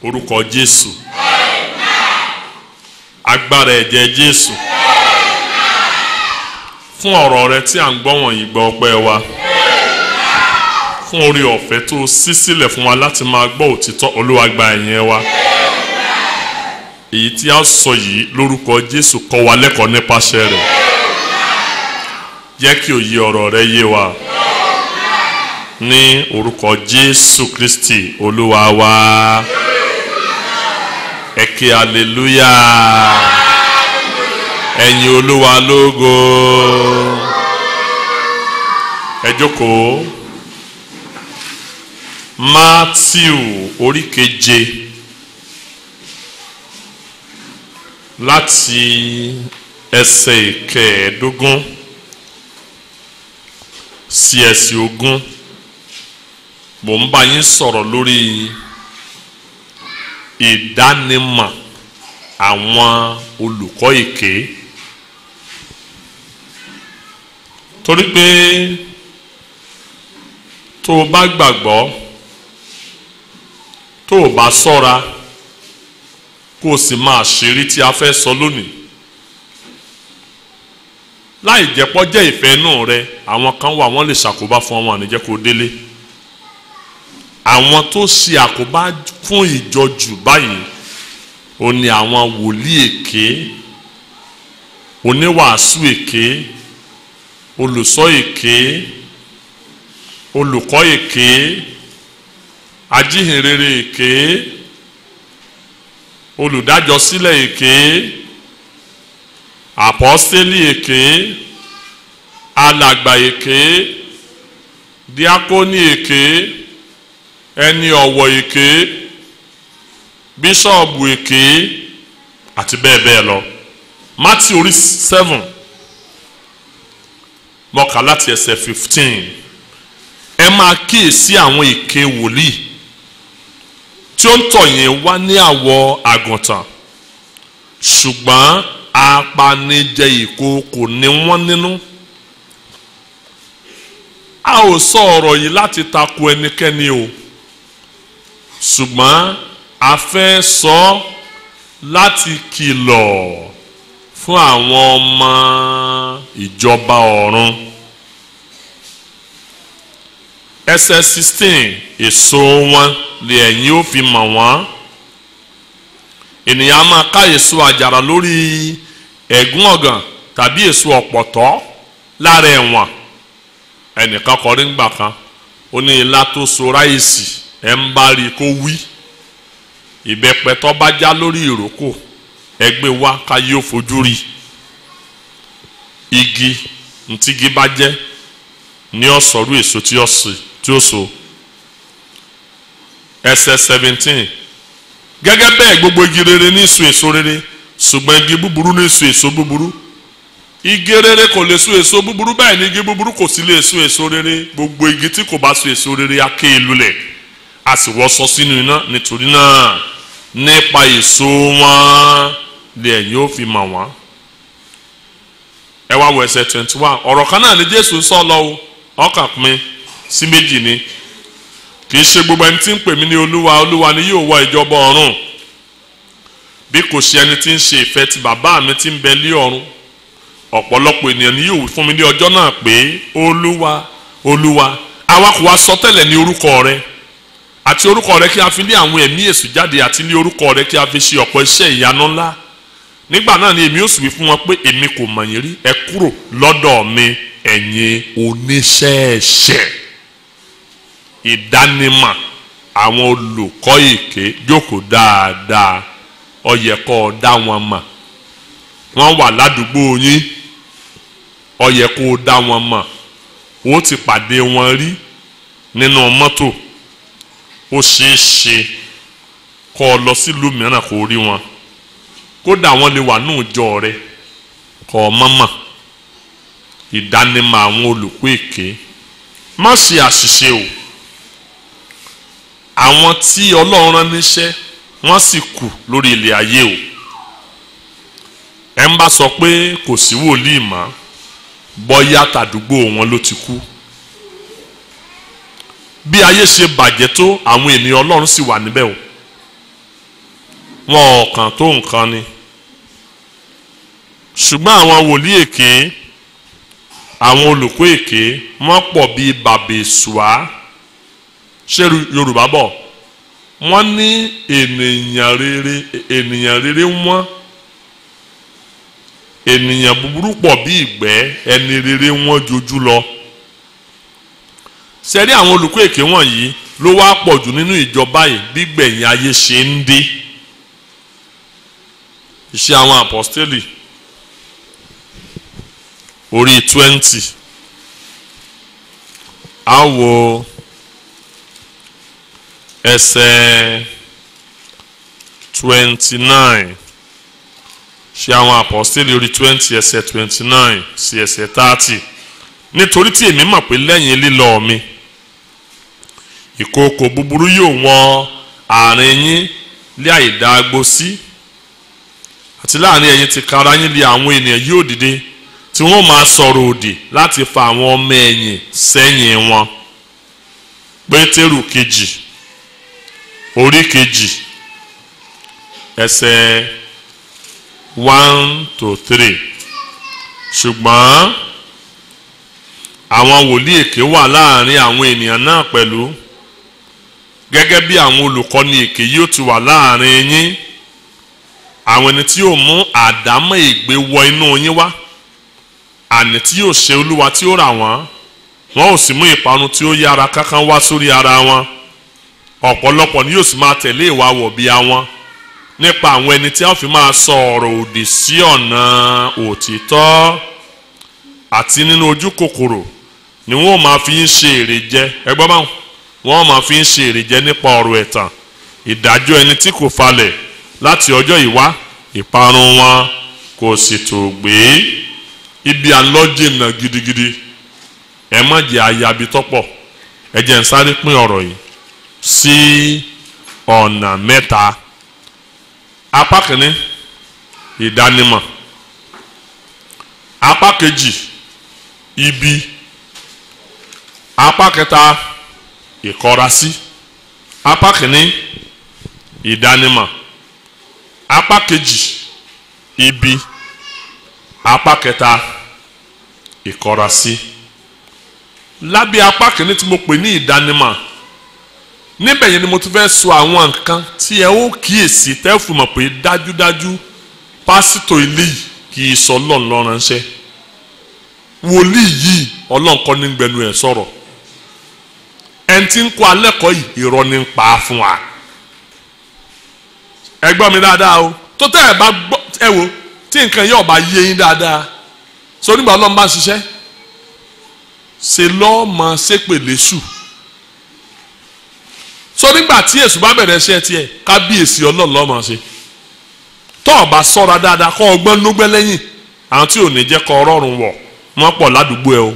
orúkọ jésù agbára ẹ̀jẹ̀ jésù fún ọ̀rọ̀ rẹ tí à ń gbọ́ wọ̀nyí gbọ́ ọpẹ́ wa fún orí ọ̀fẹ́ tó ṣí sílẹ̀ fún wa láti máa gbọ́ òtítọ́ olúwa gba ẹ̀yìn wa èyí tí a sọ yìí lórúkọ jésù kọ́ wa lẹ́kọ̀ọ́ nípasẹ̀ rẹ̀ jẹ́ kí òye ọ̀rọ̀ rẹ yé wa ní orúkọ jésù kristi olúwa wa ẹ ké aleluya ẹ̀yin olúwa lógo ẹ jókòó matthew orí keje láti ẹsẹ̀ ìkẹẹ̀ẹ́dógún sí ẹsẹ̀ ogún mò ń bá yín sọ̀rọ̀ lórí ìdánimọ̀ àwọn olùkọ́ èké torí pé tó o bá gbàgbọ́ tó o bá ṣọ́ra kó o sì máa ṣeré tí a fẹ́ sọ lónìí láì jẹ́pọ́ jẹ́ ìfẹ́ inú rẹ àwọn kan wà wọ́n lè ṣàkóbá fún ọmọ àníjẹ́ kó délé àwọn tó ṣe àkóbá fún ìjọ jù báyìí ó ní àwọn wòlíì èké oníwàásù èké olùsọ èké olùkọ́ èké ajíhìnrere èké olùdájọsílẹ̀ èké àpọ́stélì èké alàgbà èké díákónì èké ẹni ọ̀wọ̀ èké bíṣọ̀bù èké àti bẹ́ẹ̀ bẹ́ẹ̀ lọ Matthew orí seven mọ́ka láti ẹsẹ̀ fifteen ẹ máa kíyèsí àwọn èké wòlíì tí ó ń tọ̀ yín wá ní àwọ̀ àgùntàn ṣùgbọ́n apanijẹ ìkookò ni wọ́n nínú a ò sọ ọ̀rọ̀ yìí láti tako ẹnikẹ́ni o ṣùgbọ́n a fẹ́ sọ láti kìlọ̀ fún àwọn ọmọ ìjọba ọ̀run ẹsẹ̀ sixteen èso wọn lè ẹ̀yin ó fi mọ̀ wọ́n ènìyàn á máa ká èso àjàrà lórí ẹ̀gún ọ̀gàn tàbí èso ọ̀pọ̀tọ́ lára ẹ̀wọ̀n ẹnìkan kọrí ńgbà kan ó ní ilá tó so ráìsì ẹ̀ ń bá rí i kó wí ìbẹ́pẹ tó bá já lórí ìrókò ẹgbẹ́ wa ká yóò fojú rí igi ntígi bá jẹ́ ní ọ̀sọ̀rú èso tí ó sì tí ó so ẹsẹ̀ seventeen gẹ́gẹ́ bẹ́ẹ̀ gbogbo igi rere ní so èso rere ṣùgbọ́n igi búburú ní so èso búburú igi rere kò lè so èso búburú bẹ́ẹ̀ ni igi búburú kò sì lè so èso rere gbogbo igi tí kò bá so èso rere á ké lulẹ̀ a sì wọ́sọ sínú iná nítorí náà nípa èso wọn lè ẹ̀yin ó fi mọ̀ wọ́n. ẹ wá wọ ẹsẹ̀ twenty one ọ̀rọ̀ kan náà ni jésù sọ lọ o ọkàn pín sí méjì ni kì í ṣe gbogbo ẹni tí ń pè mí ní olúwa olúwa ni yóò wọ ìjọba ọ̀run bí kò ṣe ẹni tí ń ṣe ìfẹ́ ti bàbá mi tí ń bẹ lé ọ̀run ọ̀pọ̀lọpọ̀ ènìyàn ni yóò wí fún mi ní ọjọ́ náà pé olúwa olúwa àwa kò wá sọ tẹ́lẹ̀ ní orúkọ rẹ àti orúkọ rẹ kí a fi lé àwọn ẹ̀mí èṣù jáde àti lé orúkọ rẹ kí a fi ṣe ọ̀pọ̀ iṣẹ́ ìyanu ńlá nígbà náà ni èmi ó sì wí fún wọn pé èmi kò mọ̀ yín rí ẹ kúrò lọ́dọ̀ mi ẹ̀yin oníṣẹ́ẹ̀ṣẹ̀ ìdánimọ̀ àwọn olùkọ́ èké jókòó dáadáa ó yẹ kó o dá wọn mọ̀ wọ́n wà ládùúgbò yín ó yẹ kó o dá wọn mọ̀ o ti pàdé wọn rí nínú mọ́tò ó ṣeé ṣe kó o lọ sílùú mìíràn kó o rí wọn kódà wọ́n lè wà ní ìjọ rẹ kó o mọ̀ mọ̀ ìdánimọ̀ àwọn olùkọ́ èké má ṣe àṣìṣe o àwọn tí ọlọ́run rán níṣẹ́ wọ́n sì kù lórí ilẹ̀ ayé o ẹ ń bá sọ pé kò sí wòlíì mọ́ bọ́yá tàdúgbò wọn ló ti kú bí ayé ṣe bàjẹ́ tó àwọn ènìyàn ọlọ́run sì wà níbẹ̀ o wọn ò kàn tó nǹkan ni ṣùgbọ́n àwọn wòlíì èké àwọn olùkọ́ èké wọ́n pọ̀ bíi bàbèsùá ṣé yorùbá bọ̀ wọ́n ní ènìyàn rere ènìyàn rere wọ́n ènìyàn búburú pọ̀ bí ìgbẹ́ ẹni rere wọ́n jojú lọ sẹ́rí àwọn olùkọ́ èké wọ̀nyí ló wá pọ̀ jù nínú ìjọba yìí bí gbẹ̀yìn ayé ṣe ń dé iṣẹ́ àwọn apọ́stélì orí twenty á wo ẹsẹ̀ twenty nine ṣe àwọn apọ́stélì orí twenty ẹsẹ̀ twenty nine sí ẹsẹ̀ thirty nítorí tí èmi mọ̀ pé lẹ́yìn lílọ mi ìkookò búburú yóò wọ́n àárín yín lé àìdágbó sí àti láàrin ẹ̀yin ti kara yín lé àwọn ènìyàn yóò dìde tí wọ́n máa sọ̀rọ̀ òdì láti fa àwọn ọmọ ẹ̀yìn sẹ́yìn wọn pétérù kejì orí kejì ẹsẹ̀ one to three ṣùgbọ́n àwọn wòlíì èké wà láàrin àwọn ènìyàn náà pẹ̀lú gẹ́gẹ́ bí àwọn olùkọ́ni èké yóò ti wà láàrin yín àwọn ẹni tí yóò mú àdámọ́ ègbé wọ inú yín wá àní tí yóò ṣe olúwa tí ó rà wọ́n wọn ò sì mú ìparun tí ó yára kánkán wá sórí ara wọn ọ̀pọ̀lọpọ̀ ni yóò sì máa tẹ̀lé ìwà wọ̀bìà wọn nípa àwọn ẹni tí a fi máa sọ ọ̀rọ̀ òdì sí ọ̀nà òtítọ́ àti nínú ojú kòkòrò ni wọ́n máa fi ń ṣe èrè jẹ ẹgbọ́n báwọn wọ́n máa fi ń ṣe èrè jẹ nípa ọ̀rọ̀ ẹ̀tàn ìdájọ́ ẹni tí kò falẹ̀ láti ọjọ́ ìwá ìparun wọn kò sì tó gbé ibi àlọ́jìnà gidigidi ẹ má jẹ́ ayabi tọ́pọ̀ ẹ jẹ́ ń sáré pín ọ̀rọ̀ yìí sí ọ̀nà mẹ́ta apá kìíní ìdánimọ̀ apá kejì ibi apá kẹta ìkọrasí apá kìíní ìdánimọ̀ apá kejì ibi apá kẹta ìkọrasí lábẹ́ apá kìíní tí mo pè ní ìdánimọ̀ níbẹ̀ yẹn ni mo ti fẹ́ sọ àwọn nǹkan tí ẹ ó kíyèsí tẹ́ fún mọ̀ pé dájúdájú pásítọ̀ ilé yìí kì í sọ ọlọ́run lọ́ránṣẹ́ wòlíì yìí ọlọ́run kọ́ ní gbẹnu ẹ̀ sọ̀rọ̀ ẹni tí ń kọ́ alẹ́kọ̀ọ́ yìí irọ́ ní ń pa á fún wa ẹ gbọ́ mi dáadáa o tó tẹ́ ẹ bá gbọ́ ẹ wo tí nǹkan yóò bá yé yín dáadáa sọ nígbà ọlọ́run bá ń ṣiṣẹ́ ṣe lọ́ọ́ mọ ṣépèlé sùn so nígbà tí èṣù bá bẹ̀rẹ̀ ṣe tiẹ̀ kábíyèsí ọlọ́run lọ́mọ ṣe tó o bá sọ́ra dáadáa kọ́ ọgbọ́n lógbẹ́ lẹ́yìn àwọn tí ò ní jẹ́ kọ́ ọrọ́run wọ̀ wọ́n pọ̀ ládùúgbò ẹ o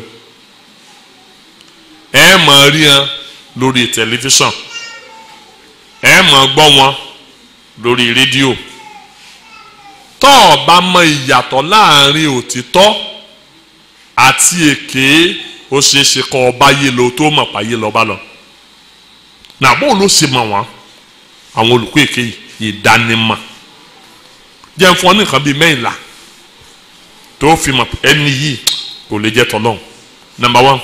ẹ máa rí wọn lórí tẹlifíṣàn ẹ máa gbọ́ wọn lórí rédíò tó o bá mọ ìyàtọ̀ láàrin òtítọ́ àti èké ó ṣeé ṣe kọ́ ọba yé lo tó mọ̀ páyé lọ́ba lọ. Ba nàbó ló ṣe mọ̀ wọ́n àwọn olùkọ́ èké ìdánimọ̀ jẹ́ fún ọ ní nǹkan bíi mẹ́yìnlá tó fi mọ̀ ẹni yìí kò lè jẹ́ tọ́lọ́hún number one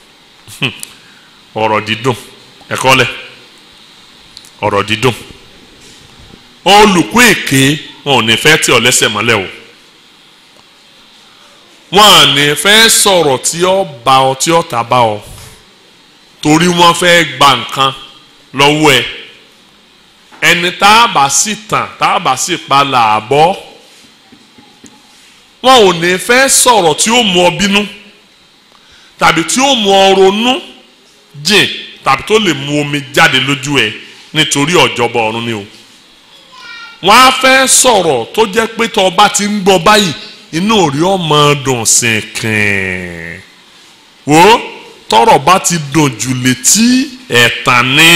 ọ̀rọ̀ dídùn ẹ̀kọ́ lẹ̀ ọ̀rọ̀ dídùn olùkọ́ èké wọn ò ní fẹ́ tí ọ lẹ́sẹ̀ mọ́lẹ̀ o wọn à ní fẹ́ sọ̀rọ̀ tí ó bá ọ tí ó ta bá ọ torí wọ́n fẹ́ gba nǹkan lọ́wọ́ ẹ ẹni tá a bá sì tàn tá a bá sì pa làbọ́ wọn ò ní fẹ́ sọ̀rọ̀ tí ó mú ọ bínú tàbí tí ó mú ọ ronú jìn tàbí tó lè mú omi jáde lójú ẹ nítorí ọ̀jọ̀bọ̀ ọ̀run ni o wọ́n á fẹ́ sọ̀rọ̀ tó jẹ́ pé tó bá ti ń gbọ́ báyìí inú rí ọmọ dùn sìnkìn wò ó tọ́rọ̀ bá ti dùn jù létí ẹ̀tàn ní.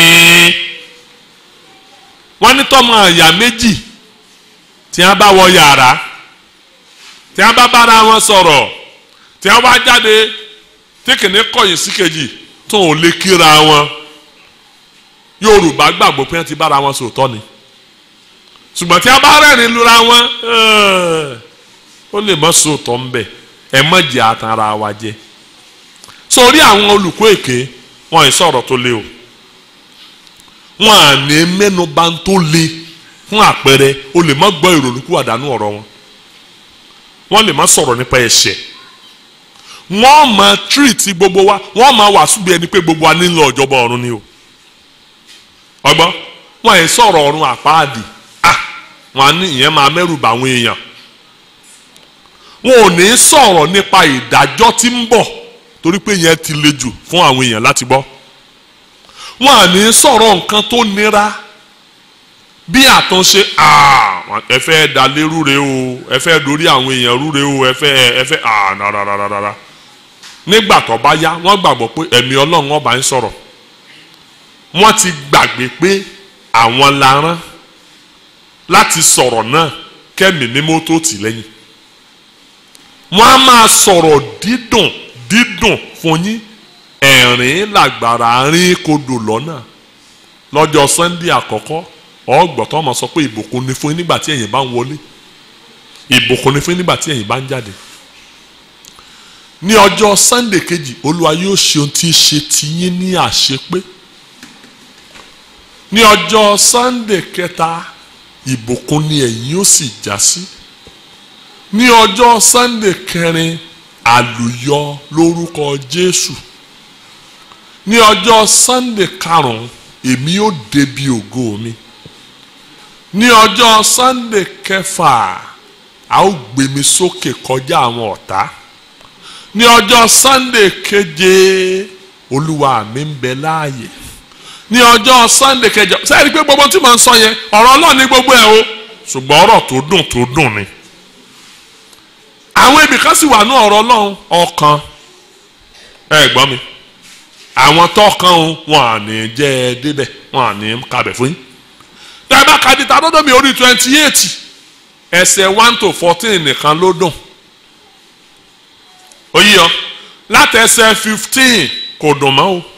wọ́n ní tọ́mọ àyà méjì tí wọ́n bá wọ yàrá tí wọ́n bá bára wọn sọ̀rọ̀ tí wọ́n bá jáde tí kìnìún kọ̀yìn sí kejì tó ò lè kíra wọn Yorùbá gbàgbọ́ pé wọ́n ti bára wọn sòótọ́ ni ṣùgbọ́n tí a bá rẹ́rìn lura wọn ó lè mọ́ sóòtọ́ ń bẹ̀ ẹ mọ́ jẹ́ àtàrà wa jẹ sórí àwọn olùkọ́ èké wọn ì sọ̀rọ̀ tó lé o wọn à ní mẹ́nuba tó le fún àpẹẹrẹ o lè má gbọ́ ìrònúkú àdánù ọ̀rọ̀ wọn wọ́n lè má sọ̀rọ̀ nípa ẹ̀ṣẹ̀ wọ́n máa tírìtì gbogbo wa wọ́n máa wàásù bí ẹni pé gbogbo wa nílò ọ̀jọ̀bọ ọ̀run ni o ọgbọ́n wọn ì sọ̀rọ̀ ọ̀run àpáàdì ah wọn á ní ìyẹn máa mẹ́rù bà àwọn èèyàn wọn ò ní sọ̀rọ̀ nípa ìdájọ́ tí ń bọ̀ torí pé yẹn ti le jù fún àwọn èèyàn láti gbọ́ wọn à ní sọ̀rọ̀ nǹkan tó nira bí àtúnṣe ẹ fẹ́ dalé rúre o ẹ fẹ́ dorí àwọn èèyàn rúre o ẹ fẹ́ ẹ fẹ́ rárárárá nígbà tó bá yá wọ́n gbàgbọ́ pé ẹ̀mí ọlọ́run ọba ń sọ̀rọ̀ wọ́n ti gbàgbé pé àwọn la rán láti sọ̀rọ̀ náà kẹ́mi mímọ́ tó tì lẹ́yìn wọ́n á máa sọ̀rọ̀ dídùn dídùn fún yín ẹ̀rín làgbàrá rín kodò lọ́nà lọ́jọ́ sunday àkọ́kọ́ ọgbọ̀n tó máa sọ pé ìbùkún ni fún yín nígbà tí ẹ̀yin bá ń wọlé ìbùkún ni fún yín nígbà tí ẹ̀yin bá ń jáde ní ọjọ́ sunday kejì olúwa yóò ṣe ohun tí ń ṣe tiyín ní àṣepé ní ọjọ́ sunday kẹta ìbùkún ni ẹ̀yin ó sì já sí ní ọjọ́ sunday kẹrin àlùyọ lórúkọ jésù ní ọjọ́ sunday karùn-ún èmi ó débi ògo mi ní ọjọ́ sunday kẹfà a ó gbé mi sókè kọjá àwọn ọ̀tá ní ọjọ́ sunday keje olúwa mi ń bẹ láàyè ní ọjọ́ sunday kẹjọ sẹ́yìn pé gbogbo tí mo ń sọ yẹn ọ̀rọ̀ ọlọ́ọ̀ ní gbogbo ẹ̀ o ṣùgbọ́n ọ̀rọ̀ tó dùn tó dùn ni àwọn ibìkan sì wà ní ọ̀rọ̀ ọlọ́run ọkàn ẹ gbọ́ mi àwọn tọkàn o wọn à ní jẹ́ ẹ débẹ̀ wọn à ní kabẹ̀ fún yín tẹ́lẹ̀ kadìtà lọ́dọ̀ mi orí twenty eight ẹsẹ̀ one to fourteen nìkan ló dùn oyè ọ láti ẹsẹ̀ fifteen kò dùn mọ́ o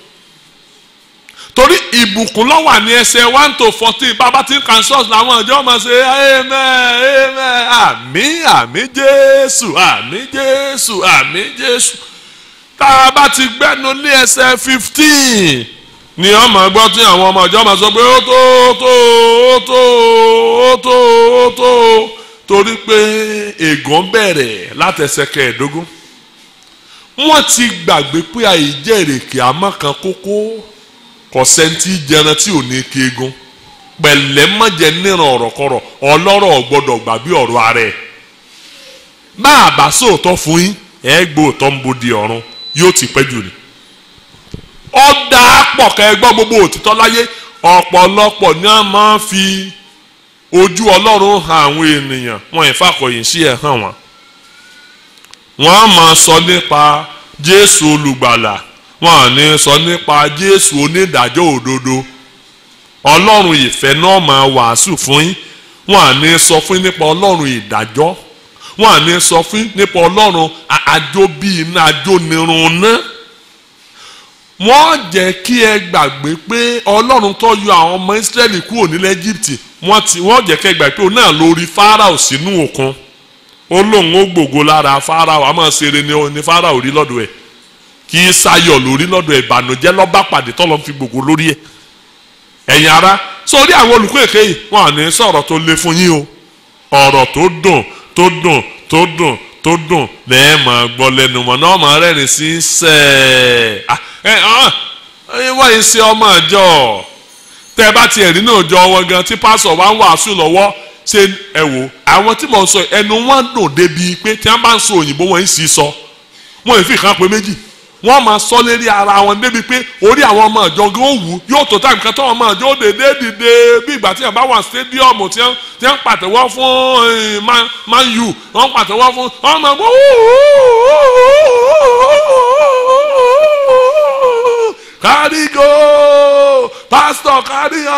torí ìbùkún ló wà ní ẹsẹ̀ one to fourteen bàbá tí ń kàn sọ́ọ̀sì làwọn ìjọ máa ṣe amen amen àmín àmín jésù àmín jésù àmín jésù tá a bá ti gbẹ́nu ní ẹsẹ̀ fifteen ni wọ́n máa gbọ́ tí àwọn ọmọ ìjọ máa sọ pé ó tó ó tó ó tó ó tó ó tó torí pé ègún bẹ̀rẹ̀ látẹsẹ̀ kẹẹ̀ẹ́dógún wọ́n ti gbàgbé pé àìjẹ́rèké àmọ́ kan kókó kọ̀sẹ́ntì jẹran tí ò ní keegun pẹ̀lẹ́ mọ̀jẹ̀ níran ọ̀rọ̀ kọ̀rọ̀ ọlọ́rọ̀ gbọ́dọ̀ gbà bí ọ̀rọ̀ ara ẹ̀ bá a bá sóòótọ́ fún yín ẹ̀ gbóòótọ́ ń bodi ọ̀run yóò ti pẹ́ jù ni. ọ̀dà pọ̀ kẹ́ ẹ gbọ́ gbogbo òtítọ́ láyé ọ̀pọ̀lọpọ̀ ni a máa fi ojú ọlọ́run hàn àwọn ènìyàn wọn ìfàkọ̀yìn sí ẹ̀ hàn wọn. wọ́n á máa sọ nípa jésù olùgbàlà wọn à ní sọ nípa jésù onídàájọ́ òdodo ọlọ́run ìfẹ́ náà máa wàásù fún yín wọn à ní sọ fún yín nípa ọlọ́run ìdájọ́ wọn à ní sọ fún yín nípa ọlọ́run àjò bíi iná àjò nírun náà wọ́n jẹ́ kí ẹ gbàgbé pé ọlọ́run tó yọ àwọn ọmọ ìsírẹ́lì kúrò nílẹ̀ egypt wọ́n ti wọ́n jẹ́ kí ẹ gbàgbé pé òun náà lórí fáráò sínú òkun ó lóun ó gbògo lára fáráò àmọ́ ṣeré ni fáráò rí lọ́dọ̀ ẹ̀ kì í sayọ̀ lórí lọ́dọ̀ ìbànújẹ́ lọ́ba pàdé tọ́lọ́ fi gbogbo lórí ẹ̀ ẹ̀yin ara sórí àwọn olùkọ́ èké yìí wọn à ní sọ̀rọ̀ tó le fún yín o ọ̀rọ̀ tó dùn tó dùn tó dùn tó dùn lẹ́ẹ̀ máa gbọ́ lẹ́nu wọn náà máa rẹ́rìn sí sẹ́ẹ̀ ẹ ẹ wọ́n yìí ṣe ọmọ àjọ tẹ́ ẹ bá tiẹ̀ rí náà jọ wọn gan tí pásọ̀ wá ń wàásù lọ́wọ́ ṣe ẹ wò àwọn tí mò ń sọ ẹnu wọn dùn débi pé tí wọ́n bá ń sọ òyìnbó wọn ń sì sọ wọn ì fi kàn pé méjì wọ́n máa sọ lérí ara wọn débi pé orí àwọn ọmọ ìjọ gan ó wù yóò tó táìmù kan tó ọmọ ìjọ ó dédé dìde bí ìgbà tí yàrá bá wà stadium tí wọ́n tí wọ́n pàtẹ́wọ́ fún man u wọ́n pàtẹ́wọ́ fún ọmọ ìgbọ́ kárígò pásítọ̀ kárígò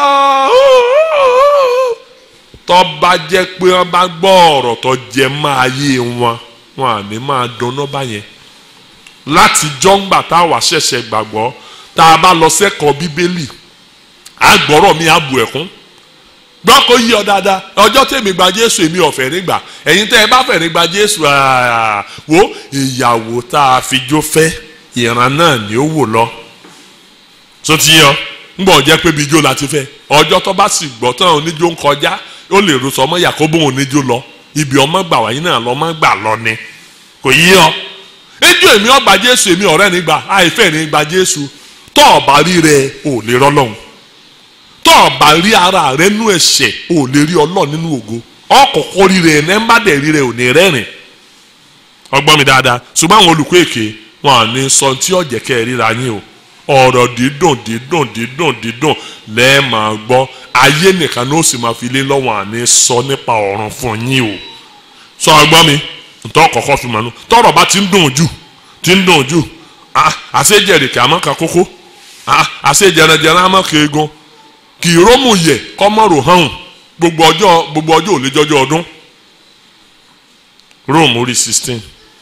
tó bá jẹ́ pé wọ́n bá gbọ́ ọ̀rọ̀ tó jẹ máa yé wọn wọn à ní máa dunnú báyẹn láti jọ́ngbà tá a wà ṣẹ̀ṣẹ̀ gbàgbọ́ tá a bá lọ sẹ́kọ̀ọ́ bíbélì àgbọ̀rọ̀ mi àbù ẹ̀kún gbọ́ kó yí ọ dáadáa ọjọ́ tèmi gba jésù èmi ọ̀fẹ́ nígbà ẹ̀yin tẹ́ ẹ bá fẹ́ nígbà jésù wo ìyàwó tá a fi jó fẹ́ ìran náà ni ó wò lọ tó ti yọ ngbọ̀ jẹ́ pé bíjó la ti fẹ́ ọjọ́ tó bá sì gbọ́ tán oníjó ń kọjá ó lè rò sọmọ yakobo oníjó lọ ibi ọmọ gbà wáyé náà lọ́mọ gbà lọ ni kò yí ọ ejò èmi ọgbà jésù èmi ọ̀rẹ́ nígbà àìfẹ́ nígbà jésù tọ́ ọ̀bà rí rẹ ò lè rọ́lọ́hún tọ́ ọ̀bà rí ara rẹ nú ẹ̀ṣẹ̀ ò lè rí ọlọ́ọ̀ nínú ògo ọkọ̀ọ̀kọ̀ rí rẹ ẹ̀ ń bá dẹ̀ rí rẹ ò ní rẹ́rìn ọgbọ́n mi dáadáa ṣùgbọ́n àwọn olùkọ́ èké wọn à ní sọ tí ọ̀jẹ̀ kẹ́ ẹ ríra yín o ọ̀rọ̀ dídùn dídùn dídùn dídùn lẹ́ẹ̀ máa gbọ́ ayé nìkan ló sì máa fi lé lọ́wọ́ àní sọ nípa ọ̀run fún yín o sọ ọgbọ́n mi ntọ́ kọ̀ọ̀kan fi mọ̀nú tọ́rọ̀ bá ti ń dùn jù ti ń dùn jù àṣejẹ̀rìkẹ́ àmọ́ ka kókó àṣejẹ̀rẹ̀jẹ̀rẹ̀ àmọ́ ka egun kì í rómù yẹ kọ́mọ́rò hàn gbogbo ọjọ́ gbogbo ọjọ́ ò lè jọjọ́ ọdún Rome orí sixteen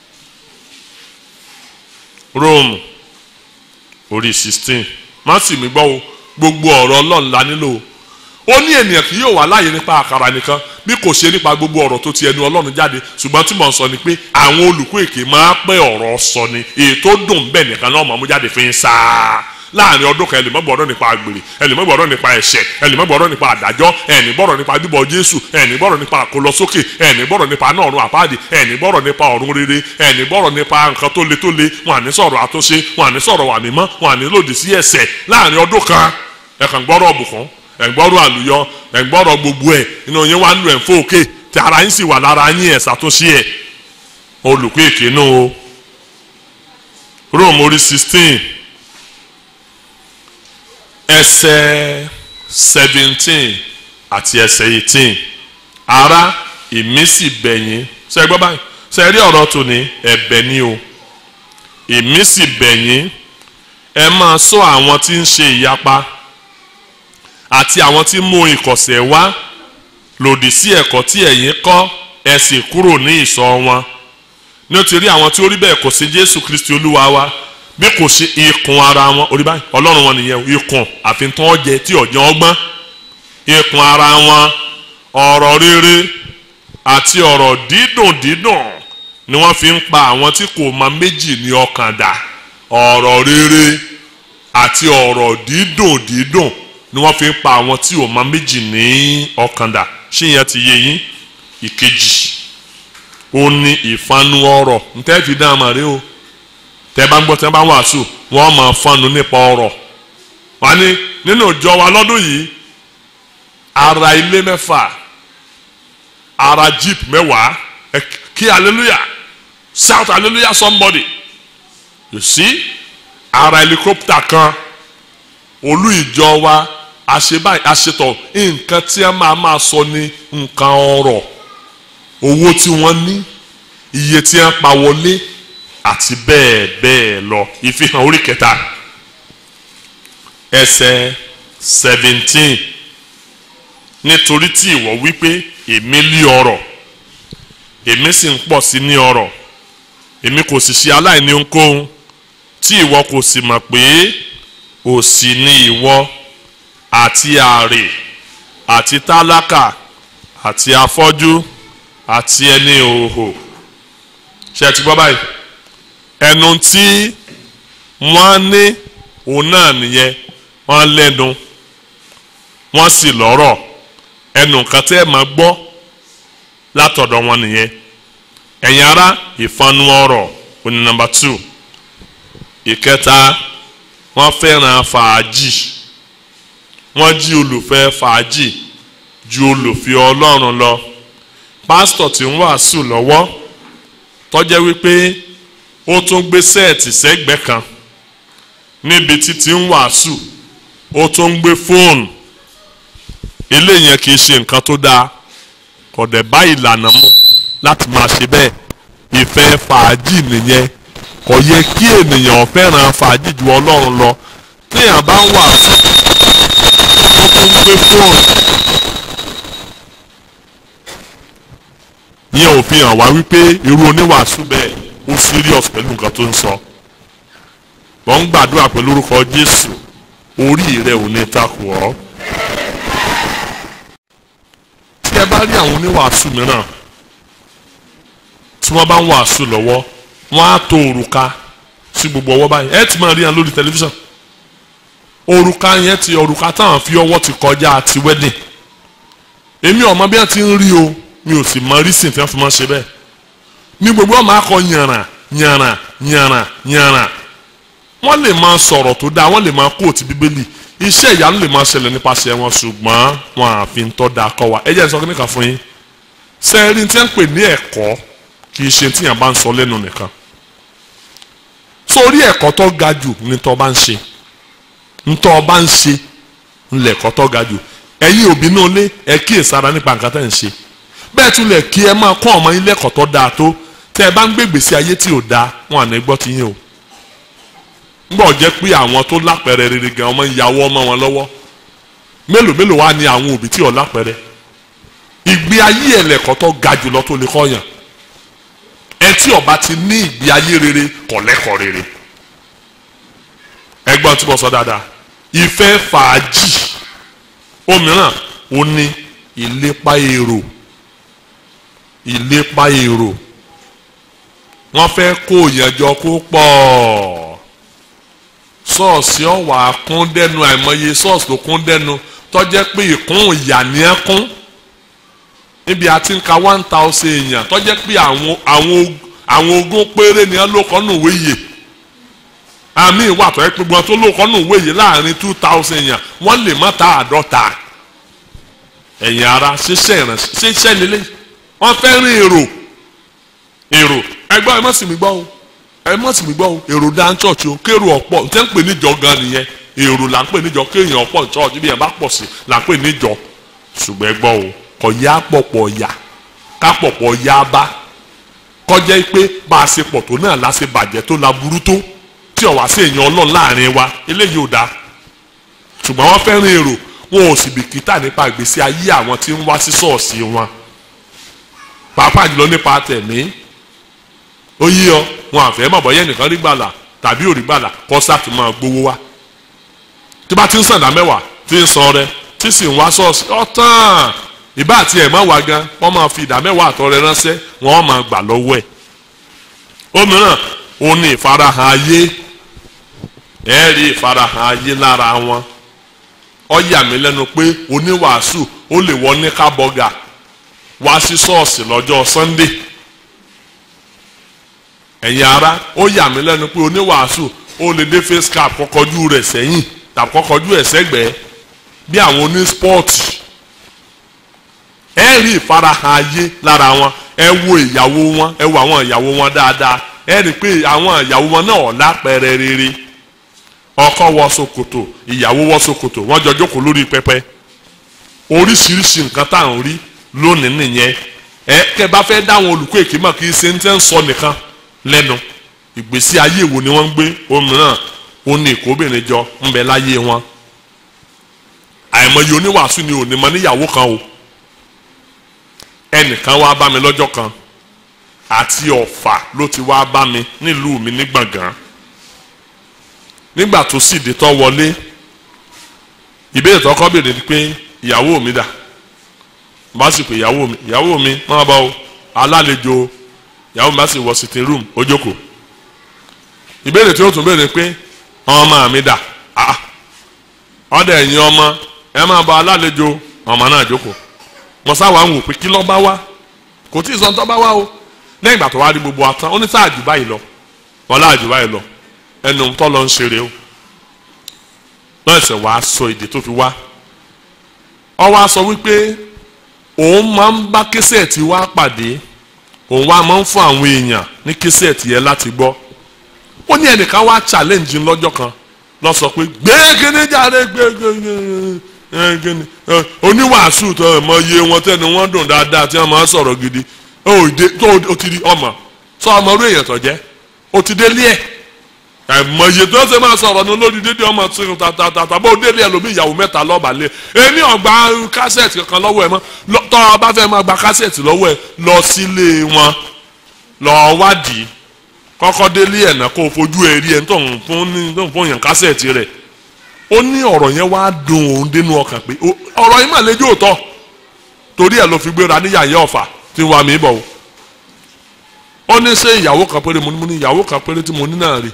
Rome orí sixteen má sì mí gbọ́ o gbogbo ọ̀rọ̀ ọlọ́run la nílò o ó ní ènìyàn kì yóò wà láàyè nípa àkàrà nìkan bí kò ṣe nípa gbogbo ọ̀rọ̀ tó ti ẹnu ọlọ́run jáde ṣùgbọ́n tí mò ń sọ ni pé àwọn olùkọ́ èké máa pẹ́ ọ̀rọ̀ sọ ni èyí tó dùn bẹ́ẹ̀ nìkan náà máa mú jáde fi ń sáá láàrin ọdún kan ẹlẹ́mọ̀ gbọ́dọ̀ nípa àgbèrè ẹlẹ́mọ̀ gbọ́dọ̀ nípa ẹ̀ṣẹ̀ ẹlẹ́mọ̀ gbọ́dọ̀ nípa àdájọ́ ẹ̀ní gbọ́dọ̀ nípa bíbọ Jésù ẹ̀ní gbọ́dọ̀ nípa àkólọsókè ẹ̀ní gbọ́dọ̀ nípa náà ọ̀run àpáàdì ẹ̀ní gbọ́dọ̀ nípa ọ̀run rere ẹ̀ní gbọ́dọ̀ nípa nǹkan tó le tó le wọn àní sọ̀rọ̀ àtúnṣe wọn àní sọ̀rọ̀ wà mímọ́ wọn àní lòdì sí ẹ̀ṣẹ̀ láàrin ọdún kan ẹ̀kàn gbọ́dọ̀ ọ̀bùkún ẹ̀gbọ́rọ̀ àlùyọ ẹ̀gbọ́rọ̀ gbogbo ẹ̀ inú yín wá ń lu ẹ̀fọ́ òkè tí ara yín sì wà lára yín ẹ̀ ṣàtúnṣe ẹ̀ olùkọ́ èké nù o Rome orí sixteen ẹsẹ̀ seventeen àti ẹsẹ̀ eighteen ara ìmísì bẹ̀yìn ṣe gbọ́ báyìí ṣe rí ọ̀rọ̀ tòní ẹ̀bẹ̀ ni o ìmísì bẹ̀yìn ẹ máa sọ àwọn tí ń ṣe ìyapa àti àwọn tí mú ìkọ̀sẹ̀ wá lòdì sí ẹ̀kọ́ tí ẹ̀yin kọ́ ẹ sì kúrò ní ìsọ̀ wọn nítorí àwọn tí ó rí bẹ́ẹ̀ kò sí Jésù Kristi Olúwa wa bí kò ṣe ikùn ara wọn orí báyìí Ọlọ́run wọn nìyẹn ikùn àfihàn ọjẹ tí ọ̀jẹ̀ ọgbọ́n ikùn ara wọn ọ̀rọ̀ rere àti ọ̀rọ̀ dídùn dídùn ni wọ́n fi ń pa àwọn tí kò mọ méjì ní ọkàn dà ọ̀rọ̀ rere àti ọ̀rọ̀ dídùn dídùn ni wọ́n fi ń pa àwọn tí ò máa méjì ní ọkàn dà ṣé yẹn ti yé yín ìkejì ó ní ìfanu ọ̀rọ̀ ntẹ́ fi dá àmà rí o tẹ́ bá ń gbọ́ tẹ́ bá ń wàásù wọ́n máa fanu nípa ọ̀rọ̀ wọ́n ní nínú ìjọ wa lọ́dún yìí ara ilé mẹ́fà ara jeep mẹ́wàá kí hallelujah shout hallelujah somebody you see ara helicopter kan olú ìjọ wa àṣebáyé àṣetọ̀ nǹkan tí a máa máa sọ ní nǹkan ọrọ̀ owó tí wọ́n ní iye tí a pa wọlé àti bẹ́ẹ̀ bẹ́ẹ̀ lọ ìfihàn orí kẹta ẹsẹ̀ seventeen nítorí tí ìwọ wípé èmi lé ọrọ̀ èmi sì ń pọ̀ sí ní ọrọ̀ èmi kò sì ṣe aláìní ohunkóhun tí ìwọ kò sì mọ̀ pé òsì ni ìwọ àti àrè àti tálákà àti afọ́jú àti ẹni òhò ṣe ti gbọ́ báyìí ẹnu tí wọ́n ní òun náà nìyẹn wọ́n lẹ́nu wọ́n sì lọ́rọ̀ ẹnu nǹkan tẹ́ ẹ máa gbọ́ látọ̀dọ̀ wọn nìyẹn ẹ̀yin ará ìfanu ọ̀rọ̀ òní nọ́mbà two ìkẹta wọ́n fẹ́ràn fàájì wọ́n jí olùfẹ́ fàájì ju olùfẹ́ ọlọ́run lọ pásítọ̀ tí ń wàásù lọ́wọ́ tọ́jẹ́ wípé ó tún gbé sẹ́ẹ̀tì sẹ́gbẹ́ kan níbi títí ń wàásù ó tún ń gbé fóònù eléyẹn kì í ṣe nǹkan tó dáa kò dẹ̀ bá ìlànà mu láti máa ṣe bẹ́ẹ̀ ìfẹ́ fàájì nìyẹn kò yẹ kí ènìyàn fẹ́ràn fàájì ju ọlọ́run lọ téèyàn bá ń wàásù ó tún ń gbé fóònù yẹn ò fi hàn wá wípé irú oníwàásù bẹ́ẹ̀ ó serious pẹ̀lú nǹkan tó ń sọ wọ́n ń gbàdúrà pẹ̀lú orúkọ Jésù orí rẹ̀ ò ní takò ọ́ ẹ bá rí àwọn oníwàásù mìíràn tí wọ́n bá ń wàásù lọ́wọ́ wọ́n á to òrùka sí gbogbo ọwọ́ báyìí ẹ ti máa rí wọn lórí tẹlifíṣàn òrùka yẹn ti òrùka táwọn fi ọwọ́ ti kọjá ti wedding èmi ọmọ bí wọ́n ti ń rí o mi ò sì mọ rísìn tí wọ́n fi máa ṣe bẹ́ẹ̀ ní gbogbo ọmọ akọ yànrà yànrà yànrà yànrà wọ́n lè máa sọ̀rọ̀ tó dáa wọ́n lè máa kóòtù bíbélì iṣẹ́ ìyanu lè máa ṣẹlẹ̀ nípasẹ̀ wọn ṣùgbọ́n wọn àfi ń tọ́ da kọ́ wa ẹ jẹ́ sọ kí nìkan fún yín sẹ́ẹ̀rì tí wọ́n ń pè ní ẹ̀kọ́ kì í ṣe tí yàn bá ń sọ lẹ́nu nìkan sórí ẹ̀kọ́ tó ga jù ní tó bá ń ṣe ní tó bá ń ṣe ńlẹ̀kọ́ tó ga jù ẹ̀yin òbí náà lé ẹ kíyèsára nípa nǹkan tẹ́ ń ṣe bẹ́ẹ̀ tún lẹ̀ kí ẹ máa kọ́ ọmọ yín lẹ́kọ̀ọ́ tó dáa tó tẹ́ ẹ bá ń gbé ìgbésí ayé tí ò dáa wọn àná gbọ́ ti yín o ngbọ́ jẹ́ pé àwọn tó lápẹ̀rẹ̀ rere gan ọmọ ìyàwó ọmọ wọn lọ́wọ́ mélòó mélòó wá ní àwọn òbí tí ò lápẹ̀rẹ̀ ìgbé ayé ẹlẹ́kọ̀ọ́ tó ga jùlọ tó lè kọ́yàn ẹ tí ọba ti ní ìgbé ayé rere kò lẹ́kọ̀ọ́ rere ẹgbọ́n tí mo sọ dáadáa ìfẹ́ fàájì òmíràn ó ní ìlépa èrò ìlépa èrò wọ́n fẹ́ kó ìyànjọ kó pọ̀ ṣọ́ọ̀ṣì ọ̀wà kún dẹ́nu àìmọye ṣọ́ọ̀ṣì tó kún dẹ́nu tọ́jẹ́ pé ìkún ìyà ní ẹ́ kún níbi àti ń ka one thousand èèyàn tọ́jẹ́ pé àwọn àwọn àwọn ogún péré ni ẹ ló kọ́ nù wéyè àmì ìwà tó ẹ pé gbọ́n tó ló kọ́ nù wéyè láàrin two thousand èèyàn wọ́n lè má ta àádọ́ta ẹ̀yìn ara ṣiṣẹ́ ìrànṣẹ́ ṣiṣẹ́ lélẹ̀ wọ́n fẹ́ rin èrò èrò ẹgbẹ́ ẹ má sì mí gbọ́ o ẹ má sì mí gbọ́ o èrò dá ń church o kéèrò ọ̀pọ̀ tẹ́ ń pè níjọ gan nìyẹn èrò là ń pè níjọ kéèyàn ọ̀pọ̀ church bí ẹ bá pọ̀ sí là ń pè níjọ ṣùgbọ́n ẹ gbọ́ o kò yá pọ̀pọ̀ yá ká pọ̀pọ̀ yá bá kọjá pé bá a ṣe pọ̀ tó náà la ṣe bàjẹ́ tó la burú tó tí ọ̀wá sí èèyàn ọlọ́run láàrin wa eléyìí ò dáa ṣùgbọ́n wọ́n fẹ́ràn èrò wọn ò sì bìkítà nípa ìgbésí ayé àwọn tí ń wá sí ṣọ́ọ̀ṣì wọn pàápàá jùlọ nípa tẹ̀mí ó yí ọ wọn àfẹ́ mọ̀ bọ́yẹ́ nìkan rí gbàlà tàbí ò rí gbàlà kọ́ sáàtì máa gbowó wá tí bá ti ń sàdá mẹ́wàá tí ń san rẹ tí sì ń wá ṣọ́ọ̀ṣì ọ̀tàn ìbá àti ẹ̀ máa wá gan wọ́n máa fi ìdá mẹ́wàá àtọrẹ ránṣẹ́ wọ́n máa gbà lọ́wọ́ ẹ̀ òmíràn ó ní ìfarahàn ayé ẹ rí ìfarahàn ayé lára wọn ó yà mí lẹ́nu pé oníwàásù ó lè wọ ní kábọ́gà wá sí ṣọ́ọ̀ṣì lọ́jọ́ sunday ẹ̀yin ara ó yà mí lẹ́nu pé oníwàásù ó lè dé face cap kọ́kọ́jú rẹ̀ sẹ́yìn tàbí kọ́kọ́jú ẹ̀ sẹ́gbẹ̀ẹ́ bí àwọn oní spọ́ọ̀tì ẹ rí ìfarahàn ayé lára wọn ẹ wo ìyàwó wọn ẹ wo àwọn ìyàwó wọn dáadáa ẹ rí i pé àwọn ìyàwó wọn náà lápẹẹrẹ rere ọkọ wọ ṣòkòtò ìyàwó wọ ṣòkòtò wọn jọ jókòó lórí pẹpẹ oríṣiríṣi nǹkan tá à ń rí lónìí nìyẹn ẹ kẹ bá fẹ́ dáwọn olùkọ́ èké mọ̀ kí ṣe ń tẹ́ ń sọ nìkan lẹ́nu ìgbésí ayé wo ni wọ́n ń gbé òmíràn ó ní ìkóbìnrin jọ ń bẹ láyé wọn àìmọye oníwàásù ni ò ní mọ níyàwó kan o ẹnìkan wá bá mi lọ́jọ́ kan àti ọ̀fà ló ti wá bá mi nílùú mi ní gbọ̀ngàn nígbà tó sì dé tọ́ wọlé ìbéèrè tó kọ́ béèrè ni pé ìyàwó mi dà bá sì pé ìyàwó mi ìyàwó mi máa bá o alálejò ìyàwó mi bá sì wọ sitting room ó jókòó ìbéèrè tí ó tún béèrè pé ọmọ mi dà ah ọ̀dọ̀ ẹ̀yin ọmọ ẹ máa bá alálejò ọmọ náà jókòó mo sáwà ń wò pé kí ló bá wá kò tí ì sọ tó bá wá o lẹ́yìn ìgbà tó wá rí gbogbo atán ó ní sáà jù báyìí lọ wọn láà jù báyìí lọ ẹnu tó lọ ń ṣeré o náà ẹsẹ̀ wàá sọ èdè tó fi wá ọ wá sọ wípé òun máa ń bá késẹ̀tì wá pàdé òun wá máa ń fún àwọn èèyàn ní késẹ̀tì yẹn láti gbọ́ ó ní ẹnìkan wá challenge lọ́jọ́ kan lọ sọ pé gbé kíní jáde gbé gbé gbé oníwàásù tó mọ iye wọn tẹnu wọn dùn dáadáa tí wọn máa sọ̀rọ̀ gidi ó dé tó o ti di ọmọ sọ ọmọ orí èèyàn tó jẹ́ o ti délé ẹ̀ ẹ̀mọ iye tó ṣe máa sọ̀rọ̀ ní olórí dédé ọmọ tí tàtàtà tàbí ó délé ẹ̀ lómi ìyàwó mẹ́ta lọ́ọ̀bà lé èmi ọ̀gbà kásẹ̀tì kankan lọ́wọ́ ẹ̀ mọ́ tọ́ ọ bá fẹ́ máa gba kásẹ̀tì lọ́wọ́ ẹ̀ lọ sílé wọn lọ wádìí kọ́kọ́ délé ẹ̀ náà kó o fojú ẹ̀ rí ẹ̀ tó ń fún yàn kásẹ̀tì rẹ̀ ó ní ọ̀rọ̀ yẹn wá dùn òun dénú ọkàn pé ọ̀rọ̀ yìí mà lẹ́jọ́ òótọ́ torí ẹ̀ ló fi gbéra ní yàyà ọ̀fà tí wàá mi bọ̀ o ó ní ṣé ìyàwó kan péré mo ní mo ní ìyàwó kan péré tí mo ní náà rí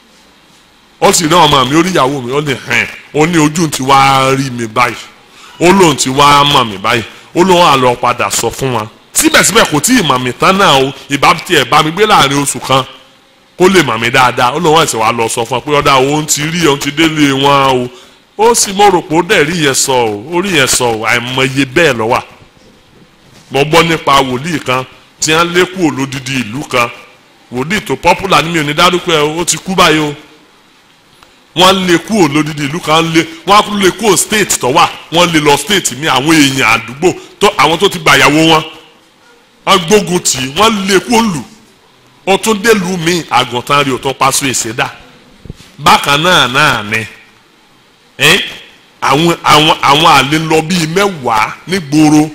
ó sì náà ọmọ mi ó rí ìyàwó mi ó ní hẹ́n ó ní ojú ti wá rí mi báyìí ó lóun ti wá mọ̀ mí báyìí ó lóun àlọ́ padà sọ fún wa síbẹ̀síbẹ̀ kò tí ì mọ̀ mí tán náà o ìbá tiẹ̀ bá mi gbé láàrin oṣù kan kó lè mọ̀ mí dáadáa ó lóun ẹ̀sẹ̀ wa lọ sọ fún wa pé ọ̀dà òun ti rí òun ti délé wọn o ó sì mo rò pé ó dẹ̀ rí yẹn sọ o ó rí yẹn sọ o àìmọye bẹ́ẹ̀ ló wà mo gbọ́ nípa wòlíì kan tí wọ́n lé kúrò lódìdí ìlú kan wòlíì tó popular ní mi ò ní dárúkọ ẹ ó ti kú báyìí o wọ́n lé kúrò lódìdí ìlú kan lé wọ́n á lé kúrò state tó wà wọ́n lé lọ state mi àwọn èèyàn àdúgbò tó àwọn tó ti gbàyàwó wọn wọ́n gbógun tì í wọ́n lé kúrò lù ó tún délùú mi àgùntàn rí o tún paṣọ ìṣẹ̀dá bákan náà náà ni ẹ́ àwọn àwọn àwọn àlè lọ bíi mẹ́wàá nígboro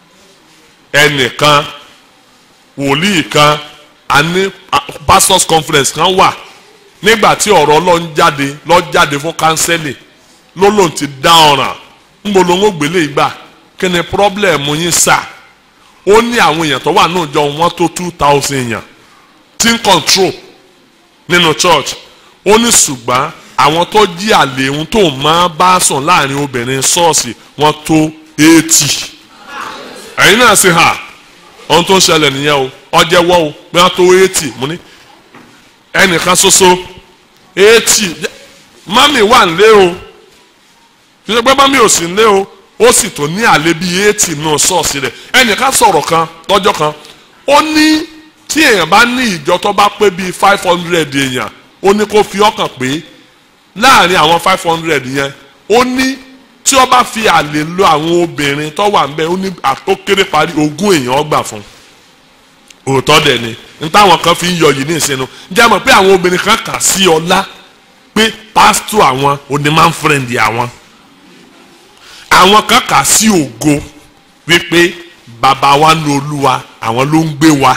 ẹnìkan wòlíì kan àní pastors conference kan wà nígbà tí ọ̀rọ̀ ọlọ́run jáde lọ jáde fún kánsẹ́lì ló lòun ti dá ọ̀ràn ńbo ló ń gbélé ìgbà kí ni pọ́blẹ̀mù yín sà ó ní àwọn èèyàn tó wà náà jọ wọ́n tó two thousand èèyàn tí ń control nínú church ó ní ṣùgbọ́n àwọn tó jí àlè ohun tó máa bá sùn láàrin obìnrin ṣọ́ọ̀ṣì wọ́n tó eighty ẹ̀yin náà sì hà ohun tó ń ṣẹlẹ̀ nìyẹn o ọjẹ́wọ́ o bí wọ́n tó eighty mo ní ẹnìkan ṣoṣo eighty mami wà nílé o kì í ṣe pé mami ò sí nílé o ó sì tó ní àlè bíi eighty nù ṣọ́ọ̀ṣì rẹ̀ ẹnìkan sọ̀rọ̀ kan lọ́jọ́ kan ó ní tí èèyàn bá ní ìjọ tó bá pé bíi five hundred èèyàn ó ní kó fi ọkàn pé láàrin àwọn five hundred yẹn ó ní tí ó bá fi àlè lo àwọn obìnrin tó wà nbẹ ó ní ó kéré parí ogún èèyàn ọgbà fún òótọ́ dẹ̀ ni nítawọn kan fi ń yọ yìí ní ìsinú jẹ́ mọ̀ pé àwọn obìnrin kan kà sí ọlá pé pásítọ̀ àwọn onímọ̀ fúrẹ́ǹdì àwọn àwọn kan kà sí ògo wípé bàbá wa ní olúwa àwọn ló ń gbé wa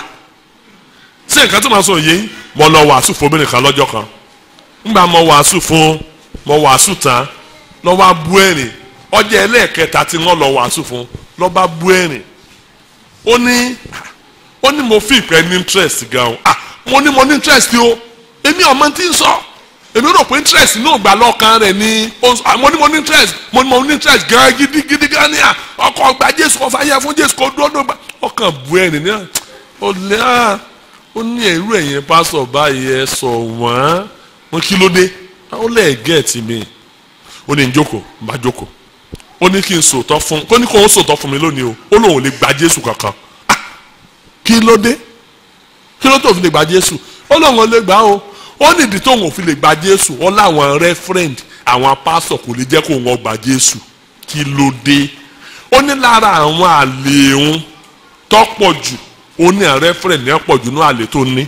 ṣé nǹkan tó máa sọ yìí mo lọ wàásù fún obìnrin kan lọ́jọ́ kan ńgbà mo wàásù fún mo wàásù tán lọ́ wá bú ẹ̀rìn ọjọ́ ẹlẹ́ẹ̀kẹta tí wọ́n lọ wàásù fún lọ́ bá bú ẹ̀rìn ó ní ó ní mo fi ìpẹ́ ní interest gan o ah mo ní mo ní interest o èmi ọmọ tí ń sọ èmi rò pé interest náà gbà lọ́kàn rẹ̀ ni mo ní mo ní interest mo ní mo ní interest gan gidigidi gan ni à ọkọ̀ gba jésù kọ́ fàyà fún jésù kọ́ dúró gba ọkàn bú ẹ̀rìn ní à ó lé à ó ní ẹ̀rú ẹ̀yìn pásọ̀ báyìí ẹ sọ wọ́n wọn kí ló dé ó lẹ́ẹ̀ gẹ̀ẹ́tì mi ó ní jókòó bá jókòó ó ní kí n sòótọ́ fún kó ní kó ń sòótọ́ fún mi lónìí o ó lóun ò lè gba jésù kankan ah kí ló dé kí ló tó fi lè gba jésù ó lóun ò lè gbà o ó nídìí tóun ò fi lè gba jésù ó láwọn rẹ́fúrẹ́ǹd àwọn pásọ̀ kò lè jẹ́ kó wọn gba jésù kí ló dé ó ní lára àwọn àlè òun tọ́pọ̀ jù ó ní rẹ́fúrẹ́ǹd yẹn pọ̀ jù ní àlè tó ní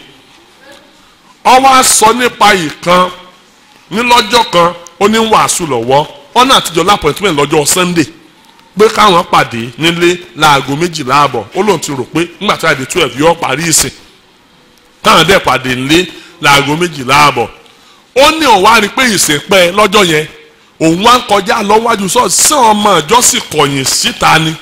ó wá sọ nípa ìkan ní lọ́jọ́ kan ó ní wàásù lọ́wọ́ ọ̀nà àtijọ́ lápọ̀tìmẹ̀ lọ́jọ́ sunday pé káwọn pàdé nílé láago méjìlá àbọ̀ ó lóun ti rò pé nígbà tí àdé twelve yóò parí ìsìn káwọn dẹ̀ pàdé nílé láago méjìlá àbọ̀ ó ní òun wá rí pé ìsìn pẹ́ lọ́jọ́ yẹn òun wá ń kọjá lọ́wájú sọ́ọ̀sì sí ọmọ ìjọ sì kọ̀yìn síta ni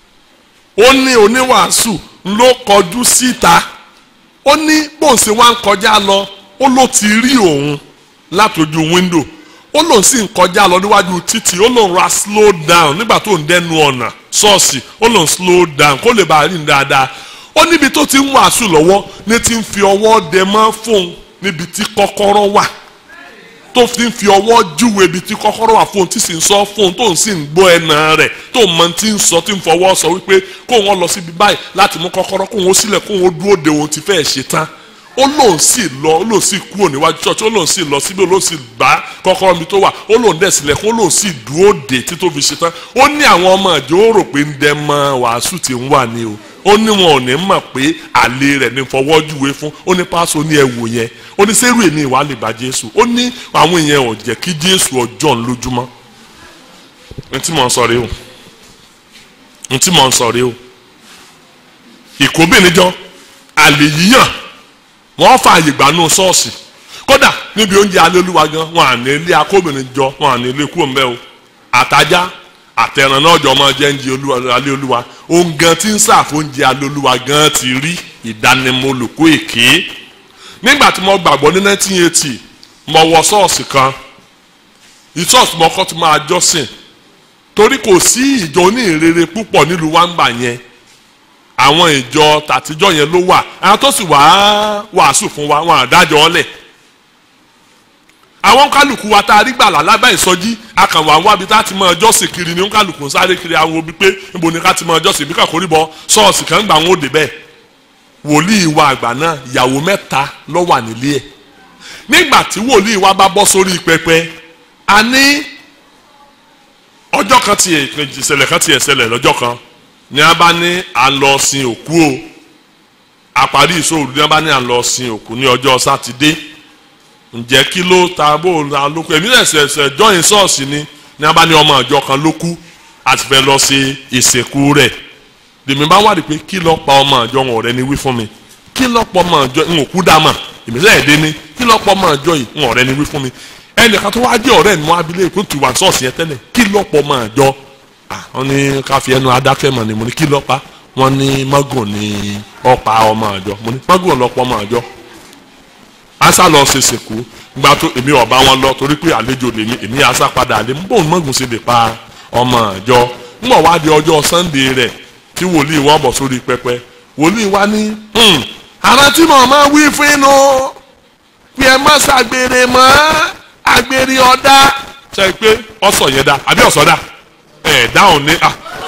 ó ní oníwàásù ló kọjú síta ó ní bóun ṣe wá ń kọjá lọ ó ló ti rí òun látòjú wíńdò ó lòun sì ń kọjá lọ níwájú títì ó lòun ra slow down nígbà tó ń dẹnu ọ̀nà ṣọ́ọ̀ṣì ó lòun slow down kó lè bá a rìn dáadáa ó níbi tó ti ń wàásù lọ́wọ́ ní ti ń fi ọwọ́ dẹ mọ́ fóun níbi tí kọ́kọ́rọ́ wà tó fi ń fi ọwọ́ júwe ibi tí kọ́kọ́rọ́ wà fóun tí sì ń sọ fóun tó ń sì ń gbọ́ ẹ̀nà rẹ̀ tó mọ tí ń sọ tí ń fọwọ́ sọ wípé kó wọn lọ síbi báyìí láti mú kọ́kọ́rọ́ kó wọn sílẹ̀ kó wọn dúró de òun ti fẹ́ ṣe tán ó lóun sì lọ ó lóun sì kúrò níwájú church ó lóun sì lọ síbi ó lóun sì bá kọ́kọ́rọ́ mi tó wà ó lóun dẹ̀ sílẹ̀ kó lóun sì dúró dè tí tó fi ṣe tán ó ní àwọn ọmọ ìjọ ó rò pé ń dẹ mọ wàásù tí ń wà ní o ó ní wọn ò ní mọ̀ pé àlè rẹ̀ ní fọwọ́júwe fún ó ní pásọ ní ẹ̀wò yẹn ó ní sẹ́rù èmi ìwà lè bá jésù ó ní àwọn èèyàn ò jẹ́ kí jésù ọjọ́ ń lójúmọ́ n tí mò ń sọ rèé o n tí mò ń sọ rèé o ìkóbìnrin àlè yíyàn wọ́n fààyè gbanú ṣọ́ọ̀ṣì kódà níbi oúnjẹ alẹ́ olúwa gan wọn à ní ilé akóbìnrin jọ wọn à ní ilé kúrò mbẹ́ o àtajá àtẹ̀ràn náà jọ máa jẹ́ oúnjẹ olúwa alẹ́ olúwa ohun gan tí ń sàfóúnjẹ alẹ́ olúwa gan ti rí ìdánimọ̀ olùkọ́ èké nígbà tí mo gbàgbọ́ ní 1980 mo wọ ṣọ́ọ̀ṣì kan ìṣọ́ọ̀ṣì mo kọ́ ti máa jọ́sìn torí kò sí ìjọ oníhìnrere púpọ̀ nílùú wàǹbà yẹn àwọn ìjọ tàtijọ́ yẹn ló wà àwọn tó sì wàá wàásù fún wa wọn àdájọ́ ọ̀lẹ̀ àwọn kálukú wa tá a rí gbàlà lábẹ́ ìsọjí akànwá wábi tá a ti mọ ọjọ́ sì kiri ní kálukú sáré kiri àwọn òbí pé níbo ni ká ti mọ ọjọ́ sì bí kàkórí bọ ṣọ́ọ̀ṣì kan gbà wọn ò dé bẹ́ẹ̀ wòlíì wa àgbà náà ìyàwó mẹ́ta ló wà nílé ẹ̀ nígbà tí wòlíì wa bá bọ́ sórí pẹpẹ a ní ọjọ́ kan tiẹ̀ ìṣẹ̀lẹ̀ kan tiẹ̀ ṣẹlẹ̀ lọ́jọ́ kan ní a bá ní à ń lọ sin òkú o àparí ìṣòro ní a bá ní à ń lọ sin òkú ní ọjọ́ sátidé ǹjẹ́ kí ló ta bó la ló kú èmi ẹ̀sẹ̀ jọyìn ṣọ́ọ̀ṣì ni ní a bá ní ọmọ ìjọ kan ló kú àti fẹ́ lọ ṣe ìsìnkú rẹ̀ lèmi bá wádìí pé kí ló pa ọmọ ìjọ wọn ọ̀rẹ́ ni wí fún mi kí ló pa ọmọ ìjọ ń òkú dá mà èmi sẹ́yìn dé ní kí ló pa ọmọ ìjọ yìí ń ọ̀rẹ́ ni wí fún mi ẹnìkan tó wá jẹ́ ọ̀rẹ́ ni wọ́n abilé kó tù wá ṣọ́ọ̀ṣì yẹn tẹ́lẹ̀ kí ló pa ọmọ ìjọ wọ́n ní ká fi ẹnu adákẹ́ mọ̀ ni mo ní kí ló pa wọ́n ní mọ́gùn ni ọ̀pá ọmọ ìjọ mo ní mọ́gùn lọ́pọ̀ ọmọ ìjọ asa lọ ṣe sìnkú gba tó èmi ọba wọn lọ torí pé àlejò lèmi èmi asa padà lé mbọ mọgùn sí lè pa ọmọ àjọ mbọ wá di ọjọ́ sunday rẹ̀ tí wòlíì wọn bọ̀ sórí pẹpẹ wòlíì wa ní ara tí mo máa wí fún inú pé ẹ má ṣàgbèrè mọ́ àgbèrè ọ̀dà ṣe pé ọ̀sọ̀ yẹn dá àbí ọ̀sọ̀ dá ẹ̀ dáhùn ní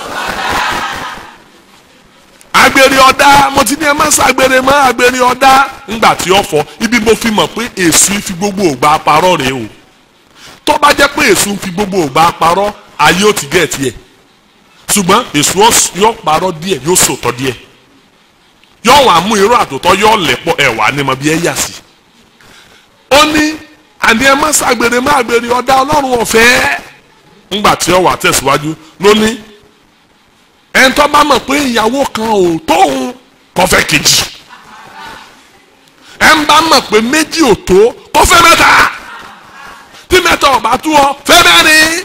agbèrè ọ̀dá mo ti ní ẹ má ṣàgbèrè mọ́ agbèrè ọ̀dá ńgbà tí ó fọ ibi mo fi mọ̀ pé èṣù fi gbogbo ògbà parọ́ rèé o tó bá jẹ́ pé èṣù fi gbogbo ògbà parọ́ ayé ó ti gẹ̀ tiẹ̀ ṣùgbọ́n èṣù yóò parọ́ díẹ̀ yóò sòtọ́ díẹ̀ yóò wá mú irú àtòtọ́ yóò lẹ̀pọ̀ ẹ̀wà ni mo bí ẹ yà sí. ó ní àní ẹ má ṣàgbèrè mọ́ agbèrè ọ̀dá ọlọ́run ọ̀fẹ́ ńgbà tí ó wà tẹ̀síwájú lónìí ẹn tó bá mọ̀ pé ìyàwó kan ò tóun kó fẹ́ kejì ẹn bá mọ̀ pé méjì ò tó kó fẹ́ mẹ́ta tí mẹ́ta ò bá tó ọ fẹ́ mẹ́rin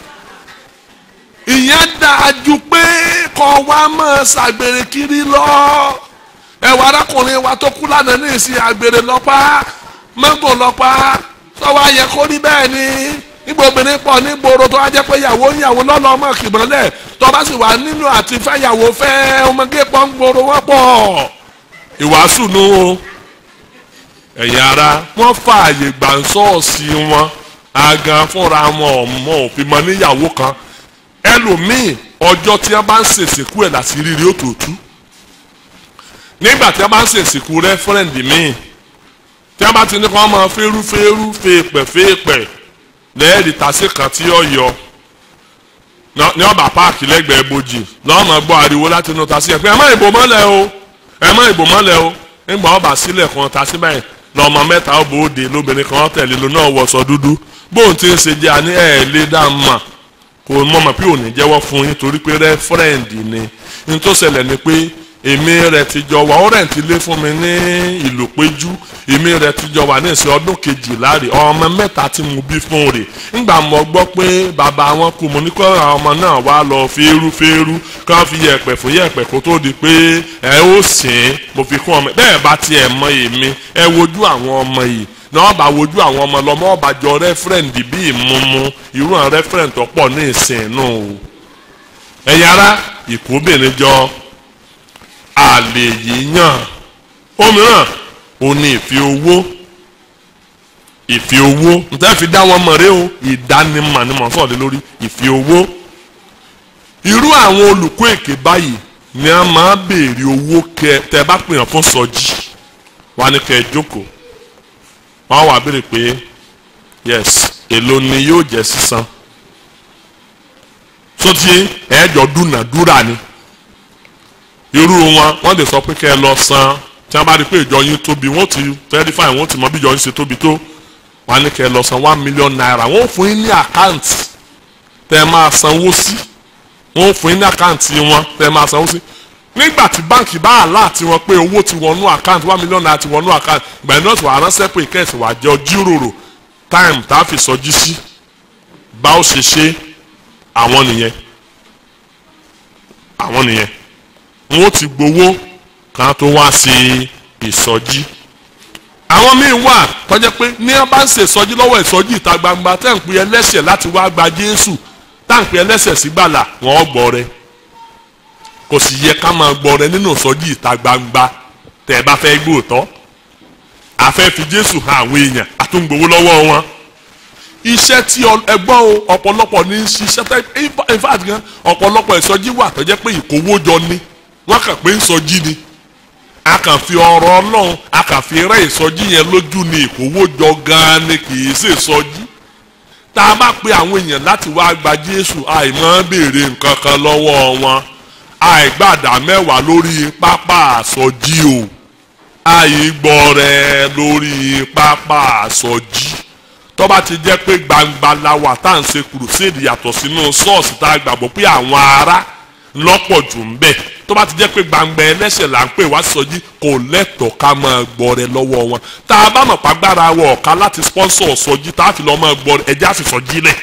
ìyẹn dáa ju pé kọ́ wa máa ṣàgbèrè kiri lọ ẹ̀wọ̀ arákùnrin wa tó kú lánàá ní ìsìn àgbèrè lọ́pàá mọ́gò lọ́pàá sọ́wọ́ ayẹ kó rí bẹ́ẹ̀ ni nígbà obìnrin pọ̀ ní gbòòrò tó wá jẹ́ pé ìyàwó ìyàwó lọ́lọ́ ọmọ kìbọ̀lẹ̀ tó bá sì wà nínú àti fẹ́yàwó fẹ́ ọmọge pọ̀ ń gbòòrò wọ́n pọ̀. ìwàásù nu o ẹ̀yin ara wọ́n fààyè gbà ń sọ́ọ̀sì wọn agan fúnra wọn ọmọ òfin mọ níyàwó kan ẹlòmíì ọjọ́ tí wọ́n bá ń ṣèṣìkú ẹ̀ láti rírí òtòtú nígbà tí wọ́n bá ń ṣèṣìkú rẹ́fúrẹ́ǹdì míì tí wọ́n bá ti ní kí wọ́n máa fẹ́rú fẹ́rú fèèpẹ̀ fèèpẹ̀ lẹ́ẹ̀rì tàṣí kan tí ó yọ ní ọba páàkì lẹ́gbẹ̀ẹ́ bojì lọ́wọ́ máa gbọ́ ariwo láti inú tàṣí ẹ̀ pé ẹ má ìbò mọ́lẹ̀ o ẹ má ìbò mọ́lẹ̀ o nígbà ọba sílẹ̀ kan tàṣí báyìí lọ́mọ mẹ́ta ó bòóde lóbìnrin kan tẹ̀lé ló náà wọṣọ dúdú bóun ti ń ṣe jẹ́ àní ẹ̀ lé dá mà kò mọ̀ mọ̀ pé òní jẹ́wọ́ fún yín torí pé rẹ́fúrẹ́ǹdì ni ní tó ṣẹlẹ̀ ni pé èmi rẹ̀ ti jọ wà ó rẹ̀ ti lé fún mi ní ìlú péjú èmi rẹ̀ ti jọ wà ní ìsìn ọdún kejìlá rè ọmọ mẹ́ta tí mo bí fún rè ńgbà mo gbọ́ pé bàbá wọn kú mo ní kó àwọn ọmọ náà wá lọ fẹ́rú fẹ́rú kí wọ́n fi yẹ̀pẹ̀ fún yẹ̀pẹ̀ kó tó di pé ẹ ó sìn mo fi kún ọmọ bẹ́ẹ̀ bá tiẹ̀ mọ èmi ẹ wojú àwọn ọmọ yìí náà bá wojú àwọn ọmọ lọmọ ọba jọ rẹ́fúrẹ́ǹdì bíi ìmúmu irú àwọn rẹ́fúrẹ́ǹdì tó pọ̀ ní ìsìn náà o ẹ̀yin ará ìkóbìnrin jọ àlè yíyàn òmíràn ò ní ìfi owó ìfi owó nítorí fi dá wọn mọ̀ rẹ o ìdánimọ̀ ni mò ń sọ̀rọ̀ lórí ìfi owó irú àwọn olùkọ́ èké báyìí ni a máa béèrè owó kẹ tẹ bá pè yàn fún sọjí wà ní kẹ jókòó wọn wà béèrè pé yes èló ni yóò jẹ sísan sótì ẹ̀ẹ́dọ̀ dúnàdúrà ni irú wọn wọ́n lè sọ pé kẹ́ ẹ lọ san tí wọ́n bá rí pé ìjọ yín tóbi wọ́n ti verify wọ́n ti mọ bí ìjọ yín ṣe tóbi tó wọ́n á ní kẹ́ ẹ lọ san one million naira wọ́n fún yín ní àkáǹtì tẹ́ ẹ máa sanwó sí wọ́n fún yín ní àkáǹtì wọn tẹ́ ẹ máa sanwó sí nígbà tí báǹkì bá àlá àti wọn pé owó ti wọnú àkáǹtì one million naira ti wọnú àkáǹtì ìgbà yẹn náà ti wà ránṣẹ́ pé ìkẹ́sì wà jẹ́ jíròrò time tá a fi sọjí sí bá ó ṣe ṣe àwọn nìyẹn àwọn nìyẹn wọn ó ti gbowó kan tó wá sí ìsọjí àwọn míì wà tọ́jẹ́ pé ní wọ́n bá ń ṣe ìsọjí lọ́wọ́ ìsọjí ìta gbangba tẹ́ ń pè ẹlẹ́sẹ̀ láti wá gba Jésù tá ń pè ẹlẹ́sẹ̀ sí gbàlà wọ́n gbọ́ rẹ kò sì yẹ ká máa gbọ́ rẹ nínú ìsọjí ìta gbangba tẹ́ ẹ bá fẹ́ gbóòtọ́ àfẹ́ fi Jésù hàn àwọn èèyàn àtúngbòwó lọ́wọ́ wọn iṣẹ́ tí ẹgbọ́n o ọ̀pọ̀lọpọ̀ ní ṣiṣẹ́ tẹ́ in fact gan ọ̀pọ̀lọpọ̀ ìsọjí wà tọ́jẹ́ pé ìkówójọ ni wọ́n kàn pé ń sọjí ni a kàn fi ọ̀rọ̀ Ọlọ́run a kàn fi rẹ́ ìsọjí yẹn lójú ni ìkówójọ gan ni kì í ṣe ìsọjí tá a bá pe àwọn èèyàn láti wá gba Jésù àìmọ́ béèrè nǹkan kan lọ́wọ́ wọn àìgbàdá mẹ́wàá lórí pápá àsọjí o àìgbọrẹ lórí pápá àsọjí tó bá ti jẹ́ pé gbangba la wà tá à ń ṣe kùrùsèdì yàtọ̀ sínú ṣọ́ọ̀ṣì tá a gbàgbọ́ pé àwọn ará lọ́pọ̀ jù ń bẹ tó bá ti jẹ́ pé gbangba ẹlẹ́sẹ̀ là ń pè wá sọjí kò lẹ́tọ̀ọ́ ká máa gbọrẹ lọ́wọ́ wọn tá a bá mọ̀ pàgbára wọ ọ̀ka láti sponsor sọjí tá a fi lọ́ máa gbọrẹ ẹjẹ́ àfi sọjí lẹ̀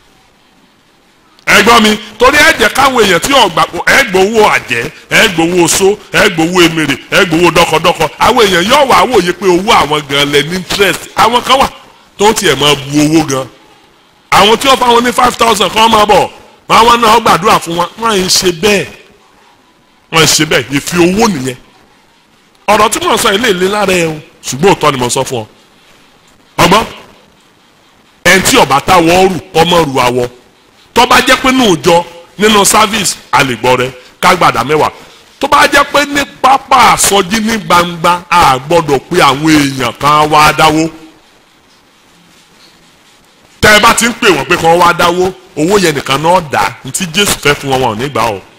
ẹgbọ́n mi torí ẹ jẹ́ káwọn èèyàn tí ọgbà ẹ gbowó àjẹ́ ẹ gbowó oṣó ẹ gbowó emèrè ẹ gbowó dọkọdọkọ àwọn èèyàn yóò wá wòye pé owó àwọn gan lẹ ní interest àwọn kan wà tó tiẹ̀ máa bu owó gan àwọn tí wọ́n fáwọn ní five thousand kan máa bọ̀ máa wọn náà gbàdúrà fún wọn wọ́n ń ṣe bẹ́ẹ̀ wọ́n ń ṣe bẹ́ẹ̀ ìfi owó nìyẹn ọ̀rọ̀ tí mo sọ ilé ìlé lára ẹ̀ o ṣùgbọ́n òótọ́ ni mo sọ fún ọ ọgbọ́n ẹni tí ọ̀bá táwọ̀ rù ọmọ rù àwọ̀ tó bá jẹ́ pé nínú ìjọ nínú service àlègbọ́ rẹ kágbàdá mẹ́wàá tó bá jẹ́ pé ní pápá àsọjí ní gbangba a gbọ́dọ̀ pé àwọn èèyàn kan wá dáwó tẹ́ ẹ bá ti ń pè wọ́n pé kàn wá dáwó owó yẹn nìkan náà dá ntí Jésù fẹ́ fún wọn wọn ò ní gbà o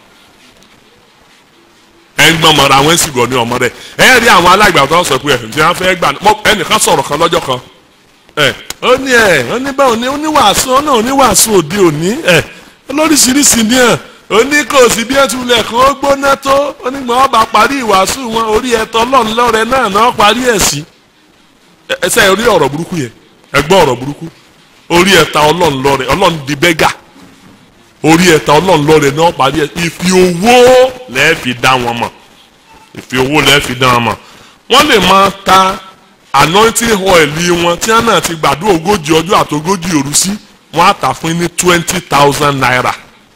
ẹ ń gbọ́n mọ́ra àwọn èsì gọ̀ ní ọmọ rẹ ẹ rí àwọn alágbà tó ń sọ pé ẹ̀ ǹjẹ́ wọ́n fẹ́ gbà ẹnìkan sọ̀rọ̀ kan lọ́jọ́ kan ẹ ó ní ẹ ó ní báwo ni oníwàásù ọ̀nà oníwàásù òde òní ẹ lóríṣiríṣi ní ẹ ó ní kò sí bí ẹ ti wulẹ̀ kó ó gbóná tó onígbọ̀n ọba parí ìwàásù wọn orí ẹ̀tọ́ ọlọ́run lọ́rẹ náà náà parí ẹ̀ sí ẹsẹ̀ orí ọ̀rọ̀ burúkú yẹn ẹ gbọ́ ọ̀rọ̀ burúkú orí ẹ̀ta ọlọ́run lọ́rẹ ọlọ́run di bẹ́gà orí ẹ̀ta ọlọ́run lọ́rẹ náà parí ẹ̀ ìfi owó lẹ́ẹ̀fi dá wọn mọ̀ ìfi owó lẹ́ẹ̀fi dá wọn mọ̀ wọ́n lè máa ta anointing oil wọn tí wọn náà ti gbàdúrà ogójì ọjọ́ àti ogójì òru sí wọn á tà fún ní twenty thousand naira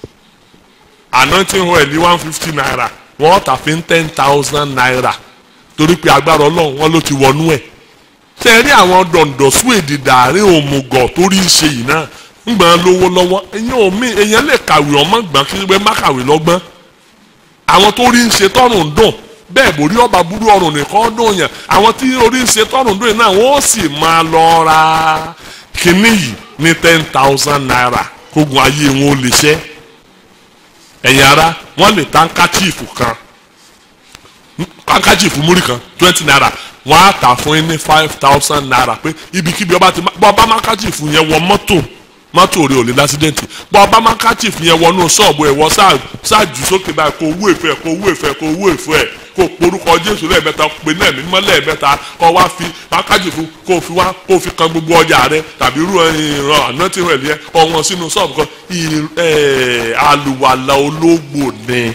anointing oil one fifty naira wọn á tà fún ten thousand naira torí pé agbára ọlọ́run wọn ló ti wọnú ẹ̀ ṣe é rí àwọn dọ̀ǹdọ̀sù èdè dàárín òmùgọ̀ torí ń ṣe yìí náà ń gbọ́n lówó lọ́wọ́ èyàn ò mí èyàn lè kàwé ọmọ gbọ́n kí wọ́n má kàwé lọ́gbọ́n àwọn tó rí ń ṣe tọ́rùn ń dùn bẹ́ẹ̀ borí ọba burú ọrùn nìkan dùn yàn àwọn tí orí ń ṣe tọ́rùn dùn yìí náà wọ́n sì máa lọ ra kínní yìí ní ten thousand naira kógun ayé wọn ò lè ṣẹ́ ẹ̀yin ara wọ́n lè ta káchífù kan káchífù múrí kan twenty naira wọ́n á tà fún yín ní five thousand naira pé ibikíbi ọba ti bọ́ ọba má káchífù yẹn wọ mọ́tò mọ́tò rẹ̀ ò lè lásídẹ́ǹtì bọ́ ọba má káchífù yẹn wọnú ṣọ́ọ̀bù ẹ̀ wọ́n ṣáàjù sókè báyìí kó owó ìfẹ́ kó owó ìfẹ́ kó owó ìfẹ́ kó porúkọ jésù lẹ́ẹ̀mẹ́ta pé náà mímọ́ lẹ́ẹ̀mẹ́ta kó wá fi mákájìfù kó fi wá kó fi kan gbogbo ọjà rẹ tàbí irú ìran ànántì rẹ̀ lẹ́yìn ọ̀wọ́n sínú ṣọ́ọ̀bù kan àlùwàlà ológbò ni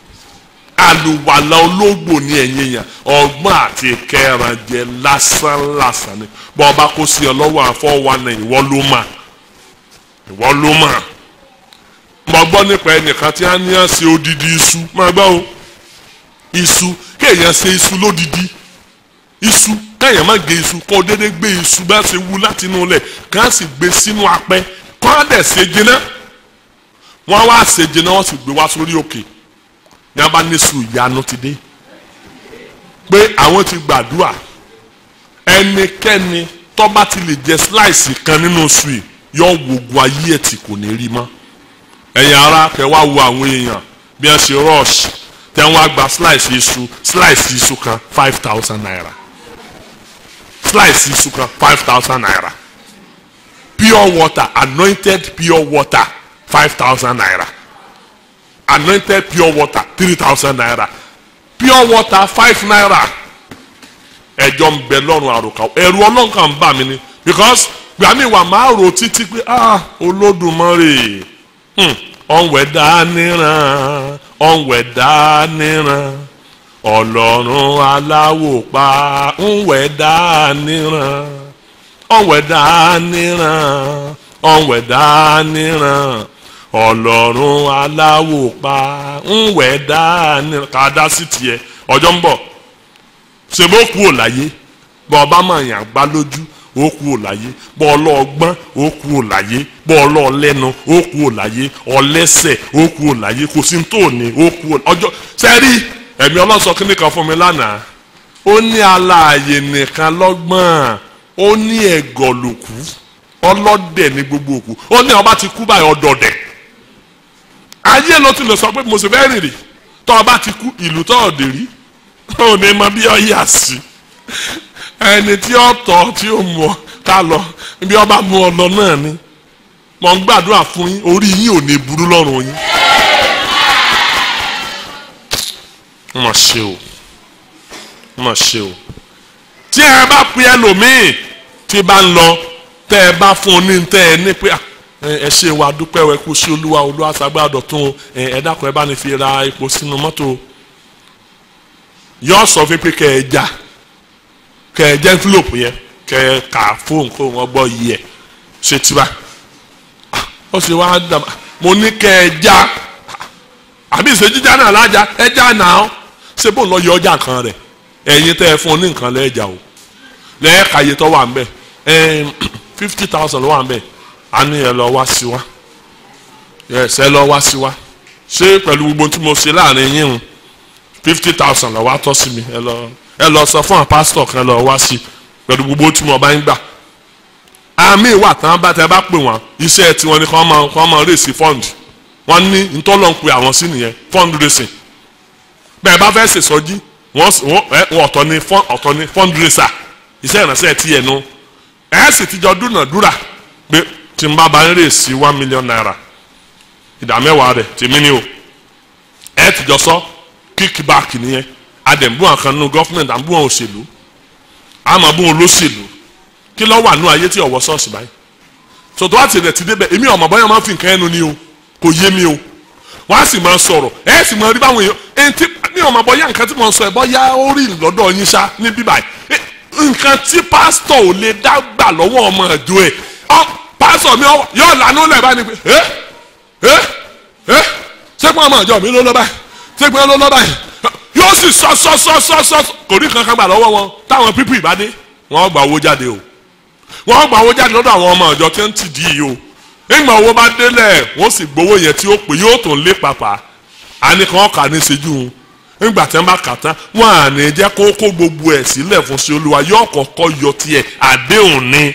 àlùwàlà ológbò ni ẹ̀yìn èèyàn ọgbọ́n àti kẹrànjẹ lásánlásán ni bọ́ ọba kó sí ọ lọ́wọ́ àfọwọ́nà ìwọ ló mà ìwọ ló mà mo gbọ́ nípa ẹnìkan tí a ní à ṣe odidi iṣu máa gbọ́ o iṣu kéèyàn ṣe iṣu lódidi iṣu kéèyàn má gé iṣu kó dédé gbé iṣu bá ṣe wú láti inú ilẹ̀ kán sì gbé sínú apẹ kán á dẹ̀ ṣe jiná wọ́n wá ṣe jiná wọ́n sì gbé wá sórí òkè ní abá ní iṣu ìyanu ti dé pé àwọn ti gbàdúrà ẹnikẹ́ni tó bá ti lè jẹ slice kan nínú iṣu yìí yọ wògùn ayé ẹ̀ tí kò ní rí mọ́ ẹ̀yin ara kẹ́ wá wo àwọn èèyàn bí wọ́n ṣe rush tẹ wọn gba slice iṣu slice iṣu kan five thousand naira slice iṣu kan five thousand naira pure water anointed pure water five thousand naira anointed pure water three thousand naira pure water five naira ẹjọ ń bẹ lọ́rùn àròkà ẹ̀rù ọlọ́nkà ń bà mí ni because gbàmí wà máa rò títí pé ah olódùmarè ọ̀nwẹ̀dá níran ọ̀nwẹ̀ dáníran ọlọ́run aláwòpá ńwẹ̀ dáníran ọ̀nwẹ̀ dáníran ọ̀nwẹ̀ dáníran ọlọ́run aláwòpá ńwẹ̀ dáníran ká dá sí tiẹ̀ ọjọ́ ń bọ̀ ṣe bó kú ò láyé bọ́ ọba máa yàn gbá lójú ó kú ò láyé bọ́ ọlọ́ọ̀gbọ́n ó kú ò láyé bọ́ ọlọ́ọ̀lẹ́nu ó kú ò láyé ọlẹ́sẹ̀ ó kú ò láyé kò sí tó ní ó kú ò ọjọ́ sẹ́rí ẹ̀mí ọlọ́sọ kínní kan fún mi lánàá ó ní aláàyè nìkan lọ́gbọ́n ó ní ẹ̀gọ́ lòkú ọlọ́dẹ̀ ní gbogbo òkú ó ní ọba ti kú báyìí ọdọọdẹ ayé ló ti lè sọ pé mo sì fẹ́ rìn rìn tọ́ ọba ti kú ìlú tọ́ ọ̀dẹ̀ rí ó ní mọ bí ọ yà sí ẹni tí ó tọ́ tí ó mú ọ ká lọ bí ọba mú ọ lọ náà ni mo ń gbàdúrà fún yín orí yín ò ní burú lọ́rùn yín. mo ṣe o mo ṣe o tí ẹ bá pe ẹlòmíì tí bá ń lọ tẹ ẹ bá fún un ní tẹ ẹ ní pé ẹ ṣe wa dúpẹ́ wẹ kú sí olúwa olúwa sàgbà dọ̀tún ẹ dákun ẹ bá ní fi ra epo sínú mọ́tò yọ sọ fún pé kẹ ẹ já kẹ ẹ jẹ envelope yẹn kẹ ẹ kà fóun kó wọn gbọ́ yìí ẹ ṣe tiwa ó sì wá dàbà mo ní kẹ ẹ já àbí ìṣe jíjá náà lájà ẹ já náà ṣé bó ń lọ yọ ọjà kan rẹ ẹ̀yin tẹ ẹ fún un ní nǹkan lẹ́ẹ̀jà o lẹ́ẹ̀ka iye tó wà ń bẹ̀ ẹ fifty thousand ló wà ń bẹ̀ a ní ẹ lọ wá sí wa yes ẹ lọ wá sí wa ṣé pẹ̀lú gbogbo tí mo ṣe láàrin yín o fifty thousand lọ wá tọ́ sí mi ẹ lọ ẹ lọ sọ fún àwọn pásítọ̀ kan lọ wá sí pẹ̀lú gbogbo tí mo bá ń gbà àmì ìwà tán bá tẹ bá pè wọ́n iṣẹ́ tiwọn ni kàn máa kàn máa rèsì fund wọ́n ní ntọ́lọ́ ń pe àwọn sí nìyẹn fund racing bẹ́ẹ̀ bá fẹ́ ṣèṣọ́jí wọ́n ọ̀tọ̀ ni ọ̀tọ̀ ni fund racer iṣẹ́ ìránṣẹ́ tiẹ̀ nu ẹ̀ sì ti jọ dúnàdúrà pé tí n bá bá ń rèsì one million naira ìdá mẹ́wàá rẹ̀ tèmi ni o ẹ̀ ti jọ sọ kickback nìyẹn adẹ̀mbú àkàn nínú gọ́fúmẹ̀ntì àbú àwọn òṣèlú àmàbú olóṣèlú kí ló wà nú ayé tí ọ̀wọ́ ṣọ́ọ̀ṣì báyìí sọ̀tọ̀ àti rẹ̀ ti débẹ̀ èmi ọ̀mọ̀ bọ́yá máa ń fi nǹkan ẹnu ni o kò yé mi o wọ́n á sì máa sọ̀rọ̀ ẹ̀ sì máa rí báwọn èèyàn ẹni tí mi ọ̀mọ̀ bọ́yá nǹkan tí mo sọ ẹ̀ bọ́yá ó rí lọ́dọ̀ yín ṣá ní bíbáyìí nǹkan tí pásítọ̀ ò lè dá gbà lọ́wọ́ ọmọ ẹ̀jọ́ ẹ̀ ọ pásítọ̀ mi yóò lànà lẹ̀ báyìí pé ẹ ẹ ẹ sẹ́kùn ọmọ ẹ̀jọ́ mi ló lọ́ báyìí sẹ́kùn ló lọ́ báyìí yóò sì sọ sọ sọ sọ sọ kò ní kankan gbà lọ́wọ́ wọn táwọn pípì ìbádé wọ́n gba owó jáde o wọ́n gba owó jáde lọ́dọ̀ àwọn ọmọ ìjọ tí ń tì dí yìí o nígbà owó bá délẹ̀ wọ́n sì gbowó yẹn tí ó pè yóò tún lé pàpà àníkan kà ní ṣẹ́jú nígbà tí wọ́n bá kà tán wọ́n à ní jẹ́ kó kó gbogbo ẹ̀ sílẹ̀ fún sí olúwa yóò kọ́kọ́ yọ tiẹ̀ àdéhùn ni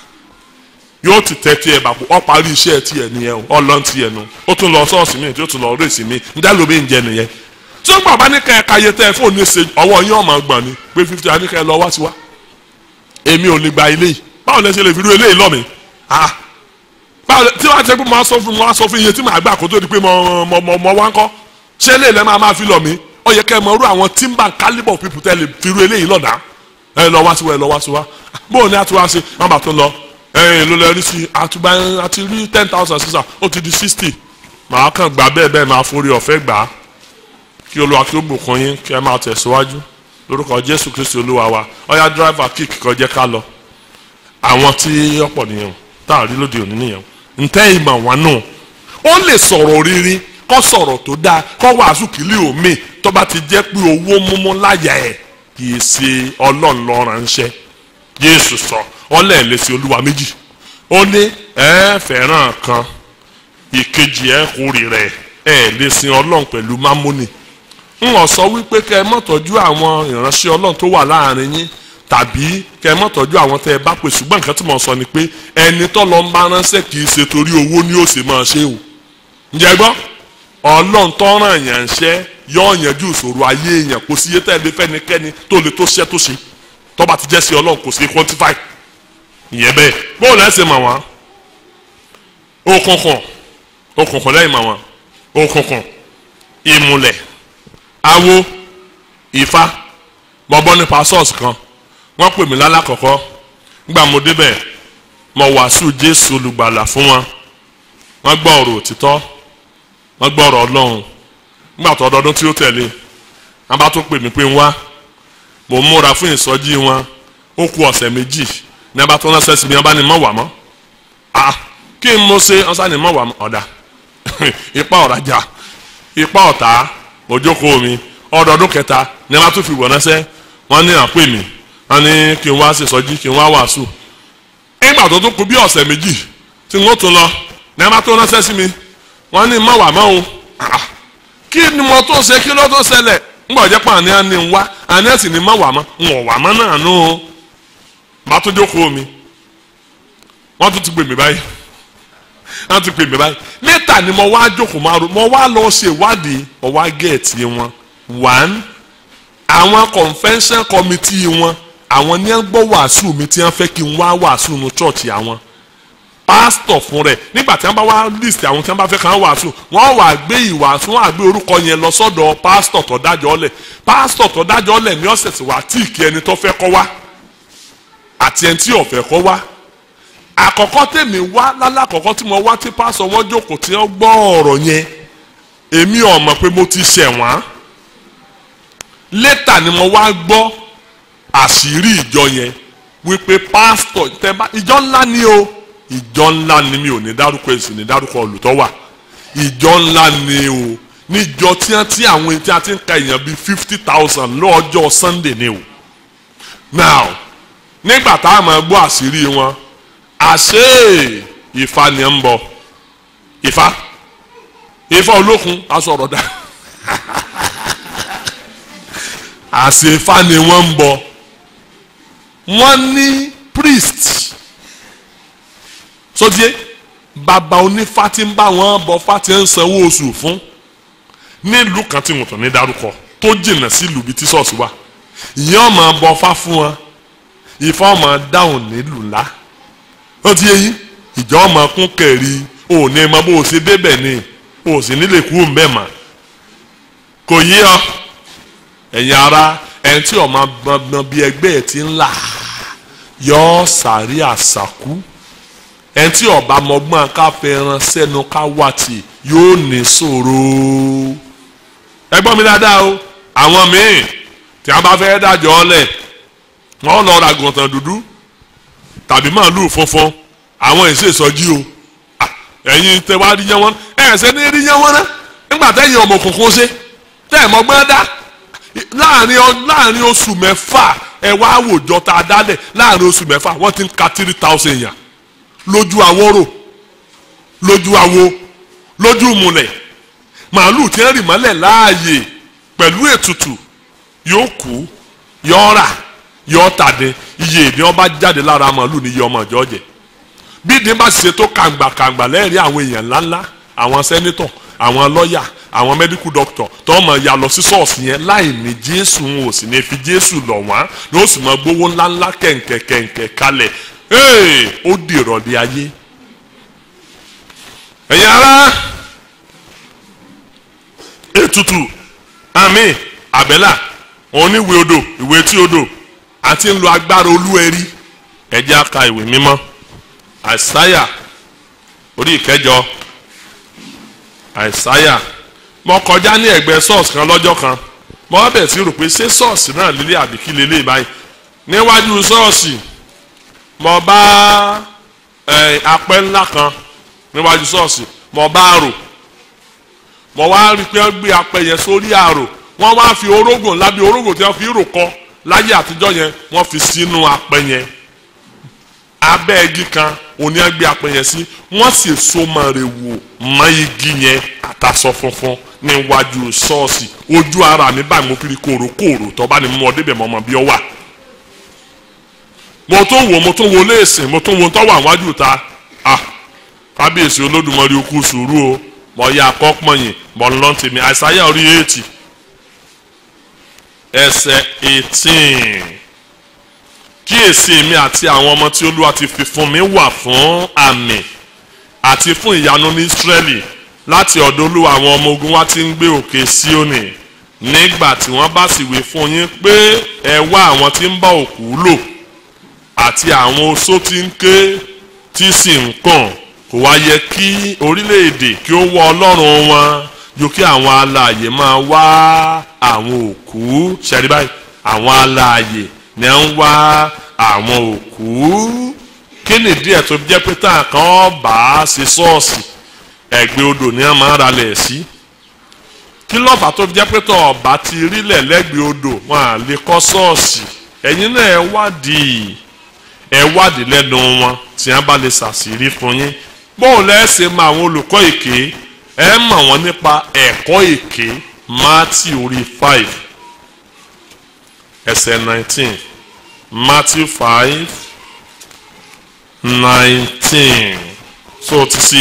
yóò ti tẹ tiẹ̀ bàbá ọ parí iṣẹ́ tiẹ̀ nìyẹn ọ lọ́n tiẹ̀ nu ó tún lọ sọ́ọ̀sì mi tí ó tún lọ rèsì mi ń dá lómi ń jẹ nìyẹn tí ó gbàgbá ní kẹ́ẹ̀ka yẹ tẹ́ ẹ fóònù ní ṣe ọwọ́ yín ọmọ gbọ̀n ni pé fifty àní kẹ́ẹ̀ lọ wá sí wa èmi ò lè gba ilé yìí báwo lẹ ṣe lè fi rú eléyìí lọ́mi ah báwo tí wàá jẹ́ pé mo á sọ fún mo á sọ fún iye tí màá gbà kó tó di pé mo mo mo mo wá ń kọ́ ṣé eléyìí lẹ́ máa máa fi lọ̀ mí ó yẹ kẹ́ ẹ mọ irú àwọn timber calibre of people tẹ́ lè fi rú eléyìí lọ́dà ẹ lọ wá sí wa ẹ lọ wá sí wa bóun ni a ti wá sí wọn bá tó lọ ẹ ló lọ rí sí àtúgbà àti rí ten thousand sísà ó ti di sixty màá kàn gbà bẹ́ẹ̀ bẹ́ẹ̀ máa forí ọ̀fẹ́ gbà á kí olúwa kí ó bùkún yín kí ẹ máa tẹ̀síwájú lórúkọ jésù kristi olúwa wa ọ̀yá dírẹ́fà kíkì kan jẹ́ ká lọ àwọn tí ọ̀pọ̀ nìyẹn tá a rí lóde òní nìyẹn ntẹ́ ìmọ̀ wọn nù ó lè sọ̀rọ̀ rírí kó sọ̀rọ̀ tó dáa kó wàásù kìlì omi tó bá ti jẹ́ pé owó múmú láyà ẹ̀ kì í ṣe ọlọ́run ló ránṣẹ́ jésù sọ ọlẹ́ẹ̀lẹ́sẹ̀ olúwa méjì ó ní ẹ fẹ́ràn kan ìkejì ẹ kórìíra ẹ ẹ lè sin ọlọ́run pẹ̀lú mámónì n ò sọ wípé kẹ ẹ má tọ́jú àwọn ìránṣẹ́ ọlọ́run tó wà láàrin yín tàbí kẹ ẹ má tọ́jú àwọn tẹ ẹ bá pè ṣùgbọ́n nǹkan tí mo sọ ni pé ẹni tó lọ ń bá ránṣẹ́ kì í ṣe torí owó ni ó sì máa ṣe o ǹjẹ́ gbọ́ ọlọ́run tó ràn yàn ṣẹ́ yọ yanjú ìṣòro ayé èèyàn kò sí iye tẹ́ ẹ lé fẹ́nikẹ́ni tó lè tó ṣẹ́ tó ṣe tó bá ti jẹ́ sí ọlọ́run kò sí quantify ìyẹn bẹ́ẹ̀ bóòlù ẹ̀ ṣe mọ̀ wọ́n òkùnkùn òkùnkùn lẹ́yìn mọ̀ wọ́n òkùnkùn ìmùlẹ̀ awo ifá mo bọ́ nípa sọ́ọ̀sì kan wọ́n pè mí lálàkọ̀kọ́ nígbà mo débẹ̀ mo wàásù jésù olùgbàlà fún wọn wọ́n gbọ́ ọ̀rọ̀ òtítọ́ wọ́n gbọ́ ọ̀rọ̀ ọlọ́run nígbà tó ọdọọdún tí ó tẹ̀lé wọn bá tún pè mí pé ń wá mò ń múra fún ìsọjí wọn ó ku ọ̀sẹ̀ méjì ní wọn bá tún ránṣẹ́ sí mi wọn bá ní mọ̀ wà mọ́ ah kí n mo ṣe wọn sá ní mọ̀ wà mọ́ ọ̀dà ipa ọ̀rajà ipa ọ̀tá òjókòó mi ọdọọdún kẹta ní wọn bá tún fi wọ̀ ránṣẹ́ wọn ní àpè mí wọn ní kí n wá ṣèsọjí kí n wá wàásù nígbà tó tún kù bí ọ̀sẹ̀ méjì tí wọ́n tún lọ ní wọn bá tún ránṣẹ́ sí mi wọ́n ní mọ̀ wà mọ́ o ah kí ni mo tó ṣe kí ló tó ṣẹlẹ̀ ńgbà jẹ́ pé àní àní ń wá àní ẹ̀sìn ni má wà mọ́ ń wọ̀ wà mọ́ náà nù ó bá tó jókòó mi wọ́n tún ti pè mí báyìí wọ́n ti pè mí báyìí lẹ́tà ni mo wá jókòó máa ro mo wá lọ ṣe ìwádìí mo wá gẹ̀ẹ́tì wọn one àwọn convention committee wọn àwọn ní ẹ gbọ́ wàásù mi tí wọ́n fẹ́ kí n wá wàásù nu chọ́ọ̀chì àwọn pásítọ̀ fún rẹ̀ nígbà tí wọ́n bá wá list àwọn tí wọ́n bá fẹ́ kàn wàásù wọ́n wà gbé ìwàásù wọ́n wà gbé orúkọ yẹn lọ sọ́dọ̀ pásítọ̀ tó dájọ́ lẹ̀ pásítọ̀ tó dájọ́ lẹ̀ ní ọ̀sẹ̀ tí wà tí kí ẹni tó fẹ́ kọ́ wá àti ẹni tí ò fẹ́ kọ́ wá àkọ́kọ́ tèmi wá lálàkọ́kọ́ tí mo wá tí pásítọ̀ wọn jókòó tí wọ́n gbọ́ ọ̀rọ̀ yẹn èmi ò mọ̀ pé mo ti ṣẹ̀ wọ́n létà ni mo wá gbọ́ àṣírí ìjọ yẹn wípé pásítọ̀ tẹ́ bá ìjọ ńlá ni o ìjọ ńlá ni mi ò ní dárúkọ èsì ní dárúkọ olùtọ́ wà ìjọ ńlá ni o níjọ tí wọ́n ti àwọn tí a ti ń ka èèyàn bíi fifty thousand lọ́jọ́ sunday ni o now nígbà tá a máa gbọ́ àṣírí wọn àṣé ìfà ni ń bọ̀ ìfà ìfà olókun aṣọ ọ̀rọ̀ dá àṣé ìfà ni wọ́n ń bọ̀ wọ́n ní priest sọdíé bàbá onífá tí ń bá wọn bọ fá tí ń sanwó oṣù fún nílùú kan tí wọn tàn ní dárúkọ tó jìnnà sí ìlú bíi tí ṣọ́ọ̀ṣì wà ìyẹn ọmọ bọ fá fún wọn ìfọ ọmọ dáhùn nílùú ńlá ó ti yé yín ìjọ ọmọ kún kẹrì òní mọ bó o ṣe débẹ̀ ni o sì nílè kú mbẹ́ mà kò yí ọ ẹ̀yin ara ẹni tí ọmọ gbọ̀ngbọ̀n bíi ẹgbẹ́ ẹ̀ ti ń là yọ sàárì àṣàkú ẹni tí ọba mọgbọ́n ká fẹ́ràn sẹ́nu ká wà tì yóò ní ṣòro ẹ gbọ́ mi dáadáa o àwọn míì tí a bá fẹ́ dájọ́ ọlẹ̀ wọ́n lọ ra gàntàn dúdú tàbí màálùú funfun àwọn èsì ìsọjí o ẹ̀yin tẹ wá rí yẹn wọn ẹ̀ ṣe ní rí yẹn wọn ná nígbà tẹ́yìn ọmọ òkùnkùn ṣe tẹ́ ẹ̀ mọ́gbọ́n dá láàrin láàrin oṣù mẹ́fà ẹ wá àwòjọ tá a dálẹ̀ láàrin oṣù mẹ́fà wọ́n ti ń ka three thousand yàn lójú àwòrò lójú àwo lójú múlẹ̀ màálùú tí ń rì mọ́lẹ̀ láàyè pẹ̀lú ètùtù yóò kú yóò rà yóò tàdé iye ìdí ọba jáde lára màálùú ní iye ọmọ ìjọ jẹ bí ìdí bá ṣe tó kàǹgbàkàǹgbà lẹ́rìí àwọn èèyàn ńláńlá àwọn sẹ́nítọ̀ àwọn lọ́ọ̀yà àwọn mẹ́díkù dọ́kítọ̀ tó mọ̀ ya lọ sí ṣọ́ọ̀ṣì yẹn láì ní jésù wọn ò sì ní fi jésù lọ̀ wọ́n ní ó sì mọ gbówó ńláńlá kẹ̀ǹkẹ̀ kẹ̀ǹkẹ̀ kalẹ̀ ee ó di ìrọ̀lẹ́ ayé ẹ̀yin ará ètùtù àmì àbẹ́là oníwèé odò ìwé tí odò àti ń lo agbára olúwẹ̀rí ẹ̀jẹ̀ aka ìwé mímọ́ àìsáyà orí ìkẹjọ àìsáyà mo kọjá ní ẹ̀gbẹ́ ṣọ́ọ̀ṣì kan lọ́jọ́ kan mo wá bẹ̀rẹ̀ sí rò pé ṣé ṣọ́ọ̀ṣì náà lélẹ̀ àbí kí lélẹ̀ báyìí níwájú ṣọ́ọ̀ṣì mo bá apẹ́ ńlá kan níwájú ṣọ́ọ̀ṣì mo bá rò mo wá rí i pé wọ́n gbé apẹ́ yẹn sórí àrò wọ́n wá fi orógùn ńlá bí orógùn tí wọ́n fi rò kọ́ láyé àtijọ́ yẹn wọ́n fi sínú apẹ́ yẹn abẹ́ igi kan òní ẹgbẹ́ apẹ́ yẹn sí wọ́n sì so mọ́ rẹ̀ wò mọ́ igi yẹn àtàsọ funfun níwájú ṣọ́ọ̀ṣì ojú ara mi báyìí mo fi rí kòròkòrò tó bá ní mú ọ débẹ̀ mọ́ ọmọ bí ọ wà mo tún wò mo tún wo léèsì mo tún wo tó wà wájú ta ah kábíyèsí olódùmarè okú sùúrù o mo ya akọ́pọ̀yìn mo lọ́n tèmi àìsàyà orí eighty ẹsẹ̀ eighteen kíyèsí èmi àti àwọn ọmọ tí olúwa ti fi fún mi wà fún àmì àti fún ìyanu ní Ísírẹ́lì láti ọ̀dọ̀ olúwa àwọn ọmọ ogun wa ti ń gbé òkè Síónì nígbà tí wọ́n bá sì wí fún yín pé ẹ wá àwọn tí ń bá òkú lò àti àwọn oṣó tí ń ké tí sì ń kàn kò wá yẹ kí orílẹ̀-èdè kí ó wọ ọlọ́run wọn ju kí àwọn alààyè máa wá àwọn òkú ṣẹ́rí báyìí àwọn alààyè ni à ń wá àwọn òkú kí nìdí ẹ̀ tó jẹ́ pé tá a kàn bá a ṣe ṣọ́ọ̀ṣì ẹ̀gbẹ́ odò ni a máa ń ralẹ̀ sí kí lọ́fà tó jẹ́ pé tó ọba ti rílẹ̀ lẹ́gbẹ̀ẹ́ odò wọn à lè kọ́ ṣọ́ọ̀ṣì ẹ̀yin náà ẹ wádìí ẹ wádìí lẹ́nu wọn tí wọ́n bá lè ṣàṣírí fún yín bóun lẹ́sẹ̀ mọ àwọn olùkọ́ èké ẹ mọ̀ wọ́n nípa ẹ̀kọ́ èké Matthew orí five ẹsẹ̀ nineteen Matthew five nineteen so ti sí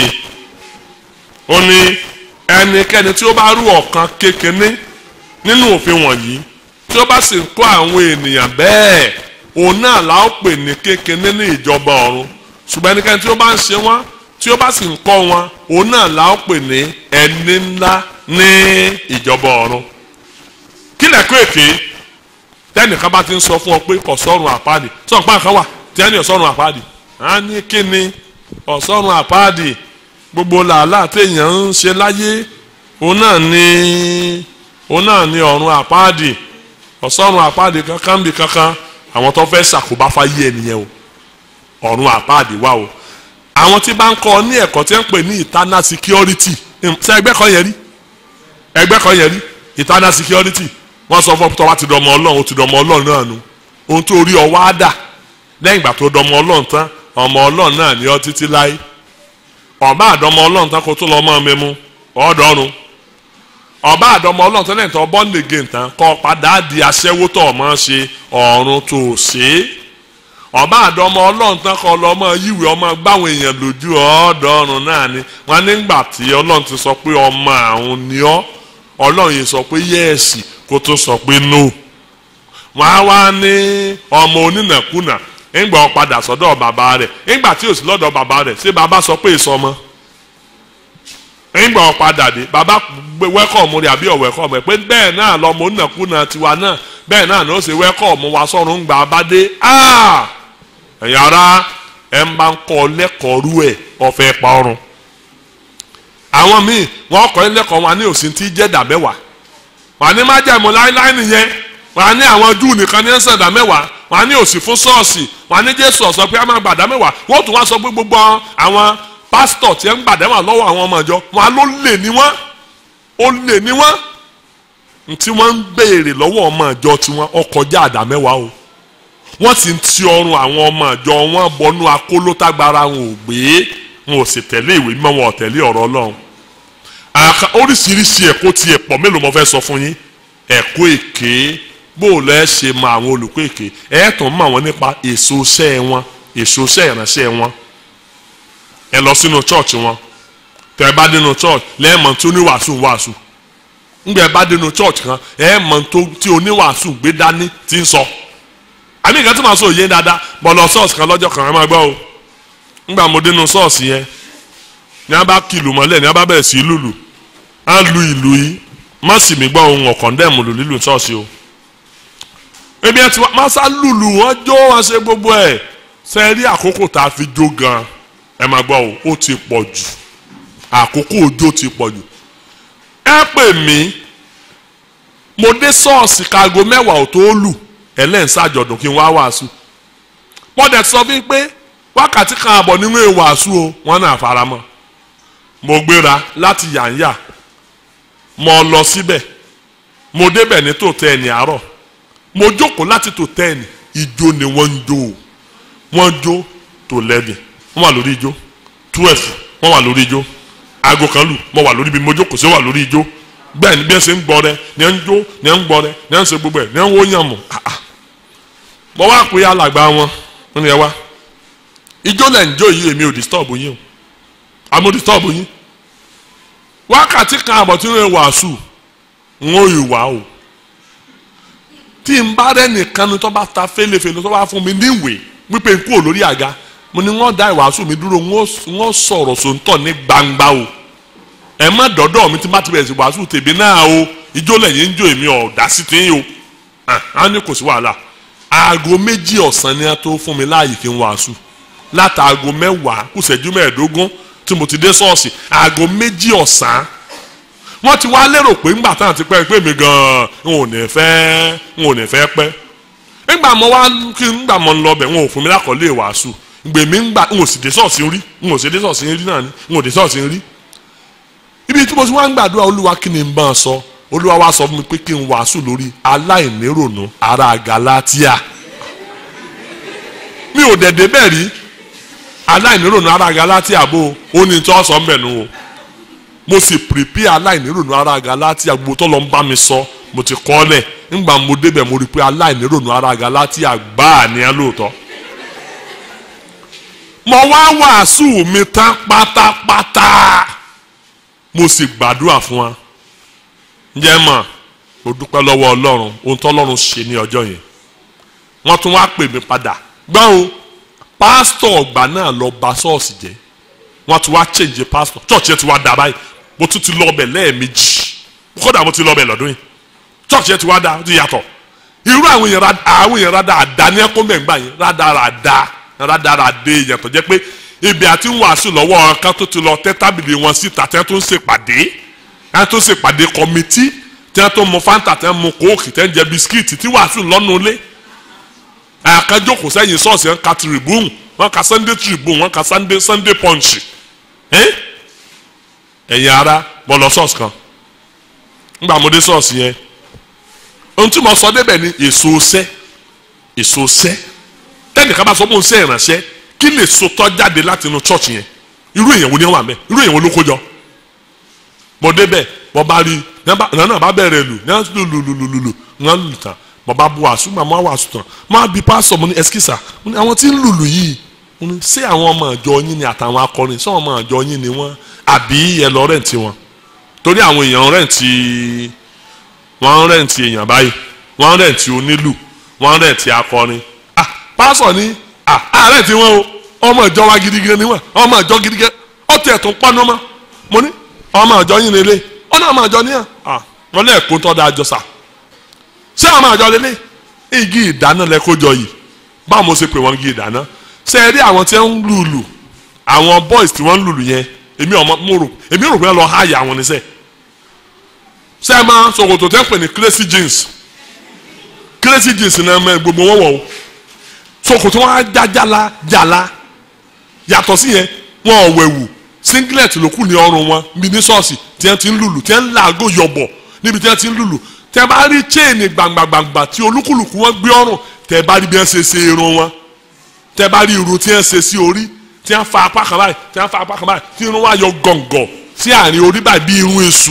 ó ní ẹnikẹ́ni tí ó bá rú ọ̀kan kékeré nínú òfin wọ̀nyí tí ó bá sì ń kọ́ àwọn ènìyàn bẹ́ẹ̀ òun náà la ó pè ní kékeré ní ìjọba ọ̀run ṣùgbọ́n ẹnikẹ́ni tí ó bá ń ṣe wọ́n tí ó bá sì ń kọ́ wọn òun náà la ó pè ní ẹni ńlá ní ìjọba ọ̀run kí lẹ́kọ́ èké tẹ́nìkan bá ti ń sọ fún ọ pé ọ̀sọ́run àpáàdì sọ̀rọ̀ pa nǹkan wà tí ẹni ọ̀sọ́run àpáàdì á ní kí ni ọ̀sọ́run àpáàdì gbogbo làálàá téèyàn ń ṣe láyé òun náà ní òun náà ní ọ̀run àpáàdì ọ̀sọ́run àpáàdì kankan bí kankan àwọn tó fẹ́ ṣàkóbá fáyé ẹnìyẹn o ọ̀run àpáàdì wà o àwọn tí bá ń kọ́ ní ẹ̀kọ́ tí ń pè ní internal security ṣe ẹgbẹ́ kan yẹn rí ẹgbẹ́ kan yẹn rí internal security wọ́n sọ fún ọ pé tọ́wá ti dọmọ ọlọ́run ó ti dọmọ ọlọ́run náà nu ohun tó rí ọ wá dà lẹ́yìn ìgbà tó dọmọ ọlọ́run tán ọmọ ọlọ́run náà ní ọ títí láé ọba àdọmọ ọlọ́run tán kó tó lọ́ mọ́ mi mú ọ̀ọ́dọ́rùn ọba àdọmọ ọlọ́run tán lẹ́yìn tó born again tán kọ́ padà di aṣẹ́wó tó ọmọ ṣe ọ̀run tó ṣe é ọba àdọmọ ọlọ́run tán kọ́ lọ́ mọ́ yíwèé ọmọ gbáwọn èèyàn lójú ọ̀ọ́dọ́rùn náà ni wọn nígbà tí ọlọ́run ti sọ pé ọmọ àwọn ni ọ́ ọlọ́run yìí sọ pé yẹ́ẹ̀sì kó tó sọ pé no wọn á wá ní ọmọ onínàkúnà ńgbà ọ padà sọ́dọ̀ bàbá rẹ̀ ńgbà tí ò sí lọ́dọ̀ bàbá rẹ̀ ṣé bàbá sọ pé èso ọmọ ńgbà ọ padà dé bàbá wẹ́kọ̀mù rẹ̀ àbí ọ̀wẹ́kọ̀mù rẹ̀ pé bẹ́ẹ̀ náà lọ́mọ onínàkúnà tiwa náà bẹ́ẹ̀ náà ni ó ṣe wẹ́kọ̀mù wa sọ́run ńgbà bá dé ẹ̀yin ara ẹ̀ ń bá ń kọ́ lẹ́kọ̀ọ́ rú ẹ̀ ọ̀fẹ́ pa ọrùn àwọn míì wọ́n kọ́ lẹ́kọ̀ọ́ wọn ní òsín tí jẹ́ dàbẹ́wàá wà ní májẹ̀mú láíláí nìyẹn wà ní àwọn júù nìkan ní ẹ̀sán ìdá mẹ́wàá wà ní òsì fún ṣọ́ọ̀ṣì wà ní jésù ọ̀sọ́ pé a máa gbàdá mẹ́wàá wọ́n tún wá sọ pé gbogbo àwọn pásítọ̀ tí ẹ̀ ń gbàdá wà lọ́wọ́ àwọn ọmọ ìjọ wọn ló lè ní wọ́n ó lè ní wọ́n tí wọ́n ń béèrè lọ́wọ́ ọmọ ìjọ tiwọn ọkọjá àdá mẹ́wàá o wọ́n sì ń ti ọrùn àwọn ọmọ ìjọ wọn bọnú akólótágbára wọn ò gbé wọn ò sì tẹ̀lé ìwé mímọ́ wọn ò tẹ̀lé ọ̀rọ̀ ọlọ́run àka oríṣiríṣi ẹ̀kọ́ ti ẹ̀pọ̀ mélòó mo fẹ́ sọ fún yín ẹ̀kọ́ èké bó o lẹ́ ṣe mọ àwọn olùkọ́ èké ẹ̀ tún mọ àwọn nípa èso iṣẹ́ wọn èso iṣẹ́ ìránṣẹ́ wọn ẹ lọ sínú chọ́ọ̀chì wọn tẹ́ ẹ bá dénú chọ́ọ̀chì lẹ́ẹ̀mọ̀ tí oníwàásù ń wàásù ńgbẹ́ ẹ bá dénú chọ́ọ̀chì kan ẹ mọ̀ tí oníwàásù gbé dání ti ń sọ àmì ìkan tí màá sọ òye dáadáa bọ̀ lọ ṣọ́ọ̀ṣì kan lọ́jọ́ kan ẹ máa gbọ́ o ńgbà mo dénú ṣọ́ọ̀ṣì yẹn ní a bá kìlù mọ́lẹ̀ ní a bá bẹ̀rẹ̀ sí lùlù á lu ìlú yìí má sì mí gbọ́ ohun ọ̀kàn dẹ́mu lù lílù ṣọ́ọ̀ṣì o. ebi ẹ ti wá má sá lùlù wọn jó wọn ṣe gbogbo ẹ̀ ṣe rí àkókò tá a fi jó gan ẹ máa gbọ́ o ó ti pọ̀ jù àkókò òjò ti pọ̀ jù. ẹ pè mí mo dé ṣọ́ọ̀ṣì kaago mẹ́wàá ò tó lù ẹlẹ́ǹsàjọ̀dún kí n wá wàásù. wọ́n dẹ̀ sọ fún pé wákàtí kan àbọ̀ nínú ìwàásù o wọ́n náà faramọ́ mo gbéra láti yànyà mo lọ síbẹ̀ mo débẹ̀ ní tó tẹ́ ẹni àárọ̀ mo jókòó láti tó tẹ́ ẹni ijó ni wọ́n ń jó o wọ́n jó tó lẹ́dì wọ́n wà lórí ijó twelve wọ́n wà lórí ijó aago kan lù mo wà lórí ibi mo jókòó sí wà lórí ijó bẹ́ẹ̀ ni bí ẹ ṣe ń gbọ́ rẹ ni ẹ ń jó ni ẹ ń gbọ́ rẹ ni ẹ ń ṣe gbogbo ẹ̀ ni ẹ ń wó yàn mọ̀ mo wá pé alàgbà wọn wọ́n ní ẹ wá ijó lẹ̀ ń jó yìí èmi ò disturb yín o àmọ́ disturb yín wákàtí kan àbọ̀ tí wọ́n wàásù ń ó ìwà o tí n bá rẹ nìkan ni tó bá ta fẹlẹfẹlẹ tó bá fún mi níwèé wípé n kúrò lórí àga mo ní wọ́n dá ìwàásù mi dúró wọ́n sọ̀rọ̀ sòńtọ̀ ní gbangba o ẹ má dọ́dọ̀ mi tí n bá ti bẹ̀rẹ̀ sí wàásù tèmi náà o ijó lẹ́yìn ń jó èmi ọ̀dà sí ti ń o á ní kò sí wàhálà aago méjì ọ̀sán ni a tó fún mi láàyè kí n wàásù látàago mẹ́wàá kù ṣẹ́jú mẹ́ẹ̀ẹ́dógún tí mo ti dé ṣọ́ọ̀ṣì aago méjì ọ̀sán wọ́n ti wá lérò pé ńgbà táwọn ti pẹ́ pé mi gan-an n ò ní fẹ́ n ò ní fẹ́ pẹ́ ńgbà mo wá kí ńgbà mo ń lọ bẹ̀ wọn ò fún mi lákọ̀ọ́lé wàásù gbè mí ńgbà n ò sì dé ṣọ́ọ̀ṣì rí n ò sì dé ṣọ́ọ̀ṣì rí náà ni n ò dé ṣọ́ọ̀ṣì rí ibi tí mo ti wá ń gbàdúrà olúwa kí ni n bá a sọ olúwa wá sọ fún mi pé kí n wàásù lórí aláìnírònú ará Galatia mi ò dẹ̀ débẹ̀ rí aláìnírònú ará Galatia bó o ní tí wọ́n sọ ń bẹ̀ nù o mo sì prepare aláìnírònú ará Galatia gbogbo tó lọ ń bá mi sọ mo ti kọ́ lẹ̀ ńgbà mo débẹ̀ mo rí i pé aláìnírònú ará Galatia gbáà ní ẹ lóòótọ́ mo wá wàásù mi tán pátápátá mo sì gbàdúrà fún wa ǹjẹ́ mọ̀ mo dúpẹ́ lọ́wọ́ ọlọ́run ohun tó ọlọ́run ṣe ní ọjọ́ yẹn wọ́n tún wá pè mí padà gbọ́n o pásítọ̀ ọgbà náà lọ bà ṣọ́ọ̀ṣì jẹ́ wọ́n tún wá change pásítọ̀ church yẹn ti wá dà báyìí mo tún ti lọ ọbẹ̀ lẹ́ẹ̀mejì kódà mo ti lọ ọbẹ̀ lọ́dún yìí church yẹn ti wá dà ó ti yàtọ̀ irú àwọn èèyàn rada àwọn èèyàn rada àdá ní ẹkọ mẹ́ngbà yẹn rada rada rada rada èèyàn tó jẹ́ pé ibi àti ń wàásù lọ́wọ́ kan tó ti lọ tẹ́ tábìlì wọn síta tẹ́ tó ń ṣèpàdé tẹ́ tó ń ṣèpàdé kọ́mítì tẹ́ tó mu fanta tẹ́ mu kóòkì tẹ́ ń jẹ bisikíìtì tí wàásù lọ́nu ilé àkànjókòó sẹ́yìn ṣọ́ọ̀ṣì wọn ka tribune wọn ka sunday tribune wọn ka sunday sunday punch ẹ̀yin ara mo lọ ṣọ́ọ̀ṣì kan ńgbà mo dé ṣọ́ọ̀ṣì yẹn ohun tí mo sọ débẹ̀ ni èso sẹ́ èso sẹ́ tẹ́nìkan bá sọ fún un sẹ́ ìrànṣẹ́ kí lè so tọ́ jáde láti inú church yẹn irú èèyàn wo ni wọ́n wà mẹ́ irú èèyàn wo ló kó jọ mo débẹ̀ mo bá rí nana bá bẹ̀rẹ̀ lù ní lù lù lù lù lù lù wọ́n lù tán mo bá bu wàásù mà mo wàásù tán mo á bi pásítọ̀ mo ní ẹsikísà mo ní àwọn tí ń lùlù yìí mo ní ṣé àwọn ọmọ àjọ yín ni àtàwọn akọrin ṣé àwọn ọmọ àjọ yín ni wọ́n àbí ẹ lọ rẹ̀ǹtì wọn torí àwọn èèyàn rẹ̀ǹtì wọ́n rẹ̀ǹtì èèyàn báyìí wọ́n rẹ̀ǹtì onílù wọ́n rẹ̀ǹtì akọrin ah pásítọ̀ ní ah àárẹ̀ tí wọ́n o ọmọ ìjọ wa gidigan ni wọ́n ọmọ ìjọ gidigan ọtí ẹ̀ tó pọ́nú mọ́ mo ní ọmọ ìjọ yín lélẹ̀ ọ̀nà ọmọ ìjọ níyà ah wọ́n lé ẹ̀kọ́ tọ́ da àjọ sà ṣé ọmọ ìjọ lélẹ̀ igi ìdáná lẹ kó jọ yìí báwo mo ṣe pè wọ́n igi ìdáná ṣe é rí àwọn tí wọ́n ń lùlù àwọn boys tí wọ́n ń lùlù yẹn èmi ọmọ mo rò èmi rò pé lọ háyà àwọn níṣẹ́ ṣe é máa ṣòkòtò tẹ́ pè ní crazy jeans crazy jeans náà mẹ́ gbogbo wọn wọ̀ o ṣòkòtò wọn á já jala jala yàtọ̀ sí yẹn wọn ò wẹ̀wù singlet ló kù ní ọrùn wọn níbi ní ṣọ́ọ̀ṣì tí wọ́n ti ń lùlù tí wọ́n ń làágò yọ̀bọ̀ níbi tí wọ́n ti ń lùlù tẹ́ bá rí chain gbàngbàngbà tí olúkúlùkù wọn gbé ọrùn tẹ́ bá rí bí wọ́n ṣe ṣe irun wọn tẹ́ bá rí irun tí wọ́n ṣe sí orí tí wọ́n fa apá kan báyìí tí wọ́n fa apá kan báyìí tí irun wa yọ gọ̀ǹgọ̀ sí àárín orí báyìí bí irun èṣù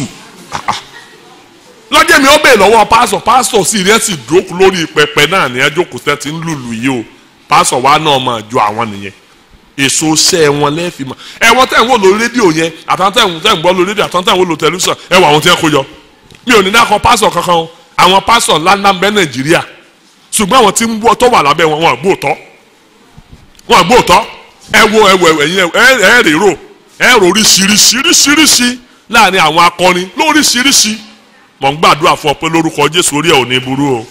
lọ́jọ́ mi ó bèè lọ́wọ́ pásọ̀ pásọ̀ sì rí ẹ̀ sì dúró lórí pẹpẹ náà ní ẹjọ́ kò tẹ́ ti ń lùlù yìí o pásọ̀ wa náà máa jọ àwọn nìyẹn èso sẹ́ wọn lẹ́ẹ̀fì mọ́ ẹ̀wọ̀n tẹ̀ ń wò lórí rédíò yẹn àtàwọn tẹ̀ ń tẹ̀ ń gbọ́ lórí rédíò àtàwọn tẹ̀ ń wò lórí tẹlifíṣàn ẹ wọ àwọn tí wọ́n kó jọ mi ò ní dákọ̀ pásọ̀ kankan o àwọn pásọ̀ ńláńlá ń bẹ nàìjíríà ṣùgbọ́n àwọn tí ń wọ́ tó wà lábẹ́ wọn wọn àgbóòtọ́ wọn àgbóòtọ́ ẹ wo ẹ wo ẹ̀yin ẹ ẹ rèrò ẹ rò oríṣiríṣiríṣiríṣi láàrin àwọn akọrin lóríṣiríṣi mọ̀ ń gbàdúrà fún ọ pé lórúkọ jésù orí ẹ̀ ò ní burú o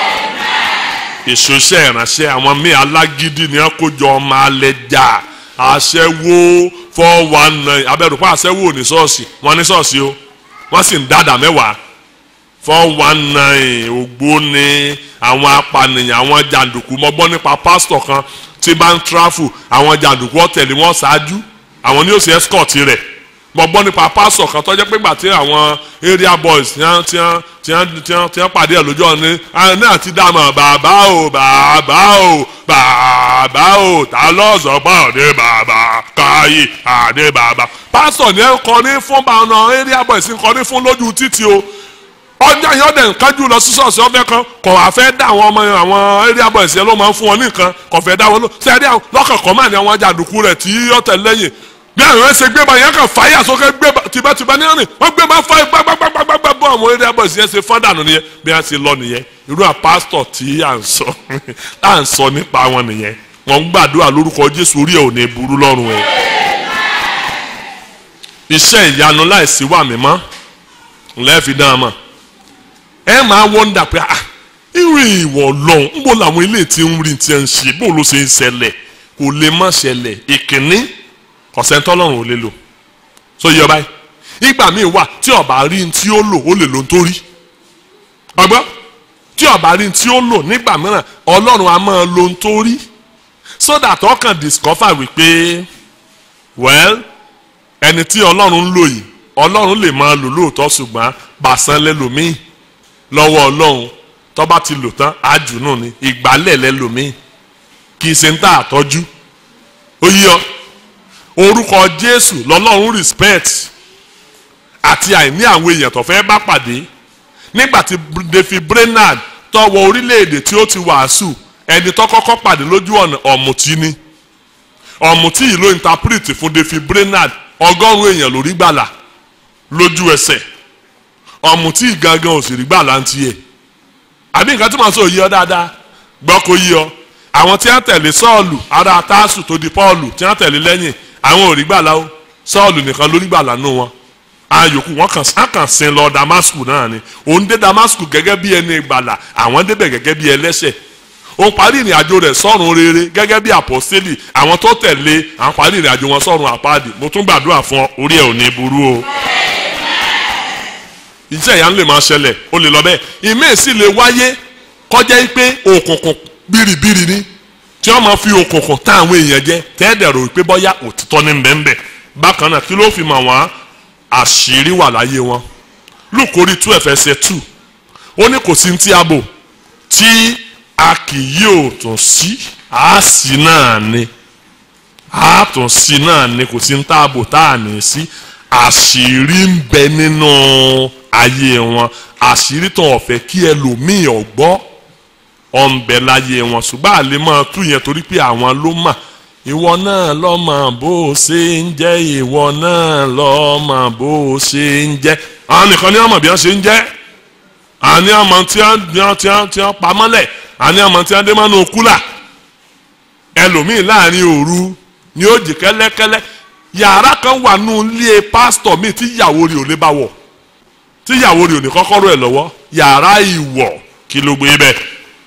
ìṣòṣẹ́ ìránṣẹ́ àwọn míì alágídí ni wọ́n kó jọ ọmọ alẹ́ jà aṣẹ́wó four one nine abẹ́rù pa aṣẹ́wó ní ṣọ́ọ̀ṣì wọ́n ní ṣọ́ọ̀ṣì o wọ́n sì ń dáadáa mẹ́wàá four one nine ògbóni àwọn apànìyàn àwọn jàǹdùkú mo gbọ́ nípa pásítọ̀ kan tí bá ń tráfù àwọn jàǹdùkú ọ̀tẹ̀lẹ̀ wọn ṣáájú àwọn ní ó ṣe escort rẹ̀ mo gbọ́ nípa pásítọ̀ kan tó jẹ́ pé gbà tí àwọn area boys tí wọ́n tí wọ́n tí wọ́n tí wọ́n tí wọ́n pàdé ẹ̀ lójú ọ̀nà ní àti dàmọ̀ bàbá o bàbá o bàbá o ta lọ́sọ̀ pọ̀ ní bàbá káyé àdé bàbá. pásítọ̀ ní ẹ̀ kọ́ ní fún bàánà area boys ń kọ́ ní fún lójú títì o ọjà yẹn ọdẹ nkájú lọ sí ṣọ́ọ̀ṣì ọfẹ kan kò wá fẹ́ dá àwọn ọmọ àwọn area boys yẹn ló máa ń fún wọn ní nǹkan kò fẹ́ dá wọn lọ sẹ́ẹ̀dí àwọn lọ́kànkọ́ máa ní àwọn jàǹdùkú rẹ̀ tí ọ̀tẹ̀ lẹ́yìn bí àwọn ẹsẹ̀ gbé ba yẹn kan fàyà sókè gbé ba tìbátìbá ní ọ̀rìn wọ́n gbé ba fàyà gbàgbàgbàgbàgbà bọ́ àwọn area boys yẹn ṣe fọ́n dànù nìyẹn bí wọ́n ṣe lọ nìyẹn irú à pásítọ̀ tí à ń sọ à ń sọ nípa wọn nìyẹn wọ́n ń gbàdúrà lórúkọ Jésù orí ẹ̀ ò ní burú lọ́rùn ẹ̀ iṣẹ́ ìyanu láìsí wà mímọ́ lẹ́ẹ̀fi dán mọ́ ẹ máa wọ́ndà pé ah irú ìwọ̀ lọ́hùn ń bọ̀ làwọn ilé tí ń rí tí ń ṣe bó ló ṣe ń ṣẹlẹ̀ kò lè má ṣẹlẹ̀ ìkíní kọ̀sẹ́ńtọ́ lọ́rùn ò lè lò so yọ báyìí ìgbà míì wà tí ọba rí ní tí ó lò ó lè lò ń tó rí ọgbọ́n tí ọba rí ní tí ó lò nígbà mìíràn ọlọ́run a máa lo ń tó rí so that ọkàn discover wípé well ẹni tí ọlọ́run ń lò yìí ọlọ́run lè máa lò lóòótọ́ ṣùgbọ́n bàṣán lẹ́lòmíì lọ́wọ́ ọlọ́run tó bá ti lò tán àjùnú ni ìgbálẹ̀ lẹ́lòmíì kì í ṣe ń tà àtọ́jú ó yí ọ orúkọ jésù lọ́lọ́run respect àti àìní àwọn èèyàn tó fẹ́ bá pàdé nígbà tí David Brainerd tó wọ orílẹ̀-èdè tí ó ti wàásù ẹni tó kọ́kọ́ pàdé lójú ọ̀nà ọ̀mùtí ni ọ̀mùtí yìí ló interpret fún David Brainerd ọgọ́rùn-ún èèyàn lórí gbàlà lójú ẹsẹ̀ ọ̀mùtí gangan ò sì rí gbàlà ń tiẹ̀ àbí nǹkan tí màá sọ yí ọ dáadáa gbọ́ kó yí ọ àwọn tí wọ́n tẹ̀lé sọ́ọ̀lù ará tásù tó di pọ́ọ̀lù tí wọ́n tẹ̀lé lẹ́yìn àwọn ò rí gbàlà o sọ́ọ̀lù nìkan ló rí gbàlà nù wọn ayòkù wọn kàn á kàn sin lọ damasku náà ni òun dé damasku gẹ́gẹ́ bí ẹni gbàlà àwọn débẹ̀ gẹ́gẹ́ bí ẹlẹ́ṣẹ̀ òun parí ìrìn àjò rẹ̀ sọ́run rere gẹ́gẹ́ bí àpọ́sítélì àwọn tó tẹ̀lé àwọn parí ìrìn àjò wọn sọ́run àpáàdì mo tún gbàdúrà fún ọ orí ẹ̀ ò ní burú o iṣẹ́ ìyá ń lè máa ṣẹlẹ̀ ó lè lọ bẹ́ẹ̀ ìmíì sì lè wáyé kọjá pé òkùnkùn bìrìbìrì ni tí wọ́n máa fi òkùnkùn tá àwọn èèyàn jẹ tẹ́ẹ̀dẹ̀rò pé bọ́yá òtítọ́ ní bẹ́ẹ̀nbẹ́ bákan náà kí ló fi mọ̀ wọ́n àṣírí wà láyé wọn lùkórí tú ẹ̀fẹsẹ̀ tù ó ní kò sí ti abo tí a kì yóò tún sí àásì náà ni àátúnṣí náà ni kò sí ń táàbò tá à ní sí àṣírí ń bẹ nínú ayé wọn àṣírí tó ọ̀fẹ́ kí ẹlòmíì ọ̀gbọ́ ọ̀nbẹ láyé wọn ṣùgbọ́n àlè máa tú yẹn torí pé àwọn ló mà ìwọ náà lọ́mọ bó o ṣe ń jẹ́ ìwọ náà lọ́mọ bó o ṣe ń jẹ́ àwọn nìkan ní ọmọ bí wọ́n ṣe ń jẹ́ àní ọmọ tí wọ́n tí wọ́n tí wọ́n pa mọ́lẹ̀ àní ọmọ tí wọ́n dé mọ́nú kúlà ẹlòmíì láàrin òru ni ó jì kẹ́lẹ́kẹ́lẹ́ yàrá kan wà nù ilé pásítọ̀ mi tí ìyàwó rẹ̀ ò lè bá wọ̀ tí ìyàwó rẹ̀ ò ní kọ́kọ́rọ́ ẹ̀ lọ́wọ́ yàrá ìwọ̀ kí ló gbé bẹ́ẹ̀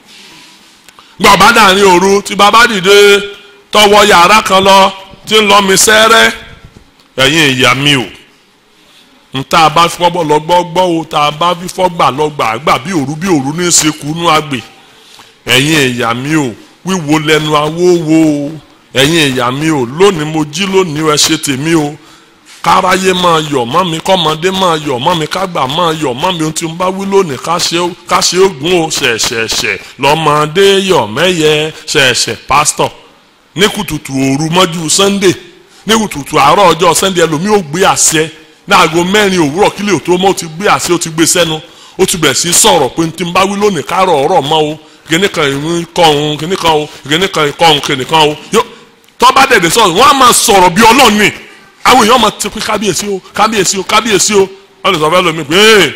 gbọ́ bá dàrin òru tí bàbá dìde tọwọ́ yàrá kan lọ tí ń lọ mi sẹ́rẹ́ ẹ̀yin ìyá mi o n tá a bá fi fọ́gbọ́ lọ gbọ́ gbọ́ o tá a bá fi fọ́gbà lọ gbà gbà bí òru bí òru ní í ṣe kú nú àgbè ẹ̀yin ìyá mi o wíwo lẹ́nu awówó o ẹ̀yin ìyá mi o lónìí mo jí lónìí ẹ ṣe tèmi o káráyé máa yọ̀ mọ́ mi kọ́mọdé máa yọ̀ mọ́ mi kágbà máa yọ̀ mọ́ mi ohun tí n bá wí lónìí ká ṣe ogun o ṣẹ̀ṣẹ̀ṣẹ̀ lọ́mọdé yọ̀ mẹ́yẹ ṣẹ̀ṣẹ̀ pásítọ̀ ní kùtùtù òru mọ́jú sunday ní kùtùtù àárọ̀ ọjọ́ sunday ẹlòmíì ò gbé àṣẹ ní aago mẹ́rin òwúrọ̀ kílẹ̀ tó mọ́ ó ti gbé àṣẹ ó ti gbé sẹ́nu ó ti bẹ̀rẹ̀ sí sọ̀rọ̀ pé tí n bá wí lónìí kárọ̀ ọ̀rọ̀ mọ́ o kíní kan ìrún kọ́ òun kíní kan o kíní kan ìkọ́ òun kíní kan o tọ́ bá dẹ̀dẹ̀ sọ̀rọ̀ wọ́n á máa sọ̀rọ̀ bí ọlọ́ọ̀ni àwọn èèyàn máa ti pé kábíyèsí o kábíyèsí o kábíyèsí o wọ́n lè sọ fẹ́ lómi pé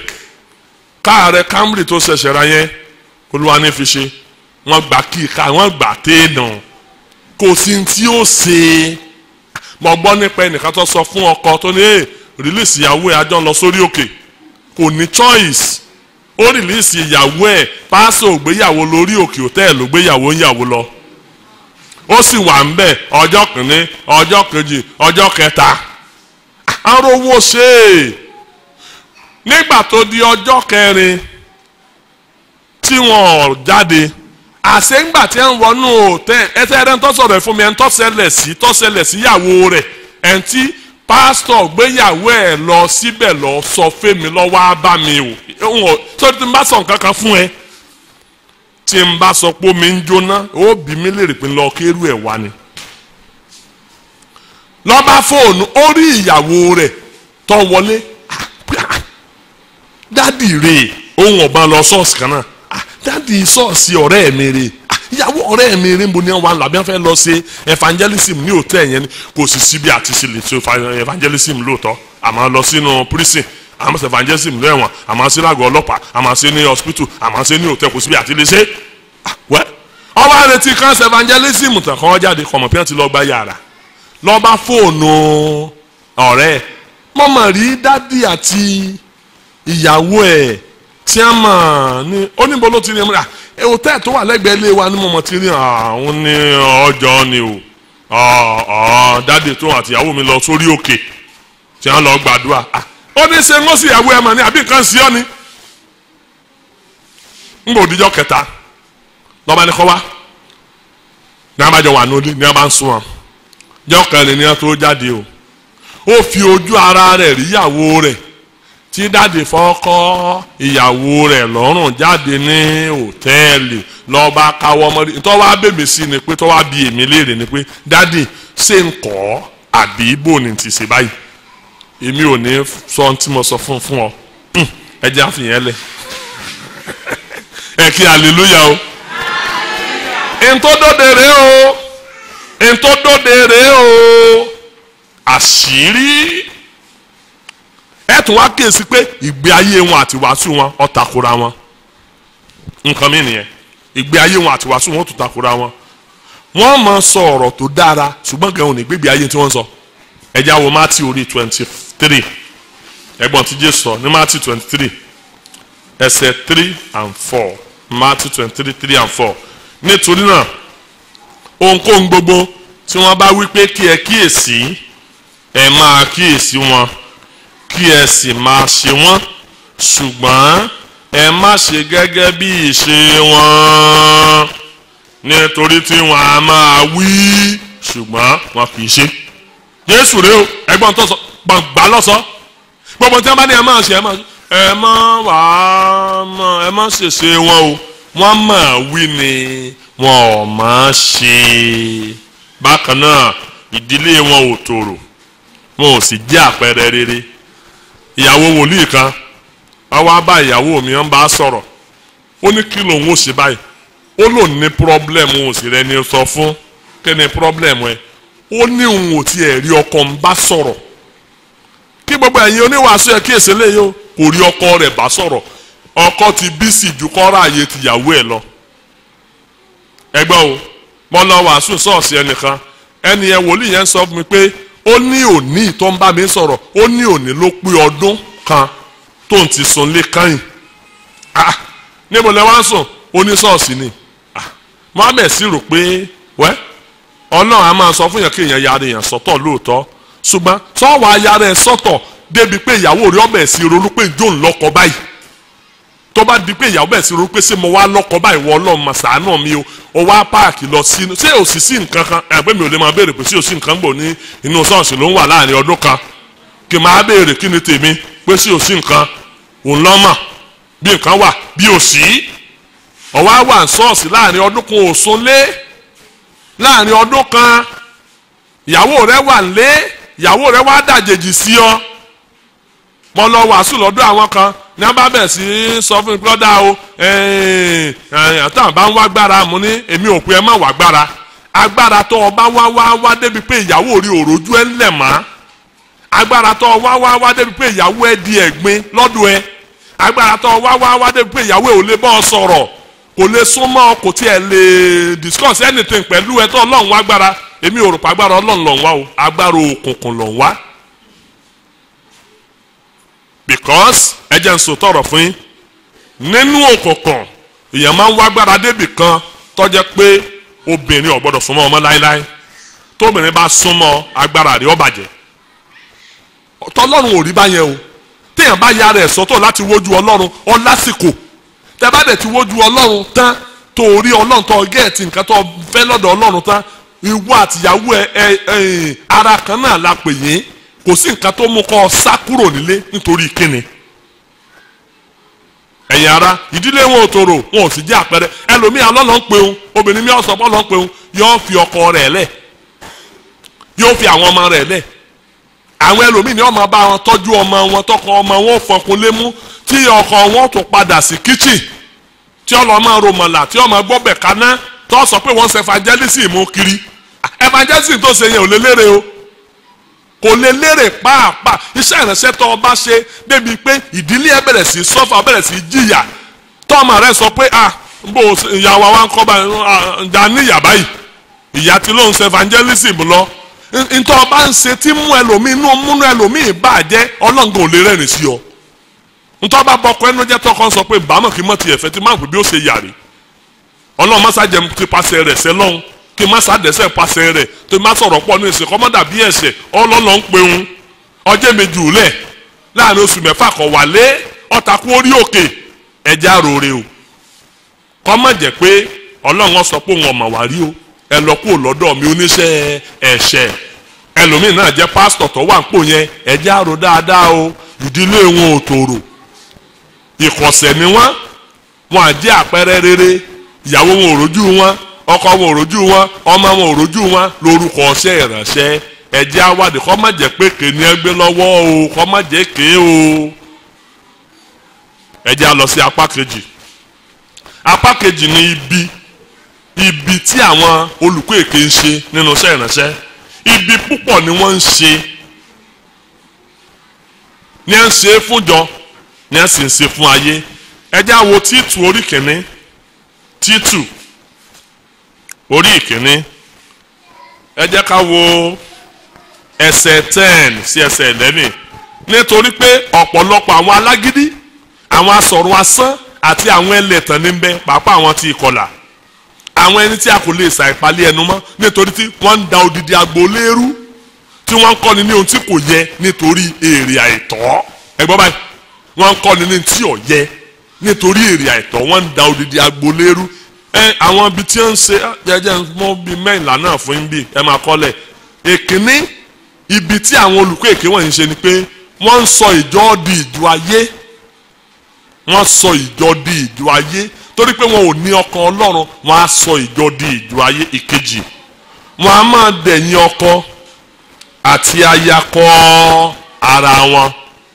káàrẹ Camry tó ṣẹ̀ṣẹ̀ ra yẹn olúwa ní fi ṣe wọ́n gbà kí ká wọ́n gbà téèdàn kò sí tí ó ṣe mo gbọ́ nípa ẹnìkan tó sọ fún ọkọ tó ní ẹ rìlíìsì ìyàwó ẹ̀ àjọ lọ sórí òkè kò ní choice ó rìlíìsì ìyàwó ẹ̀ pásò ògbéyàwó lórí òkè òtẹ́ẹ̀lì ògbéyàwó ń yàwó lọ ó sì wà ń bẹ̀ ọjọ́ kìíní ọjọ́ kejì ọjọ́ kẹta arówó ṣe é nígbà tó di ọjọ́ kẹrin tí wọn jáde àṣeǹgbà tí ń wọnú òtẹ́ ẹsẹ̀ ẹ̀rẹ́ ń tọ́sọ̀rọ̀ fún mi ẹ̀ ń tọ́sẹ̀lẹ̀ sí tọ́sẹ̀lẹ̀ síyàwó rẹ̀ ẹ̀ ń tí pásítọ̀ gbéyàwó ẹ̀ lọ síbẹ̀ lọ sọ fẹ́mi lọ́wọ́ á bá mi o sọ́dọ̀ tí n bá sọ nǹkan kan fún ẹ tí n bá sọ pé omi ń jóná ó bí mi lè rí pé lọ kérú ẹ̀ wá ni. lọ́ba fóònù ó rí ìyàwó rẹ̀ tó wọlé dádì rè ohun ọ̀bá lọ ṣọ́ọ̀ṣì kan náà dádì ṣọ́ọ̀ṣì ọ̀rẹ́ mi rè ìyàwó ọ̀rẹ́ mi rè ń bo ní wọn làbí wọn fẹ́ lọ ṣe evangelism ní òtẹ́ yẹn ni kò sì síbi àti ṣe lè ṣe evangelism lóòótọ́ àmọ́ lọ sínú prison àmọ́ ṣe evangelism lẹ́wọ̀n àmọ́ ṣe lágọ̀ọ́ ọlọ́pàá àmọ́ ṣe ní hospital àmọ́ ṣe ní òtẹ́ kò síbi àti lè ṣe wẹ́ ọba àrètí kan ṣe evangelism tàn kọ́ jáde kọ̀mọ̀ pé wọ́n ti lọ gba yàrá lọ́ba fóònù ọ̀rẹ́ mọ̀mọ́ rí dádì àti ìyàwó ẹ̀ tí a mọ̀ ní oníbo ló ti rí ẹ̀múra hòtẹ́ẹ̀ tó wà lẹ́gbẹ̀ẹ́ ilé wa ní mọ̀mọ́ ti rí àwọn ní ọjọ́ ni o dádì tó àti ìyàwó mi lọ sórí òkè tí wọ́n lọ gbàdúrà ó ní ṣe ń ó sì ìyàwó ẹ̀ mọ̀ ní àbí nǹkan sí ọ ni ń bò díjọ́ kẹta lọ́ba ní kọ́ wá ní abájọ wà ní ní abá ń sún wọn jọ́ kẹrin ní wọn tó jáde o ó fi ojú ara rẹ̀ rí ìyàwó rẹ̀ tí dáàdì fọ́kọ́ ìyàwó rẹ̀ lọ́rùn jáde ní òtẹ́ẹ̀lì lọ́ba káwọ́ mọ́rí tó wá bèbè sí ni pé tó wá bi èmi léèrè ni pé dáàdì ṣé ń kọ́ àbí ibo ni ti ṣe báyìí èmi ò ní sọ ohun tí mo sọ fún fún ọ ẹ jẹ́ àfihàn lẹ̀ ẹ kí hallelujah o ntòdòdè rè o ntòdòdè rè o àṣírí ẹ tún wá kíyèsí pé ìgbé ayé wọn àti wàásù wọn ó takora wọn nǹkan mi nìyẹn ìgbé ayé wọn àti wàásù wọn ó tún takora wọn wọ́n máa sọ ọ̀rọ̀ tó dára ṣùgbọ́n gan òní gbégbé ayé tí wọ́n sọ ẹ já wo mátì orí twenty three ẹ̀gbọ́n tí Jésù sọ ní mátì twenty three ẹsẹ̀ three and four mátì twenty three three and four nítorí náà ohunkóhun gbogbo tí wọ́n bá wí pé kí ẹ kíyèsí ẹ máa kíyèsí wọn kí ẹ sì máa ṣe wọ́n ṣùgbọ́n ẹ má ṣe gẹ́gẹ́ bí ìṣe wọn nítorí tí wọ́n á máa wí ṣùgbọ́n wọn kì í ṣe Jésù rèé o ẹ̀gbọ́n tó sọ gbàgbà lọsọ gbogbo tí wọ́n bá ní ẹ máa ṣe ẹ máa ṣe ẹ má wàá mọ ẹ má ṣèṣe wọn o wọ́n máa wí ni wọn ò máa ṣe bákan náà ìdílé wọn ò tòrò wọn ò sì jẹ́ àpẹẹrẹ rere ìyàwó wòlíì kan wá wá bá ìyàwó mi ń bá sọ̀rọ̀ ó ní kí lòun ó ṣe báyìí ó lòun ní pírọ́blẹ̀mù òsì rẹ ni sọ fún kí ni pírọ́blẹ̀mù ẹ ó ní òun ò tiẹ̀ rí ọkọ ń bá sọ̀rọ̀ kí gbogbo ẹ̀yin oníwàásù ẹ̀ kí èsì léyìí o kò rí ọkọ rẹ̀ bá sọ̀rọ̀ ọkọ ti bísí ju kọ́ra àyè tìyàwó ẹ̀ lọ ẹgbẹ́ o mo lọ wàásù sọ́ọ̀sì ẹnìkan ẹni ẹ wòlíì yẹn sọ fún mi pé ó ní òní tó ń bá mi sọ̀rọ̀ ó ní òní ló pé ọdún kan tó ń ti sùn lé kányìn ah níbo lẹ wá ń sùn ó ní sọ́ọ̀sì ni ah mohammed sì rò pé wẹ́ ọlọ́run a máa sọ fún yẹn kí èèyàn yára èèyàn sọ́tọ̀ lóòótọ́ ṣùgbọ́n sọ́wọ́ ayára ẹ̀ sọ́tọ̀ débi pé ìyàwó rẹ̀ ọbẹ̀ sí ronú pé njó ń lọ́kọ báyìí tó bá di pé ìyàwó bẹ̀ sí ronú pé ṣé mo wá lọ́kọ báyìí wọ ọlọ́run mà ṣàánú mi o ó wá páàkì lọ sí ṣé ò sì sí nǹkan kan ẹgbẹ́ mi ò lè máa béèrè pé ṣé ò sí nǹkan gbò ní inú ṣọ́ọ̀ṣì ló ń wà láàrin ọdún kan kí n máa béèrè kí ni tèmi pé ṣé ò sí nǹkan òun lọ́mọ̀ bí nǹkan wà bí ò sí ọ̀wá wà ń ṣọ́ọ̀ṣì láàrin ọdún kan ò sún lé láàrin ọdún kan ìyàwó rẹ wà ń lé ìyàwó rẹ wá dàjèjì sí ọ mo lọ wàásù lọ́dọ̀ àwọn kan ní abá bẹ̀ sí sọ fún mi brọ́dá o àtàwọn bá ń wá gbára mo ní èmi ò pé ẹ má wá gbára agbára tó o bá wá wá wá débi pé ìyàwó rí òròjú ẹ ńlẹ̀ mọ́ agbára tó o wá wá wá débi pé ìyàwó ẹ di ẹ̀gbin lọ́dọ̀ ẹ agbára tó o wá wá wá débi pé ìyàwó ẹ ò lè bọ́ ọ sọ̀rọ̀ kò lè súnmọ́ kò tiẹ̀ lè discuss anything pẹ̀lú ẹ tó ọlọ́run wá gbára èmi ò rò pé agbára ọlọ́run ló ń wá o agbára òkùnkùn ló ń wá because ẹ jẹ́ n sọ tọrọ fún yín nínú òkùnkùn èèyàn máa ń wá agbára débì kan tó jẹ́ pé obìnrin ò gbọ́dọ̀ súnmọ́ ọmọ láéláé tóbìnrin bá súnmọ́ agbára rẹ̀ ó bàjẹ́ tọlọ́run ò rí báyẹn o téèyàn bá yára ẹ̀ sọ́tọ̀ láti wojú ọlọ́run ọ lásìkò tẹ bá dẹ̀ ti wojú ọlọ́run tán tó rí ọlọ́run tó gẹ̀ẹ́tì nǹkan tó fẹ́ lọ́dọ̀ ọlọ́run tán ìwọ àtìyàwó ẹ ẹ ẹ ara kan náà la pè yín kò sí nǹkan tó mú kọ́ ọ sá kúrò nílé nítorí kíni ẹ̀yin ara ìdílé wọn ò tòrò wọn ò sì jẹ́ àpẹẹrẹ ẹlòmíà lọ́lọ́ ń peun obìnrin mi ọ̀sán bọ́ lọ́ ń peun yóò fi ọkọ rẹ̀ lẹ̀ yóò fi àwọn ọmọ rẹ̀ lẹ̀ àwọn ẹlòmíì ni wọ́n máa bá wọn tọ́jú ọmọ wọn tọkọ ọmọ wọn fọkùn lé mú tí ọkọ wọn tó padà sí kíchìn tí ọlọ́ máa romọ̀là tí ọmọ gbọ́bẹ̀ kaná tó sọ pé wọ́n ṣe evangelism mú kiri evangelism tó ṣe yẹn ò lè lérè o kò lè lérè pàápàá iṣẹ́ ìránṣẹ́ tó o bá ṣe débi pé ìdílé ẹ bẹ̀rẹ̀ sí sọ́fà bẹ̀rẹ̀ sí jìyà tọ́mọ rẹ sọ pé ah bó ìyàwó wa ń kọ́ bá ǹjà níyà báyìí ìyá tí ló ń ṣe evangelism lọ ntọ́ ọba ń ṣe tí mú ẹlòmíì inú múnú ẹlòmíì bàjẹ́ ọlọ́ngàn ò lè rẹ́rìn sí ọ ntọ́ ọba bọkọ ẹnu jẹ́ tọkọ sọ pé bàámọ̀ kí mọ̀ tiẹ̀ fẹ́ tí máa ń pè bí ó ṣe yàrá ọlọ́run mọ́sá jẹ́ ti pàṣẹ rẹ̀ sẹ́lọ́hún kí mọ́sá dẹ́sẹ̀ pàṣẹ rẹ̀ tó má sọ̀rọ̀ pọ̀ ní ìsìn kọ́mọ́dà bí ẹ̀ṣẹ̀ ọlọ́lọ́ ń peun ọjẹ́ méjì òlẹ̀ láàrin oṣù mẹ́fà kọ̀ wálé ọ̀tàkùn orí òkè ẹja rore o kọ́ mọ̀ jẹ́ pé ọlọ́run sọ pé òun ọ̀mọ̀ wá rí o ẹ lọ kúrò lọ́dọ̀ mi oníṣẹ́ ẹ̀ṣẹ̀ ẹlòmíì náà jẹ́ pásítọ̀ tó wà ń pò yẹn ẹja ro dáadáa o ìdílé wọn ò tòrò ìkọ̀sẹ̀ ni wọ́n wọn à jẹ́ àpẹẹrẹ rere ìyàwó wọn ò rójú wọn ọkọ wọn ò rójú wọn ọmọ wọn ò rójú wọn lórúkọ ọṣẹ́ ìránṣẹ́ ẹjẹ́ awádìí kọ́ má jẹ́ pé kè ní ẹgbẹ́ lọ́wọ́ o kọ́ má jẹ́ ké o ẹjẹ́ a lọ sí apá kejì apá kejì ni ibi ibi tí àwọn olùkọ́ èké ń ṣe nínú iṣẹ́ ìránṣẹ́ ibi púpọ̀ ni wọ́n ń ṣe ní ẹ̀ ń ṣe fúnjọ ní ẹ̀ sì ń ṣe fún ayé ẹjẹ́ àwo títù orí kìíní títù orí ìkíní ẹ jẹ́ ká wo ẹsẹ̀ ten sí ẹsẹ̀ eleven nítorí pé ọ̀pọ̀lọpọ̀ àwọn alágídí àwọn asọ̀rọ̀ asán àti àwọn ẹlẹ́tàn ní bẹ pàápàá àwọn tí ìkọlà àwọn ẹni tí a kò lè ṣàìpalẹ̀ ẹnu mọ́ nítorí tí wọ́n ń da odidi agboolé rú tí wọ́n ń kọ́ni ní ohun tí kò yẹ nítorí èrè àìtọ́ ẹ gbọ́ báyìí wọ́n ń kọ́ni ní tí ò yẹ nítorí èrè àìtọ́ wọ́n ń da odidi agboolé rú ẹ àwọn ibi tí ń ṣe jẹjẹ mọ bíi mẹ́ìnlá náà fún yín bí ẹ máa kọ́lẹ̀ èkíní ibi tí àwọn olùkọ́ èké wọ̀nyí ṣe ni pé wọ́n ń sọ ìjọ di ìjọ ayé wọ́n sọ ìjọ di ìjọ ayé torí pé wọn ò ní ọkàn ọlọ́run wọ́n á sọ ìjọ di ìjọ ayé ìkejì wọ́n á máa dẹ̀yìn ọkọ àti aya kọ ara wọn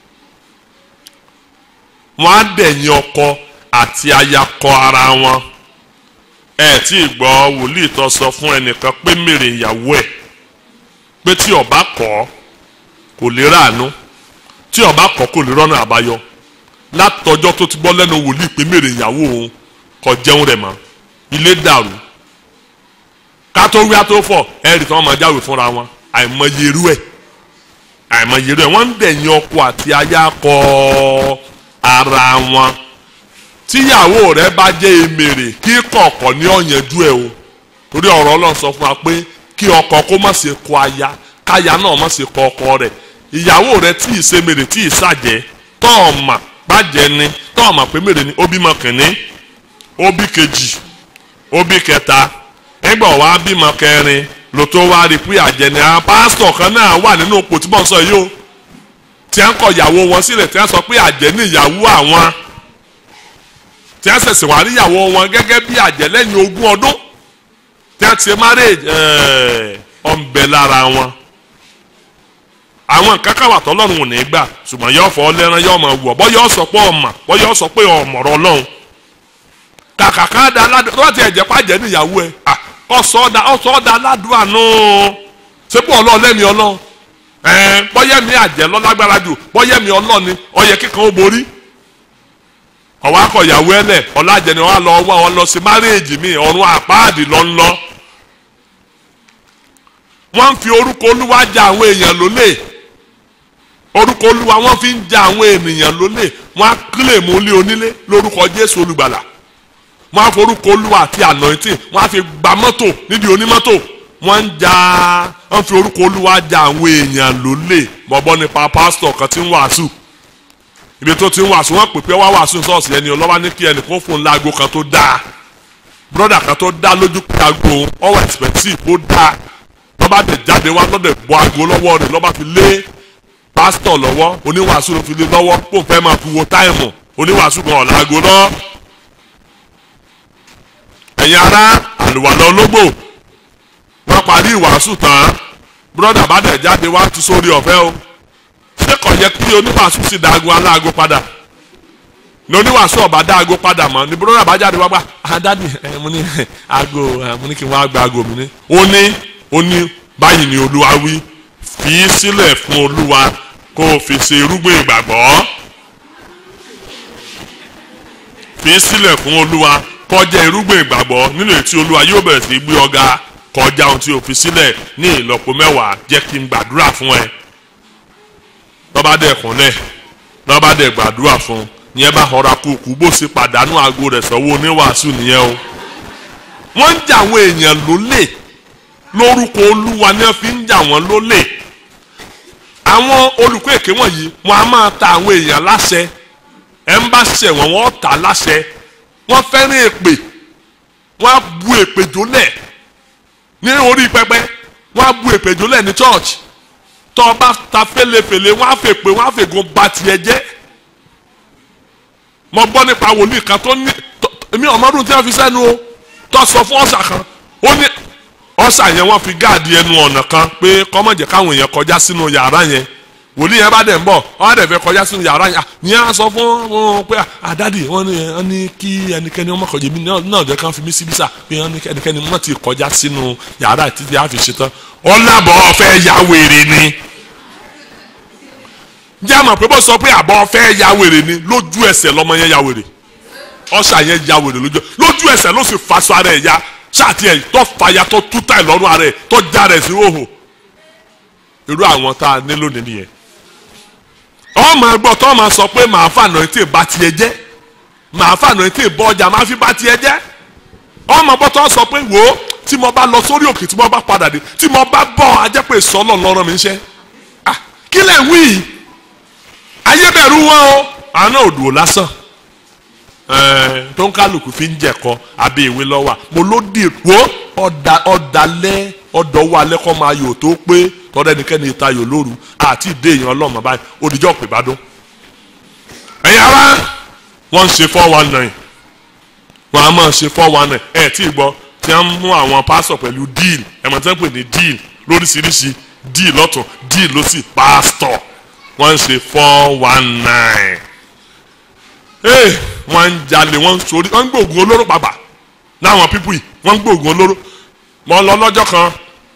wọ́n á dẹ̀yìn ọkọ àti aya kọ ara wọn ẹ tí ì gbọ́ wòlíì tó sọ fún ẹnìkan pé mèrè ìyàwó ẹ̀ pé tí ọba kọ̀ kò lè ráàánú tí ọba kọ̀ kò lè rọ́nà àbáyọ látọjọ́ tó ti gbọ́ lẹ́nu wòlíì pé mèrè ìyàwó òun kò jẹun rẹ̀ mọ́ ilé dàrú ká tó wí àtó fọ̀ ẹ rí tí wọ́n máa jáwèé fúnra wọn àìmọye irú ẹ̀ àìmọye irú ẹ̀ wọ́n ń dẹ̀yìn ọkọ àti aya kọ ara wọn tíyàwó rẹ bá jẹ́ emèrè kí kọ̀ọ̀kọ̀ ní ọ̀yẹ́dú ẹ̀ o torí ọ̀rọ̀ ọlọ́run sọ fún wa pé kí ọkọ kó má ṣe kọ aya káya náà má ṣe kọ ọkọ rẹ̀ ìyàwó rẹ tí ì ṣe mèrè tí ì ṣàjẹ́ tọ́ọ̀mà bàjẹ́ ni tọ́ọ̀mà pé mèrè ni ó bímọ kìnní ó bí kejì ó bí kẹta nígbà wàá bímọ kẹrin ló tó wá rí pé àjẹ́ ni àwọn pásítọ̀ kan náà wà nínú òpó tí bọ́n sọ yìí o tí wọ́n kọ ìyàwó wọn sílẹ̀ tí wọ́n sọ pé àjẹ́ ni ìyàwó àwọn tí a ṣẹ̀ṣẹ̀ wá níyàwó wọn gẹ́gẹ́ bí àjẹ́ lẹ́yìn ogún ọdún tí a ti ṣe marriage ọ̀nbẹ lára wọn. àwọn nǹkan kan wà tọ́lọ́run ò ní gbà ṣùgbọ́n yóò fọ́ lẹ́ran yóò mọ̀ wọ̀ bọ́ yóò sọ pé ọmọ bọ́ yóò sọ pé ọmọ̀rọ̀ ọlọ́run. kàkà ká da aládùn tó bá ti ẹ̀jẹ̀ pàjẹ́ níyàwó ẹ̀ ọ̀sọ̀ ọ̀dà aládùn àánú sépò ọlọ́ọ̀lẹ́mi ọlọ́run bọ́yẹ̀mí àjẹ́ lọ́lágbára jù bọ́yẹ̀mí ọlọ́ọ̀ni ọyẹ kíkan ó borí ọwọ́ akọ̀yàwó ẹlẹ̀ ọ̀làjẹni wọn lọ wá wọn lọ sí márèèjì mi ọ̀run àpáàdì lọ ń lọ. wọ́n ń fi orúkọ olúwa ja àwọn èèyàn lólè orúkọ olúwa wọ́n fi ń ja àwọn ènìyàn lólè wọ́n á kílè mú lé onílé lórúkọ jésù olùgbàlà wọ́n á forúkọ olúwa àti anointing wọ́n á fi gba mọ́tò nídìí onímọ́tò wọ́n ń ja wọ́n fi orúkọ olúwa ja àwọn èèyàn lólè bọ́bọ́ nípa pásítọ̀ kan tí ń wàásù ibi tó ti ń wàásù wọn pè pé wá wàásù sọ́ọ̀sì ẹni ọlọ́wà ní kí ẹnì kan fún un láago kan tó dáa broda kan tó dá lójú pé aago ọwọ́ expensive ó dá lọ́ba tẹ̀ jáde wá lọ́dẹ̀ bọ́ aago lọ́wọ́ rẹ̀ lọ́ba fi lé pásítọ̀ lọ́wọ́ oníwàásù ló fi lé lọ́wọ́ kó n fẹ́ máa fi wo táìmù oníwàásù kan ọ̀la aago lọ́ ẹ̀yin ará àlùwàlọ́ ológbò wọ́n parí ìwàásù tán broda bá dẹ̀ jáde wá tú sórí ọ̀fẹ́ o ṣé kò yẹ kí oníwàásù sì dá aago aláago padà ní oníwàásù ọba dá aago padà mọ́ ní bùrọ̀dà bá jáde wá gbà àdáni ẹ mo ní aago ẹ mo ní kí n wá gba aago mi ní. ó ní ó ní báyìí ni olúwa wí fi í sílẹ̀ fún olúwa kó o fi ṣe irúgbìn ìgbàgbọ́ fi í sílẹ̀ fún olúwa kó jẹ́ irúgbìn ìgbàgbọ́ nínú èyí tí olúwa yóò bẹ̀rẹ̀ sí gbé ọ̀gá kọjá ohun tí o fi sílẹ̀ ní ìlọ́po mẹ́wàá jẹ́ kí n gbàdúrà fún ẹ lọ́ba dẹ̀ kúnlẹ̀ lọ́ba dẹ̀ gbàdúrà fún yẹn bá họra kúkú bó ṣe pàdánù aago rẹ̀ sọ́wọ́ oníwàásù nìyẹn o. wọ́n ń jà àwọn èèyàn lólè lórúkọ olúwa ni wọ́n fi ń jà wọ́n lólè àwọn olùkọ́ èké wọ̀nyí wọn a máa ta àwọn èèyàn láṣẹ ẹ̀ ń bá ṣẹ̀ wọ́n wọ́n tà láṣẹ wọ́n fẹ́ràn èpè wọ́n á bu èpè jólẹ̀ ní orí pẹpẹ wọ́n á bu èpè jólẹ̀ ní church tọ́ ọ bá ta fẹ́lẹ́fẹ́lẹ́ wọ́n á fẹ́ pé wọ́n á fẹ́ gun ba tiẹ̀ jẹ́ mo gbọ́ nípa wòlíì kan tó ní èmi ọmọdún tí wọ́n fi sẹ́nu o tó sọ fún ọ̀sà kan ó ní ọ̀sà yẹn wọ́n fi gáàdì ẹnu ọ̀nà kan pé kọ́mọ̀jẹ̀ káwọn èèyàn kọjá sínú yàrá yẹn wòlíì yẹn bá dẹ̀ ń bọ̀ wọ́n á dẹ̀ fẹ́ kọjá sínú yàrá yẹn ní à sọ fún wọn pé àdádì wọ́n ní wọ́n ní kí ẹnikẹ́ni ọmọ kọjá mi náà jẹ́ kán fi mí síbí sà pé wọ́n ní ẹnikẹ́ni wọ́n ti kọjá sínú yàrá títí a fi ṣetán ọ̀làbọ̀ ọ̀fẹ́ ya wèrè ni jẹ́ àmọ̀ pé bó sọ pé àbọ̀ ọ̀fẹ́ ya wèrè ni lójú ẹsẹ̀ lọ́mọ yẹn ya wèrè ọ̀sà yẹn ya wèrè lójú lójú ẹsẹ̀ ló sì faṣọ ara ẹ̀ ya ṣáàtì ẹ̀ tó fàyà tó túta ẹ̀ lọ́rùn ara ẹ̀ tó já rẹ̀ sí òhò irú àwọn tá a ní lónìí nìyẹn ọmọ ẹgbọ́ tó máa sọ pé màá fànà tí ì bá tiẹ̀ jẹ́ màá fànà tí ì bọ́ ọjà máa fi bá tiẹ̀ jẹ́ ọmọ ẹgbọ́ tó sọ pé wò ó tí mo bá lọ sórí òkè tí mo bá padà dé tí mo bá bọ̀ ajẹ́ pé sọ́lọ̀ lọ́rọ̀ mi ń ṣe ah kí lẹ̀ wí yìí ayébẹ̀rù wọn o àná òdùwò lásán ẹ̀ẹ́n tó ń kálukú fi ń jẹ̀kọ abẹ́ ìwé lọ́wọ́ mo ló dì wó ọ̀dà ọ̀dàlẹ́ ọ̀dọ̀wọ́ alẹ́ kọ́ máa yò tó pé tọ́lá ẹnikẹ́ni ìtayò lóru àti ìdé èèyàn ọlọ́mọ báyìí òdìjọ́ pè bá dún. ẹ̀yin ará wọ́n ń ṣe four one nine wọ́n á máa ṣe four one nine ẹ̀ tí ì gbọ́ tí wọ́n mú àwọn pásọ̀ pẹ̀lú díìl ẹ̀mọ̀ tí wọ́n pè ní díìl lóríṣiríṣi díìl lọ́tún díìl lọ́sì pásítọ̀ wọ́n ń ṣe four one nine ee wọ́n ń jalè wọ́n ń sori wọ́n ń gbóògùn olóró pàpà láwọn pípù yìí wọ́n ń gbóògùn olóró mo lọ lọ́jọ́ kan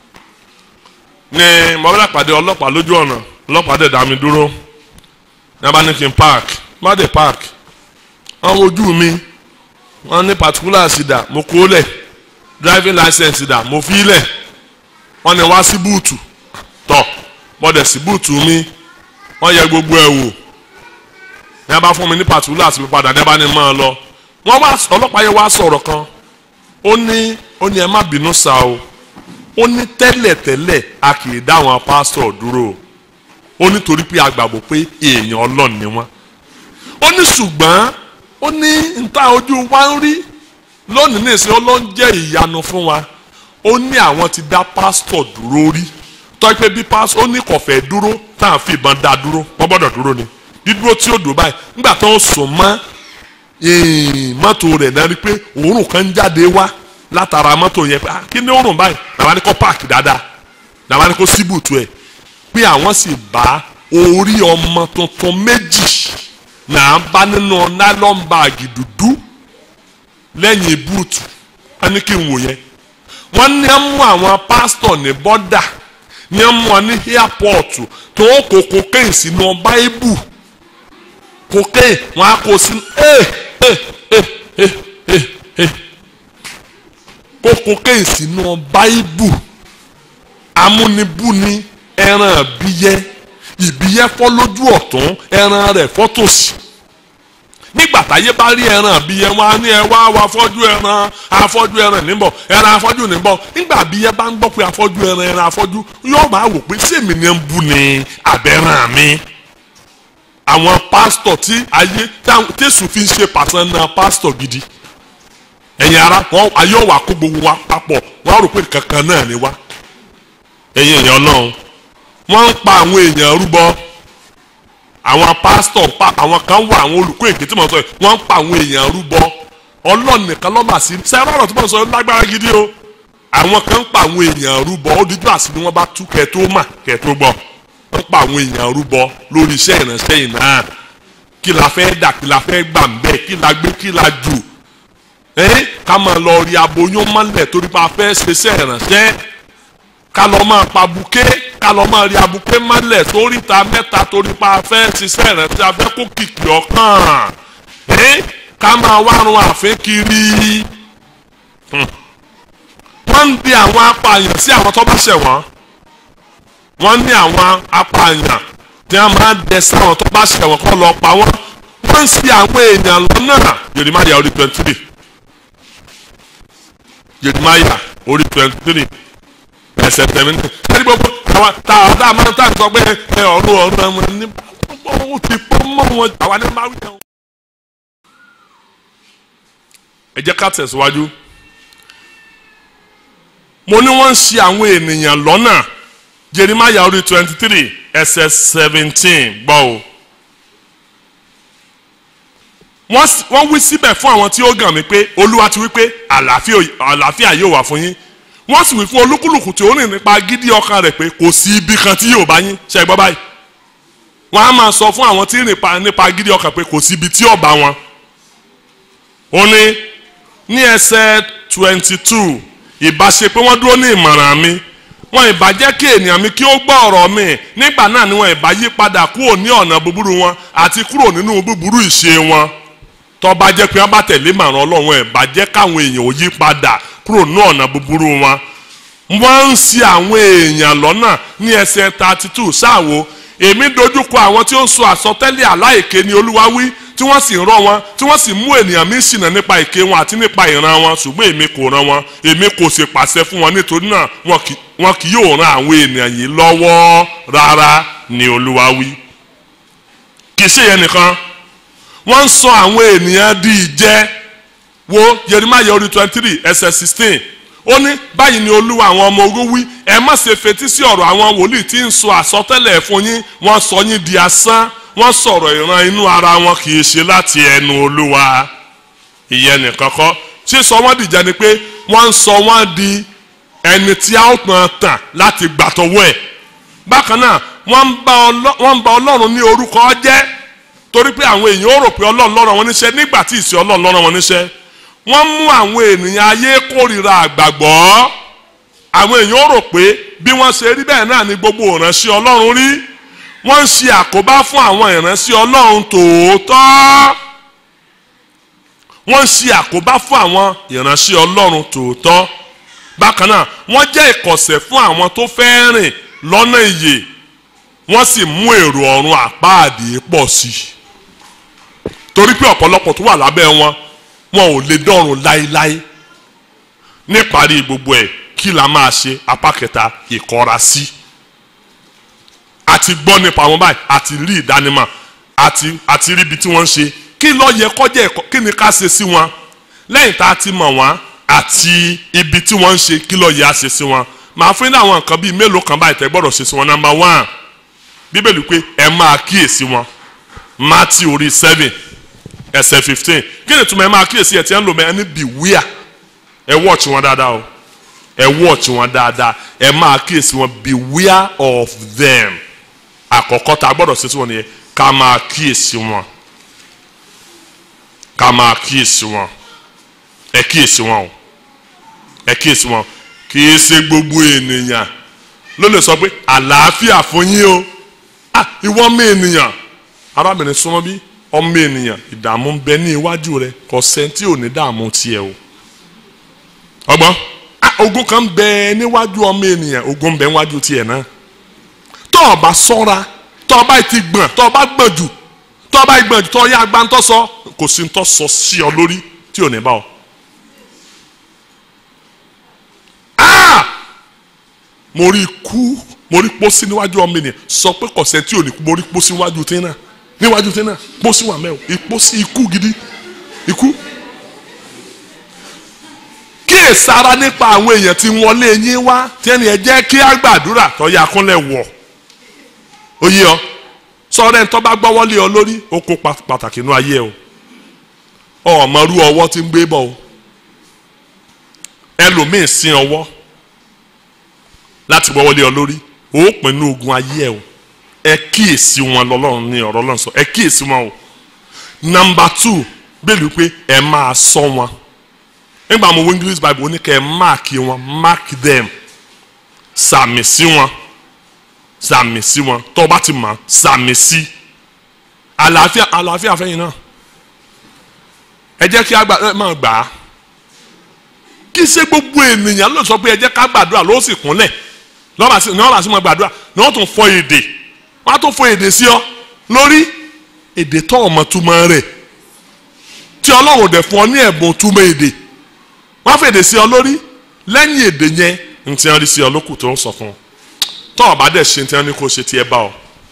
ní mọ̀bílà pàdé ọlọ́pàá lójú ọ̀nà ọlọ́pàá dẹ̀ dá mi dúró ní abá ní kí n park má dé park wọ́n wojú mi wọ́n ní particulars dà mo kó lẹ̀ driving license dà mo fi lẹ̀ wọ́n ní wá sí búùtù tọ̀ mo dẹ̀ sí búùtù mi wọ́n yẹ gbogbo ẹ̀ wò ní abá fún mi ní particulars mi padà ní abá ní máa lọ wọ́n wá ọlọ́pàá yẹn wá sọ̀rọ̀ kan ó ní ó ní ẹ má bínú sá o ó ní tẹ́lẹ̀tẹ́lẹ̀ a kì í dá àwọn pásítọ̀ dúró ó ní torí pé a gbàgbọ́ pé èèyàn ọlọ́run ni wọ́n ó ní ṣùgbọ́n ó ní níta ojú wa ń rí lónìí nìsín ọlọ́run jẹ́ ìyanu fún wa ó ní àwọn ti dá pásítọ̀ dúró rí tọ́jú pé bí pásítọ̀ ó ní kò fẹ́ dúró tá à ń fi ìbọn dá dúró wọ́n gbọ́dọ̀ dúró ni dídúró tí ó dùn báyìí nígbà tó ń sùn mọ́ mọ́tò rẹ̀ náà rí pé òórùn kan ń jáde wá látara mọ́tò yẹn pé kí ni òórùn báyìí làwọn ni kò páàkì dáadáa làwọn ni kò síbùtù ẹ̀ pé àwọn sì bá orí ọmọ tuntun méjì náà bá nínú nylon báàgì dúdú lẹ́yìn búùtù wọ́n ní kí n wò yẹn wọ́n ní ẹ́ mú àwọn pásítọ̀ ní bọ́dà ní ẹ́ mú wọn ní airport tó kó cocaine sínú báíbù cocaine wọ́n á kó sínú ẹ̀ ẹ̀ ẹ̀ ẹ̀ ẹ̀ kó cocaine sínú báíbù amúnibúni ẹran ìbíyẹ ìbíyẹ fọ́ lójú ọ̀tún ẹran rẹ̀ fọ́ tòsì nígbà táyé bá rí ẹran ìbíyẹ wọn á ní ẹ wá wá afọ́jú ẹran afọ́jú ẹran níbọ̀ ẹran afọ́jú níbọ̀ nígbà ìbíyẹ bá ń gbọ́ pé afọ́jú ẹran ẹran afọ́jú yóò máa wò pé sèmi ni ń bu ni abẹ́ràn mi àwọn pásítọ̀ tí ayé tẹ̀sùn fi ń ṣe pàṣẹ náà pásítọ̀ gidi ẹ̀yin ara wọn ayé ọ̀wà kó gbogbo wa papọ̀ wọn á rò pé kankan náà ni wá ẹ̀yin èèyàn náà wọ́n ń pa àwọn èèyàn rúbọ àwọn pásítọ̀ pa àwọn kan wà àwọn olùkọ́ èké tí mo sọ yìí wọ́n ń pa àwọn èèyàn rúbọ ọlọ́run nìkan lọ́mà sí sẹ́yìn ọ̀rọ̀ tí mo sọ lágbára gidi o àwọn kan ń pa àwọn èèyàn rúbọ ó dídú àsìkò wọn bá tú kẹ́ tó mà kẹ́ tó gbọ́ wọ́n ń pa àwọn èèyàn rúbọ lórí iṣẹ́ ìránṣẹ́ yìí náà kí la fẹ́ dà kí la fẹ́ gbà ń bẹ́ẹ̀ kí la gbé kí la jù ẹ́ ká máa lọ rí aboyún mọ́lẹ̀ torí pa fẹ́ ṣiṣẹ́ ìránṣẹ́ ká lọ máa pa buké ká lọ máa rí abuké mọ́lẹ̀ sórí ta mẹ́ta torí pa fẹ́ ṣiṣẹ́ ìránṣẹ́ afẹ́ kó kìkì ọ̀kan ẹ́ ká máa wárun àfin kiri wọ́n ń di àwọn apààyàn sí àwọn tó bá ṣẹ̀ wọ́n wọ́n ní àwọn apààyàn tí wọ́n máa ń dẹ sí àwọn tó bá ṣẹ̀ wọ́n kọ́ lọ pa wọ́n wọ́n ń ṣì àwọn èèyàn lọ́nà Jeremiah orí twenty three Jeremiah orí twenty three ẹsẹ̀ tẹ̀mí ní ẹni gbogbo àwa tá a tá a máa tá a sọ pé ẹ ọ̀run ọ̀run ẹ̀wọ̀n ní ó ti pọ́ mọ́ wọn àwa ní máa wí náà. ẹ jẹ́ ká tẹ̀síwájú mo ní wọ́n ń ṣì àwọn ènìyàn lọ́nà Jeremiah orí twenty three ẹsẹ̀ seventeen gbọ́ o wọ́n s- wọ́n wí síbẹ̀ fún àwọn tí ó gàn mí pé olúwa ti wí pé àlàáfíà àlàáfíà yóò wà fún yín wọ́n sì wí fún olúkúlùkù tí ó rìn nípa gidi ọkàn rẹ̀ pé kò sí ibi kan tí yóò bá yín ṣe é gbọ́ báyìí wọ́n á máa sọ fún àwọn tí ń rìn pa- nípa gidi ọkàn pé kò sí ibi tí yóò bá wọn ó ní ní ẹsẹ̀ twenty two ìbáṣe pé wọ́n dúró ní ìmọ̀ràn mi wọn ìbá jẹ́ kí ènìyàn mi kí ó gbọ́ ọ̀rọ̀ mi nígbà náà ni wọn ìbá yí padà kúrò ní ọ̀nà búburú wọn àti kúrò nínú búburú ìṣe wọn tó bá jẹ́ pé wọ́n bá tẹ̀lé màrán ọlọ́run ẹ̀ bá jẹ́ káwọn èèyàn ò yí padà kúrò ní ọ̀nà búburú wọn wọ́n ń ṣì àwọn èèyàn lọ́nà ní ẹsẹ̀ thirty two ṣáàwó èmi dojúkọ àwọn tí ó ń sọ àsọtẹ́lẹ̀ aláìké ni olúwa wí tí wọ́n sì ń rọ́ wọn tí wọ́n sì mú ènìyàn mi ṣìnà nípa èké wọn àti nípa ìran wọn ṣùgbọ́n èmi kò rán wọn èmi kò sì pàṣẹ fún wọn nítorí náà wọn kì- wọn kì yóò ran àwọn ènìyàn yìí lọ́wọ́ rárá ni olúwa wí. kì í ṣe yẹn nìkan wọ́n ń sọ àwọn ènìyàn di ìjẹ wo Jeremiah orí twenty three ẹsẹ̀ sixteen ó ní báyìí ni olúwa àwọn ọmọ ogun wí ẹ má ṣe fetí sí ọ̀rọ̀ àwọn wòlíì tí ń sọ àsọtẹ́lẹ̀ fún yín wọ́n sọ yín di asán wọ́n sọ̀rọ̀ ìran inú ara wọn kì í ṣe láti ẹnu olúwa ìyẹn nìkan kọ́ ṣé sọ wọ́n dìjà ni pé wọ́n ń sọ wọ́n di ẹni tí a ó tàn tàn láti gbàtọ̀wọ́ ẹ̀ bákan náà wọ́n ń bá Ọlọ́- wọ́n ń bá ọlọ́run ní orúkọ jẹ́ torí pé àwọn èèyàn ó rò pé ọlọ́run lọ́rọ̀ wọn níṣẹ́ nígbà tí ìṣe ọlọ́run lọ́rọ̀ wọn níṣẹ́ wọ́n mú àwọn ènìyàn ayé kórìíra àgbàgbọ́ àwọn èèyàn ó rò pé bí wọ́n ṣe rí bẹ́ẹ̀ náà ni gbogbo ìránṣẹ́ ọlọ́run rí wọ́n ń ṣe àkóbá fún àwọn ìránṣẹ́ ọlọ́run tòótọ́ wọ́n ń ṣe àkóbá fún àwọn ìránṣẹ́ ọlọ́run tòótọ́ bákan náà wọ́n jẹ́ ìkọ̀sẹ̀ fún àwọn tó fẹ́ rìn lọ́nà ìyè wọ́n sì mú èrò ọ̀run àpáàdé pọ̀ sí i torí pé ọ̀pọ̀lọpọ̀ tó wà lábẹ́ wọn wọn ò lè dọ́run láéláé níparí gbogbo ẹ̀ kí la máa ṣe apá kẹta ìkọra sí àti gbọ́ nípa wọn báyìí àti rí ìdánimọ̀ àti àti rí ibi tí wọ́n ń ṣe kí ló yẹ kọjá ẹ̀kọ́ kí ni ká ṣe sí wọn lẹ́yìn tá a ti mọ̀ wọ́n àti ibi tí wọ́n ń ṣe kí ló yẹ á ṣe sí wọn màá fún yín ní àwọn nǹkan bíi mélòó kan báyìí tẹ́ gbọ́dọ̀ ṣe sí wọn number one bíbélì pé ẹ máa kíyèsí wọn Matthew orí seven ẹsẹ̀ fifteen kí ni túmọ̀ ẹ máa kíyèsí ẹ ti ń lò mẹ́ ẹni beware ẹ watch wọn dáadáa o ẹ watch wọn dáadáa ẹ máa kíyèsí wọn beware of them àkọ́kọ́ tá a gbọ́dọ̀ ṣe sí wọn nìyẹn ká máa kíyèsí wọn ká máa kíyèsí wọn ẹ kíyèsí wọn o ẹ kíyèsí wọn kì í ṣe gbogbo ènìyàn ló lè sọ pé àlàáfíà fún yín o ah ìwọ ọmọ ènìyàn arábìnrin súnmọ́ bí ọmọ ènìyàn ìdààmú ń bẹ ní iwájú rẹ kò sẹ́ńtì ò ní dààmú tiẹ̀ o ọgbọ́n ah ogun kan ń bẹ níwájú ọmọ ènìyàn ogun ń bẹ níwájú tiẹ̀ náà tọ́ ọ bá sọ́ra tọ́ ọ bá ti gbọ̀n tọ́ ọ bá gbọ̀n jù tọ́ ọ bá gbọ̀n jù tọ́ ọ yá agbáńtọ́ sọ kò sí ń tọ́ sọ sí ọ lórí tí ò ní bá ọ. Ah! mo rí ikú mo rí pósí níwájú ọmọ ènìyàn sọ pé kọ̀sẹ̀ tí ò ní kú mo rí pósí níwájú tí náà níwájú tí náà pósí wà mẹ́wò ìpósí ikú gidi ikú. kíyèsára nípa àwọn èèyàn tí wọlé yín wá tí ẹni ẹ jẹ́ kí á gbàdúrà tọ́yà kúnlẹ̀ wọ̀ ó yé ọ sọ̀rọ̀ ẹ̀ ń tọ́ bá gbọ́wọ́lé ọ lórí ó kó pa- pàtàkì inú ayé o ọmọ rú ọwọ́ tí ń gbé bọ̀ o ẹlòmíín sin ọwọ́ láti gbọ́wọ́lé ọ lórí ó pinnu ogun ayé ẹ o ẹ kíyèsí wọn lọ́lọ́run ní ọ̀rọ̀ Ọlọ́run sọ ẹ kíyèsí wọn o nọmba two bẹ́ẹ̀ni pé ẹ máa sọ wọn nígbà mo wo English Bible ó ní kẹ́ ẹ máàkì wọn mark them sàmì sí wọn sàmì sí wọn tó o bá ti mọ̀ sàmì sí àlàáfíà àlàáfíà fẹ́yìn náà ẹ jẹ́ kí a gbà ẹ máa gbà á kí ṣe gbogbo ènìyàn ló sọ pé ẹ jẹ́ ká gbàdúrà ló sì kúnlẹ̀ lọ́ba sí lọ́ba sí mọ́ gbàdúrà ní wọ́n tún fọ èdè wọ́n á tún fọ èdè sí ọ lórí èdè tó ọmọ túmọ̀ rẹ̀ tí ọlọ́run dẹ̀ fún ọ ní ẹ̀bùn túmọ̀ èdè wọ́n á fọ èdè sí ọ lórí lẹ́yìn èdè yẹn n ti rí sí ọ lókù tó ń sọ fún ọ tọ́ ọ̀bá dẹ̀ ṣe tí wọ́n ní kó ṣe tí ẹ bá ọ.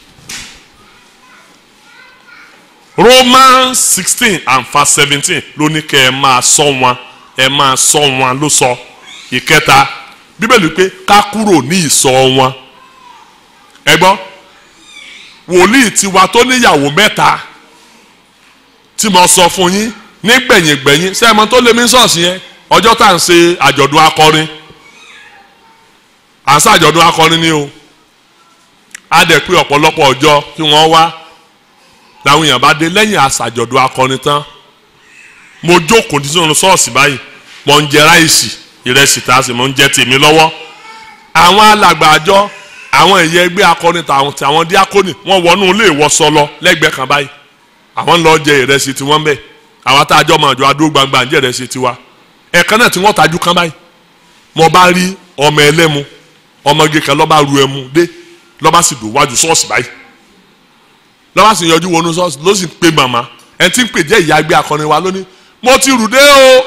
Romans sixteen and verse seventeen ló ní kẹ́ ẹ máa sọ wọn ẹ máa sọ wọn ló sọ ìkẹta bíbélì pé ká kúrò ní ìsọ wọn ẹ gbọ́ wòlíì tiwa tó níyàwó mẹ́ta tí mo sọ fún yín ní gbẹ̀yìngbẹ̀yìn sẹ́ẹ̀mọ́ tó lé mi sọ̀ọ̀sì yẹn ọjọ́ tá à ń ṣe àjọ̀dún akọrin à ń ṣe àjọ̀dún akọrin ni o á dẹ̀ pé ọ̀pọ̀lọpọ̀ ọjọ́ kí wọ́n wá làwọn èèyàn bá dé lẹ́yìn àṣàjọ̀dún akọrin tán mo jókòó nínú ṣọ́ọ̀ṣì báyìí mo ń jẹ ráìsì ìrẹsì tá a sì mo ń jẹ tèmi lọ́wọ́ àwọn alàgbà àjọ àwọn ẹ̀yẹ ẹgbẹ́ akọrin tàwọn tàwọn díákónì wọ́n wọnú ilé ìwọṣọ lọ lẹ́gbẹ̀ẹ́ kan báyìí àwọn ń lọ jẹ ìrẹsì tiwọn bẹ́ẹ̀ àwọn tá a jọ máa jọ adó gbangba ń jẹ ìrẹsì tiwa ẹ̀ẹ̀kan náà tí wọ́n tajú kan báyìí mo bá rí ọmọ ẹlẹ́mu ọmọge kan lọ́ba ru ẹmu dé lọ́ba sì dùn wájú ṣọ́ọ̀ṣì báyìí lọ́ba sì yọjú wọnú ṣọ́ọ̀ṣì ló sì ń pe màmá ẹ̀ tí ń pè jẹ́ ìyá ẹgbẹ́ akọrin wa lónìí mo ti rù dé o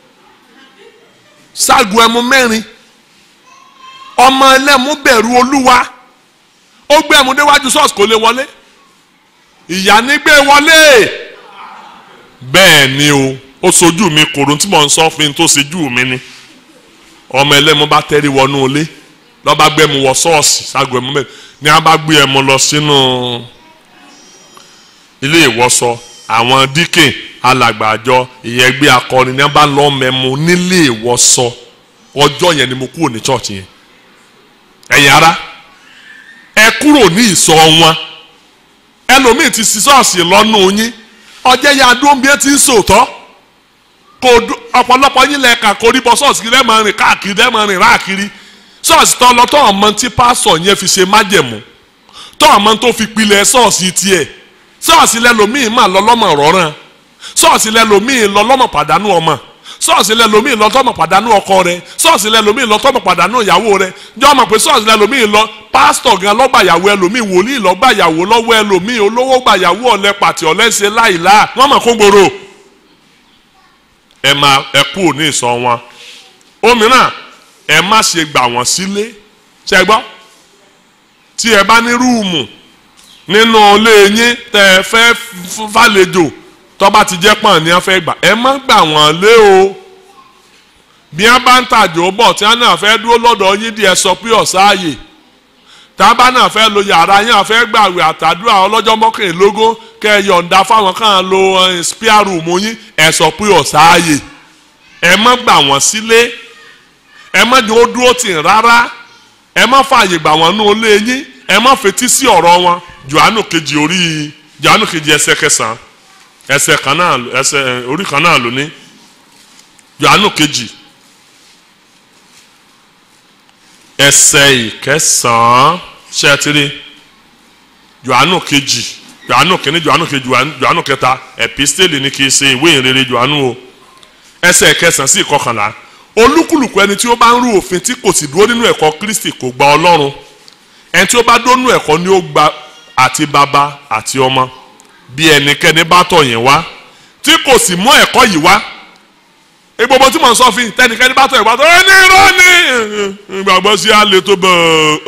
ságùn ẹmu mẹ́rin ọmọ ẹlẹ́mu bẹ̀rù olúwa ó gbé ẹmu déwájú ṣọ́ọ̀ṣì kò lè wọlé ìyá ní gbé wọlé bẹ́ẹ̀ ni o ó sojú mi kòrò tí mò ń sọ fún mi tó sojú mi ni ọmọ ẹlẹ́mu bá tẹ́rí wọnú ilé lọ́ba gbé ẹmu wọ ṣọ́ọ̀ṣì ságùn ẹmu mẹ́rin ni a bá gbé ẹmu lọ sínú ilé ìwọṣọ àwọn díkìn alàgbàjọ ìyẹn gbé akọrin ní a bá lọ mẹ́mu nílé ìwọṣọ ọjọ́ yẹn ni mo kúrò ní church yẹn ẹ̀yin ara ẹ kúrò ní ìsọ wọn ẹlòmíì ti sí ṣọ́ọ̀ṣì lọ́nù yín ọjẹ́ ya dúró bí ẹ ti ń sòótọ́ kò ọ̀pọ̀lọpọ̀ yín lẹ́ka kò rí bọ́ ṣọ́ọ̀ṣì kí lẹ́ẹ̀mọ rìn káàkiri lẹ́ẹ̀mọ rìn ráàkiri ṣọ́ọ̀ṣì tó lọ tó ọmọ tí pásọ̀ yẹn fi ṣe májẹ̀mú tó ọmọ tó fi pilẹ̀ ṣọ́ọ̀ṣì tiẹ̀ ṣọ́ọ̀ṣì lẹ́lòmíì mà lọ́lọ́mọ rọ́ràn ṣọ́ọ̀ṣì lẹ́lòmíì lọ́lọ́mọ pàdánù ọmọ ṣọ́ọ̀ṣì lẹ́lòmíì lọ́tọ́mọ pàdánù ọkọ rẹ ṣọ́ọ̀ṣì lẹ́lòmíì lọ́tọ́mọ pàdánù ìyàwó rẹ jọ́ mọ̀ pé ṣọ́ọ̀ṣì lẹ́lòmíì lọ pásítọ̀ gan lọ́gbàyàwó ẹlòmíì wòlíì lọ́gbàyàwó lọ́wọ́ ẹlòmíì olówó gbàyàwó ọ̀lẹ́ pàtì ọ̀lẹ́sẹ̀ láìlá wọ́n mọ̀ kó gbòòrò ẹ máa ẹ kú òní ìsọ wọn òmíràn ẹ má ṣe gbà wọ́n sílé ṣẹ gbọ́ tí ẹ bá ní rúùmù nínú ilé yín tẹ ẹ fẹ́ fàlejò tọ́ba ti jẹ́ pọ̀n ní wọ́n fẹ́ gbà ẹ má gbà wọ́n lé o bí wọ́n bá ń tàjò bọ̀ tí wọ́n náà fẹ́ dúró lọ́dọ̀ yín di ẹ sọ pé ọ̀sáàyè tábà náà fẹ́ lo yàrá yín àfẹ́ gbàwé àtàdúrà ọlọ́jọ́ mọ́kànlélógún kẹ́ ẹ yọ̀ǹda fáwọn kan lo spare room yín ẹ sọ pé ọ̀sáàyè ẹ má gbà wọ́n sílé ẹ má jẹ́ ó dúró tì rárá ẹ má fààyè gbà wọ́n nú ilé yín ẹ má fetí sí ọ̀rọ̀ wọn Jòhánù kejì orí Jòhánù kejì ẹsẹ̀ kẹsàn-án ẹsẹ̀ kan náà ẹsẹ̀ orí kan náà ló ní Jòhánù kejì ẹsẹ̀ ìkẹsàn-án ṣẹtiri Jòhánù kejì Jòhánù kìíní Jòhánù kejì Jòhánù kẹta ẹpísítélì ni kì í ṣe ìwé ìrere Jòhánù o ẹsẹ̀ ìkẹsàn-án sí ìkọkànlá olúkúlùkù ẹni tí ó bá ń rú òfin tí kò sì dúró nínú ẹ̀kọ́ Kristi kò gba Ọlọ́run ẹni tí ó bá dúró nínú ẹ̀kọ́ ni ó gba àti bàbá àti ọmọ bí ẹnikẹ́ni bá tọ̀ yẹn wá tí kò sì mú ẹ̀kọ́ yìí wá gbogbo tí mo ń sọ fún yìí tẹnikẹ́ni bá tọ̀ yẹn wá tó ẹni irọ́ ni ìgbàgbọ́ sí alẹ́ tó bẹ̀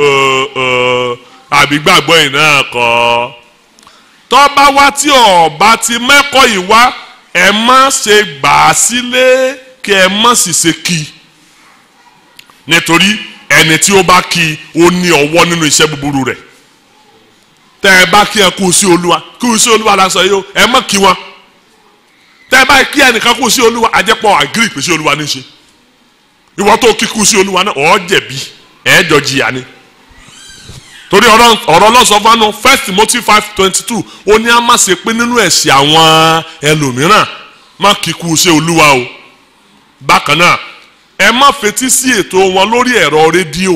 àbí gbàgbọ́ yìí náà kọ́ tó bá wá tí ọba ti mẹ́kọ́ yìí wá ẹ má ṣe gbà á sílé kí ẹ má sì ṣe kí i nítorí ẹni tí ó bá kí i ó ní ọwọ́ nínú iṣẹ́ búburú rẹ̀ tẹ ẹ bá kí ẹ kú sí olúwa kú sí olúwa la sọ yìí o ẹ má kí wọn tẹ ẹ bá kí ẹnìkan kú sí olúwa àjẹpọ̀ àgírí pé sí olúwa ní í ṣe ìwọ tó kí kú sí olúwa náà ọ̀ jẹ̀bi ẹ̀ jọ jìyà ni torí ọ̀rọ̀ ọlọ́sọ fanu first Timothy five twenty two ó ní a má ṣe pé nínú ẹ̀sìn àwọn ẹlòmíràn má kí kú sí olúwa o bákan náà ẹ má fetí sí ètò wọn lórí ẹ̀rọ rédíò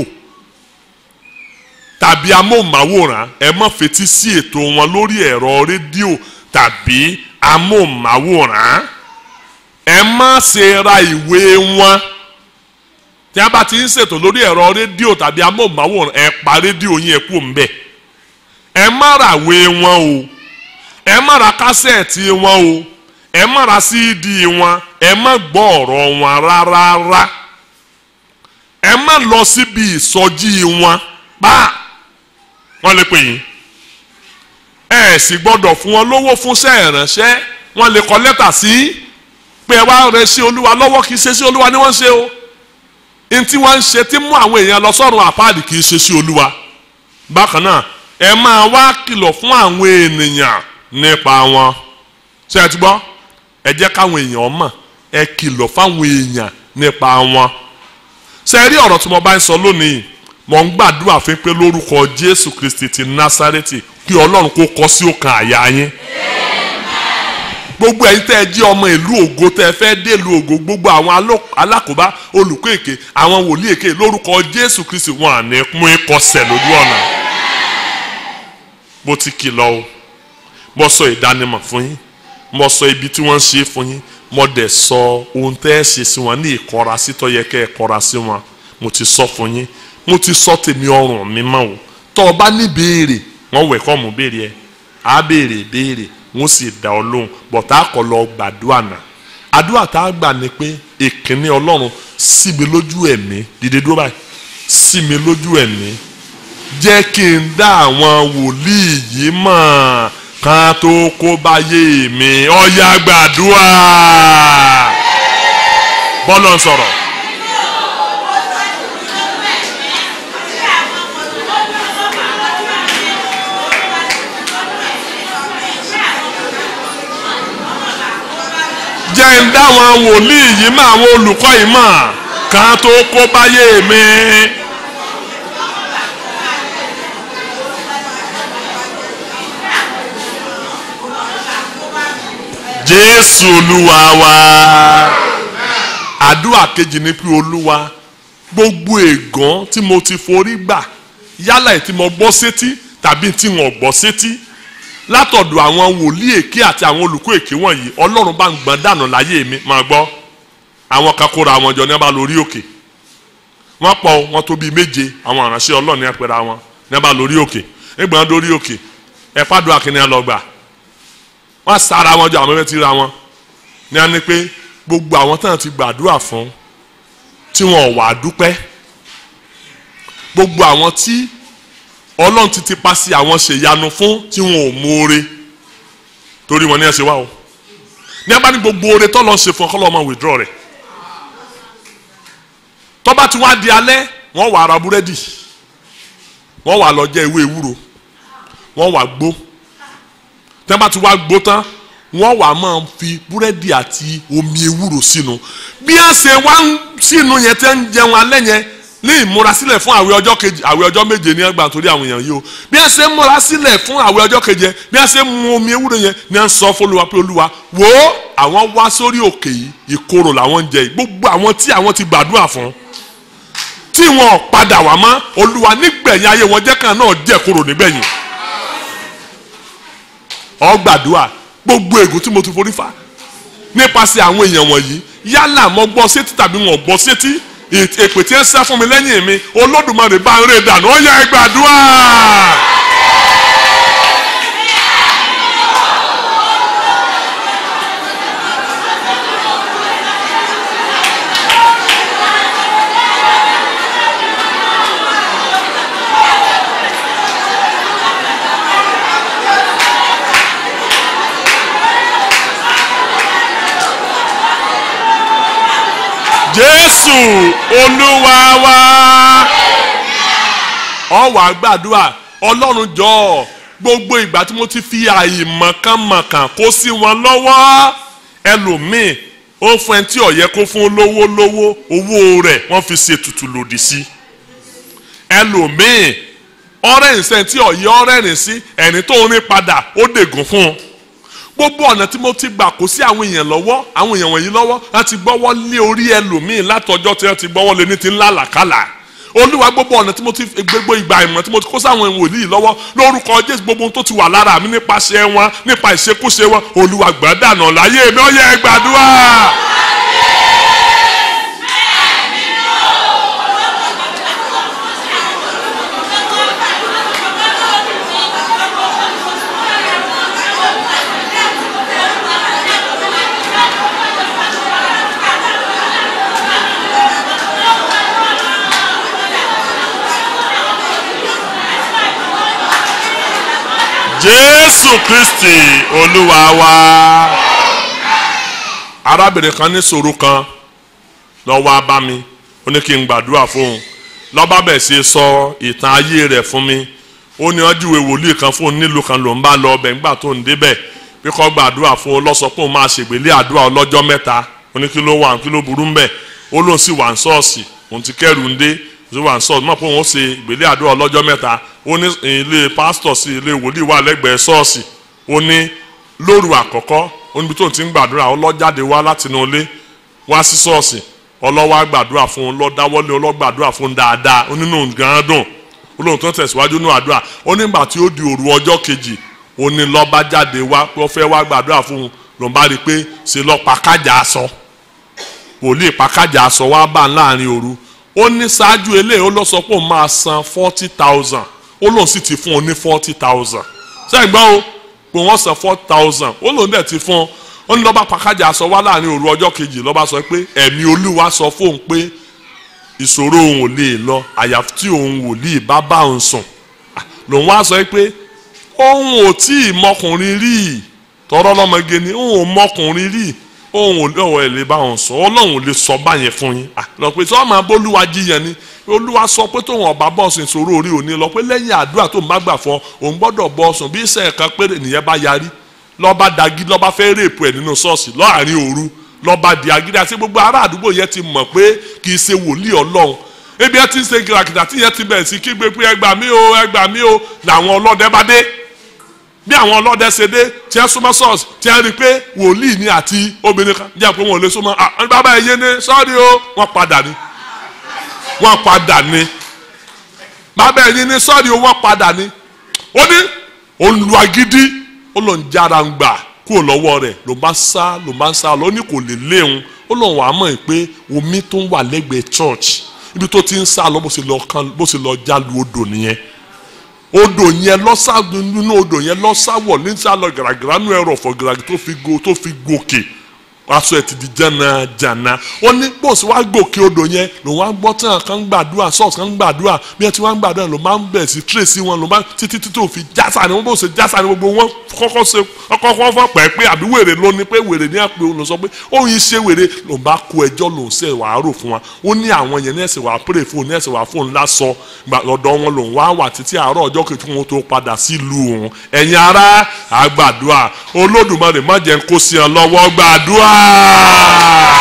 tàbí amóhùnmáwòrán ẹ má fetí sí ètò wọn lórí ẹ̀rọ rédíò tàbí amóhùnmáwòrán ẹ má ṣe ra ìwé wọn tí a bá ti ń ṣètò lórí ẹ̀rọ rédíò tàbí amóhùnmáwòrán ẹ pa rédíò yín ẹ kú ńbẹ̀ ẹ má ra ìwé wọn o ẹ má ra kásẹ̀tì wọn o ẹ má ra síìdì wọn ẹ má gbọ́ ọ̀rọ̀ wọn rárá ẹ má lọ síbi ìsọjí wọn pa wọ́n lè pè yín ẹ sì gbọ́dọ̀ fún wọn lówó fúnṣẹ́ ìránṣẹ́ wọ́n lè kọ lẹ́tà sí pé ẹ wá rẹ sí olúwa lọ́wọ́ kì í ṣe sí olúwa ni wọ́n ń ṣe o n tí wọ́n ń ṣe tí mú àwọn èèyàn lọ sọ́run àpáàdì kì í ṣe sí olúwa bákan náà ẹ máa wá kìlọ̀ fún àwọn ènìyàn nípa wọn ṣé ẹ ti gbọ́ ẹ jẹ́ káwọn èèyàn mọ̀ ẹ kìlọ̀ fáwọn èèyàn nípa wọn ṣe rí ọ̀rọ̀ tí mo bá ń sọ lónìí mo ń gbàdúrà fún pé lórúkọ Jésù Kristi ti Násárẹ́tì kí Ọlọ́run kó kọ sí ọkàn àyà yín gbogbo ẹ̀yin tẹ́ ẹ jí ọmọ ìlú ògo tẹ́ ẹ fẹ́ dé ìlú ògo gbogbo àwọn aló- alákòóbá olùkọ́ èké àwọn wòlíì èké lórúkọ Jésù Kristi wọn à ní mú ikọsẹ̀ lójú ọ̀nà bó ti kìlọ̀ o mo sọ ìdánimọ̀ fún yín mo sọ ibi tí wọ́n ń ṣe fún yín mo dẹ̀ sọ ohun tẹ́ ẹ ṣe sí wọn ní ìkọra sí tó yẹ kẹ́ ẹ kọra sí wọn mo ti sọ fún yín mo ti sọ tèmi ọrùn mi mọ́ o tọ́ ọ bá ní béèrè wọ́n wẹ̀ kọ́ mú béèrè ẹ̀ á béèrè béèrè wọ́n sì dá ọ lóhùn bọ̀tá kọ́ lọ gbàdúrà náà àdúrà tá a gbà ni pé ìkíní ọlọ́run sí mi lójú ẹ̀mí dìde dúró báyìí sí mi lójú ẹ̀mí jẹ́ kí n dá àwọn wòlíì yìí mọ̀ kan tó kó báyé mi ọ̀yà gbàdúrà bọ́lọ̀ ń sọ̀rọ̀. jẹ́ ń dá àwọn wòlíì yìí mọ̀ àwọn olùkọ́ yìí mọ̀ kan tó kó báyé mi. jésù olúwa wa àdúrà kejì ni pé olúwa gbogbo ègàn tí mo ti forí gbà yálà ẹ̀ tí mo gbọ́ sétí tàbí tí wọ́n gbọ́ sétí látọ̀dọ̀ àwọn wòlíì èké àti àwọn olùkọ́ èké wọ̀nyí ọlọ́run bá ń gbọ́n dànù láyé mi máa gbọ́ àwọn kan kóra àwọn jọ ní abá lórí òkè wọ́n pọ̀ wọ́n tó bíi méje àwọn àránṣẹ́ ọlọ́run ní ẹ̀pẹ̀rẹ̀ àwọn ní abá lórí òkè ẹgbẹ̀rún lórí òkè ẹ̀fádùn akínní ẹ̀ lọ gbà wọ́n sára wọn jọ àwọn mẹ́fẹ́ ti ra wọn ní a ní pé gbogbo àwọn tán ti gbàdúrà fún tí wọn ò wá dúpẹ́ gbogbo àwọn tí ọlọ́run ti ti pa sí àwọn ṣèyanu fún tí wọn ò mọ̀ọ́re torí wọn ní ẹ ṣe wá o ní a bá ní gbogbo oore tó lọ ṣe fún ọkọ lọ́mọ withdraw rẹ̀ tó bá ti wá di alẹ́ wọ́n wà ara búrẹ́dì wọ́n wà lọ jẹ ewé ewúro wọ́n wà gbó tẹ́ bá ti wá gbó tán wọ́n wà máa fi búrẹ́dì àti omi ewúro sínú bí a ṣe wá ń sínú yẹn tẹ́ ń jẹun alẹ́ yẹn ní ìmúrasílẹ̀ fún àwẹ̀ ọjọ́ kejì àwẹ̀ ọjọ́ méje ní ẹgbàá torí àwọn èèyàn yìí o bí a ṣe ń múra sílẹ̀ fún àwẹ̀ ọjọ́ keje bí a ṣe ń mu omi ewúro yẹn ní à ń sọ fọlùwà pé olúwa wò ó àwọn wá sórí òkè yìí ìkorò làwọn ń jẹ yìí gbogbo àwọn tí àwọn ti gbàdúrà fún tí wọn ò padà wá mọ́ olúwa nígbẹ̀yìn ayé wọn jẹ́ kan náà jẹ́ korò nígbẹ̀yìn ọ gbàdúrà gbogbo ègún tí mo ti forí fa nípasẹ̀ àwọn èèyàn wọ̀nyí yálà mo gbọ́ sétí tàbí wọn ò gbọ́ sétí èpè tí ń sá fún mi lẹ́yìn mi olódùmarè bá ń rè dànù ó yẹ ẹ gbàdúrà. jésù olúwa wa ọ wá gbàdúrà ọlọ́run jọ̀ọ́ gbogbo ìgbà tí mo ti fi àìmọ̀kànmọ̀kàn kó sí wọn lọ́wọ́ ẹlòmíì ó fún ẹni tí ó yẹ kó fún lówó lówó owó rẹ̀ wọ́n fi ṣètùtù lòdì sí ẹlòmíì ọ̀rẹ́ ìṣẹ́ tí ọ̀yẹ́ ọ̀rẹ́ rìn sí ẹni tó ń rí padà ó dègùn fún un gbogbo ọ̀nà tí mo ti gbà kó sí àwọn èèyàn lọ́wọ́ àwọn èèyàn wọ̀nyí lọ́wọ́ láti gbọ́wọ́ lé orí ẹlòmíì látọjọ́ tí wọ́n ti gbọ́wọ́ lé ní ti ńlá làkàlà olúwa gbogbo ọ̀nà tí mo ti gbogbo ìgbà ìmọ̀ tí mo ti kó sáwọn wòlíì lọ́wọ́ lórúkọ jésù gbogbo ohun tó ti wà lára mi nípasẹ̀ wọn nípa ìṣekúṣe wọn olúwa gbàdánà láyé mi ó yẹ gbàdúrà. jésù kristi olúwa wa arábìnrin kan ní ṣòro kan lọ wá bá mi ó ní kí n gbàdúrà fóun lọ́ba bẹ̀ sí sọ ìtàn ayé rẹ̀ fún mi ó ní ọjúwe wòlíì kan fóun nílùú kan ló ń bá lọ ọbẹ̀ nígbà tó ń débẹ̀ bí kò gbàdúrà fún un lọ́sọ pé òun máa ṣègbélé àdúrà ọlọ́jọ́ mẹ́ta ó ní kí ló wà kí ló burú ń bẹ̀ ó lóun sì wà ń ṣọ́ọ̀ṣì òun ti kẹ́rù ń dé ó wà ń ṣọ́ọ̀ṣì mọ̀ pé òun ó ṣe ìgbélé àdúrà ọlọ́jọ́ mẹ́ta ó ní ilé pásítọ̀ sí ilé wòlíì wà lẹ́gbẹ̀ẹ́ ṣọ́ọ̀ṣì ó ní lóru àkọ́kọ́ ó níbi tó ti ń gbàdúrà ó lọ jáde wá látinú ilé wá sí ṣọ́ọ̀ṣì ọlọ́wà gbàdúrà fún un lọ́dáwọ́lé ọlọ́gbàdúrà fún un dáadáa ó nínú gan dùn ó lóun tó ń tẹ̀síwájú nínú àdúrà ó nígbà tí ó di òru ọjọ́ kejì ó ní lọ́ba jáde wá pé ó fẹ́ wá gbàdúrà fún un ló ń bá rí i pé ṣe lọ́ pàkájà aṣọ wòlíì pàkájà aṣọ wá bá láàrin òru ó ní ṣáájú eléyìí ó lọ sọ pé òun máa san forty thousand ó lóun sì ti fún un ní forty thousand sẹ́yìn gbọ́ o pé wọ́n san forty thousand ó lóun dẹ̀ ti fún un ó ní lọ́ba pàkájà aṣọ wá láàrin òru ọjọ́ kejì lọ́ba sọ pé ẹ̀mí olúwa sọ fóun pé ìṣòro òun ò lè lọ àyàfi tí òun wòlíì bá bá òun sùn lòun wá sọ pé òun ò tí ì mọkùnrin rí tọrọ lọmọge ni òun ò mọkùnrin rí òun ò lọ́wọ́ ẹ̀ lè bá òun sọ ọlọ́run ò lè sọ báyẹn fún yín lọ pé sọ ma bólúwa jiyàn ni olúwa sọ pé tóun ọba bọ́ọ̀sì ìṣòro orí òní lọ pé lẹ́yìn àdúrà tó ń bá gbà fọ òun gbọ́dọ̀ bọ́ọ̀sùn bí iṣẹ́ kan péré nìyẹn bá yarí lọ́ba dagi lọ́ba fẹ́ rèpù ẹ̀ nínú ṣọ́ọ̀ṣì láàrin òru lọ́ba di agídí àti gbogbo ará àdúgbò yẹn ti mọ̀ pé kì í ṣe wòlíì ọlọ́run ebi ẹ ti ń ṣe gìràkìtà tí yẹn ti bẹ̀rẹ̀ sí kígbe pé ẹgbà mí o ẹgbà mí o làwọn ọlọ́dẹ bá dé bí àwọn ọlọ́dẹ ṣe dé tí ẹ súnmọ́ ṣọ́ọ̀ṣì tí ẹ rí i pé wòlíì ni àti obìnrin kan jẹ́ pé wọn ò lè súnmọ́ ah bàbá ẹ yé ni sọ́ọ́rì o wọ́n padà ni wọ́n padà ni bàbá ẹ yé ni sọ́ọ́rì o wọ́n padà ni ó ní olùwàgídí ó lọ ń jára ń gbà kúrò lọ́wọ́ rẹ̀ ló bá sá ló bá sá lọ ní kò lè léun ó lọ wàá mọ̀ pé omi tó ń wà lẹ́gbẹ̀ẹ́ church ibi tó ti ń sá lọ bó ṣe lọ kan bó ṣe lọ jálu odò nìyẹn odò yẹn lọ́sàgùn nínú odò yẹn lọ́sàwọ̀ ní sálọ gàràgàrà nù ẹ̀rọ ọ̀fọ̀ gàràgà tó fi go tó fi gòkè aṣọ ẹ̀ ti di jẹ́nà jànà ó ní bóòsì wá gòkè odò yẹn lòun wá gbọ́ tí wọn kan gbàdúrà sọ́ọ̀sì kan gbàdúrà bí wọn ti wá ń gbàdúrà ló máa ń bẹ̀ sí tírèsì wọn ló máa títí títí òfin jásà ni wọn bó ṣe jásà ni gbogbo wọn kọ́kọ́ ṣe kọ́kọ́ wọ́n fọ́ pẹ́ pé àbí wèrè ló ní pé wèrè ní àpè òun ló sọ pé òun yìí ṣe wèrè lòun bá kó ẹjọ́ lòun ṣe wàá rò fún wa ó ní àwọn yẹn ní ẹ̀sẹ̀ wàá pèrè fún òun ní ẹ̀sẹ̀ wàá fún òun lásọ lọ́dọ̀ wọn lòun wá wà títí àárọ̀ ọjọ́ kejì wọn tó padà sílùú òun ẹ̀yin ará àgbàdua olódùmarè má jẹ́ kó sí ọ lọ́wọ́ gbàdúrà.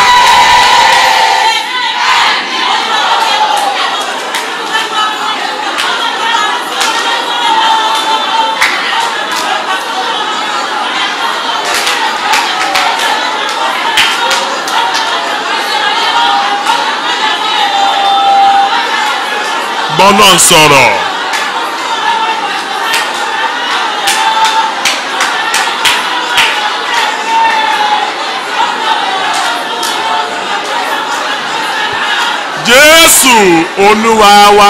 bọ́lọ̀ ń sọ̀rọ̀. jésù olúwa wa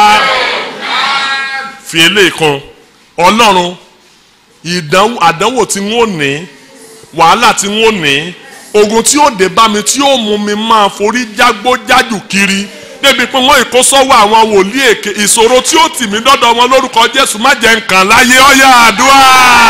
fi eléyìí kan ọlọ́run ìdánwò àdánwò tí wọ́n ní wàhálà tí wọ́n ní ogun tí ó dé bá mi tí ó mú mi máa forí jágbó jájù kiri débi pé wọ́n ìkó sọ́wọ́ àwọn wòlíì èké ìṣòro tí ó tì mí dọ́dọ̀ wọn lórúkọ jésù má jẹ́ nǹkan láyé ọ̀yà àdúrà.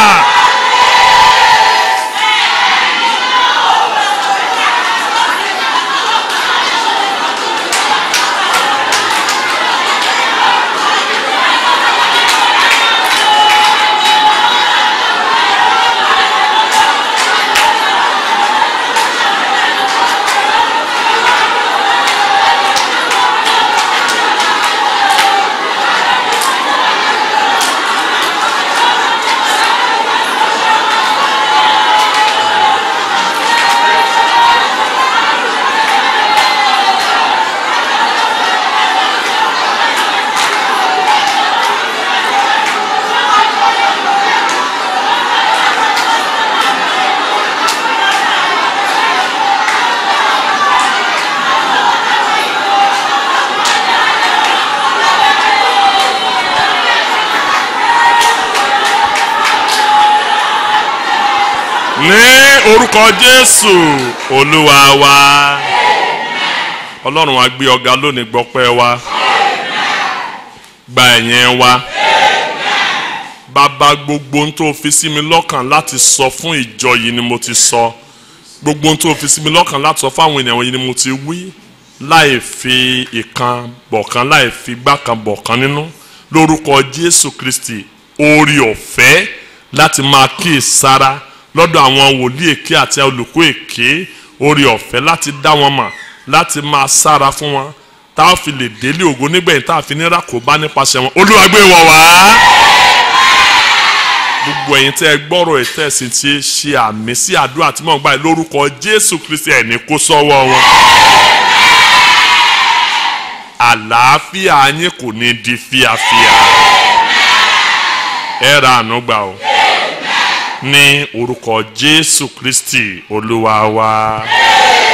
ní orúkọ jésù olúwa wa ọlọ́run wa gbé ọ̀gá lónìí gbọ́pẹ́ wa gba ẹ̀yìn wa bàbá gbogbo ohun tó fi sí mi lọ́kàn láti sọ fún ìjọ yìí ni mo ti sọ gbogbo ohun tó fi sí mi lọ́kàn láti sọ fáwọn ènìyàn yìí ni mo ti wí láì fi ìkan bọ̀kan láì fi gbákan bọ̀kan nínú lórúkọ Jésù Kristi orí ọ̀fẹ́ láti máa kíì sára lọ́dọ̀ àwọn wòlíì èké àti olùkọ́ èké orí ọ̀fẹ́ láti dá wọn mọ̀ láti máa sára fún wọn tá a fi lè délé ògo nígbẹ̀yìn tá a fi nira kó bá nípasẹ̀ wọn Olúwa gbé wọn wá. gbogbo ẹ̀yin tẹ́ ẹ gbọ́rọ̀ ẹ̀ tẹ́ ẹ sì ti ṣe àmì sí àdúrà tí mò ń gbà yìí lórúkọ Jésù Kristi ẹ̀ ní kó sọ́wọ́ wọn. àlàáfíà yín kò ní di fíafíà ẹ ra àánú gbà o Amen. ní orúkọ jésù kristi olúwa wa. Amen.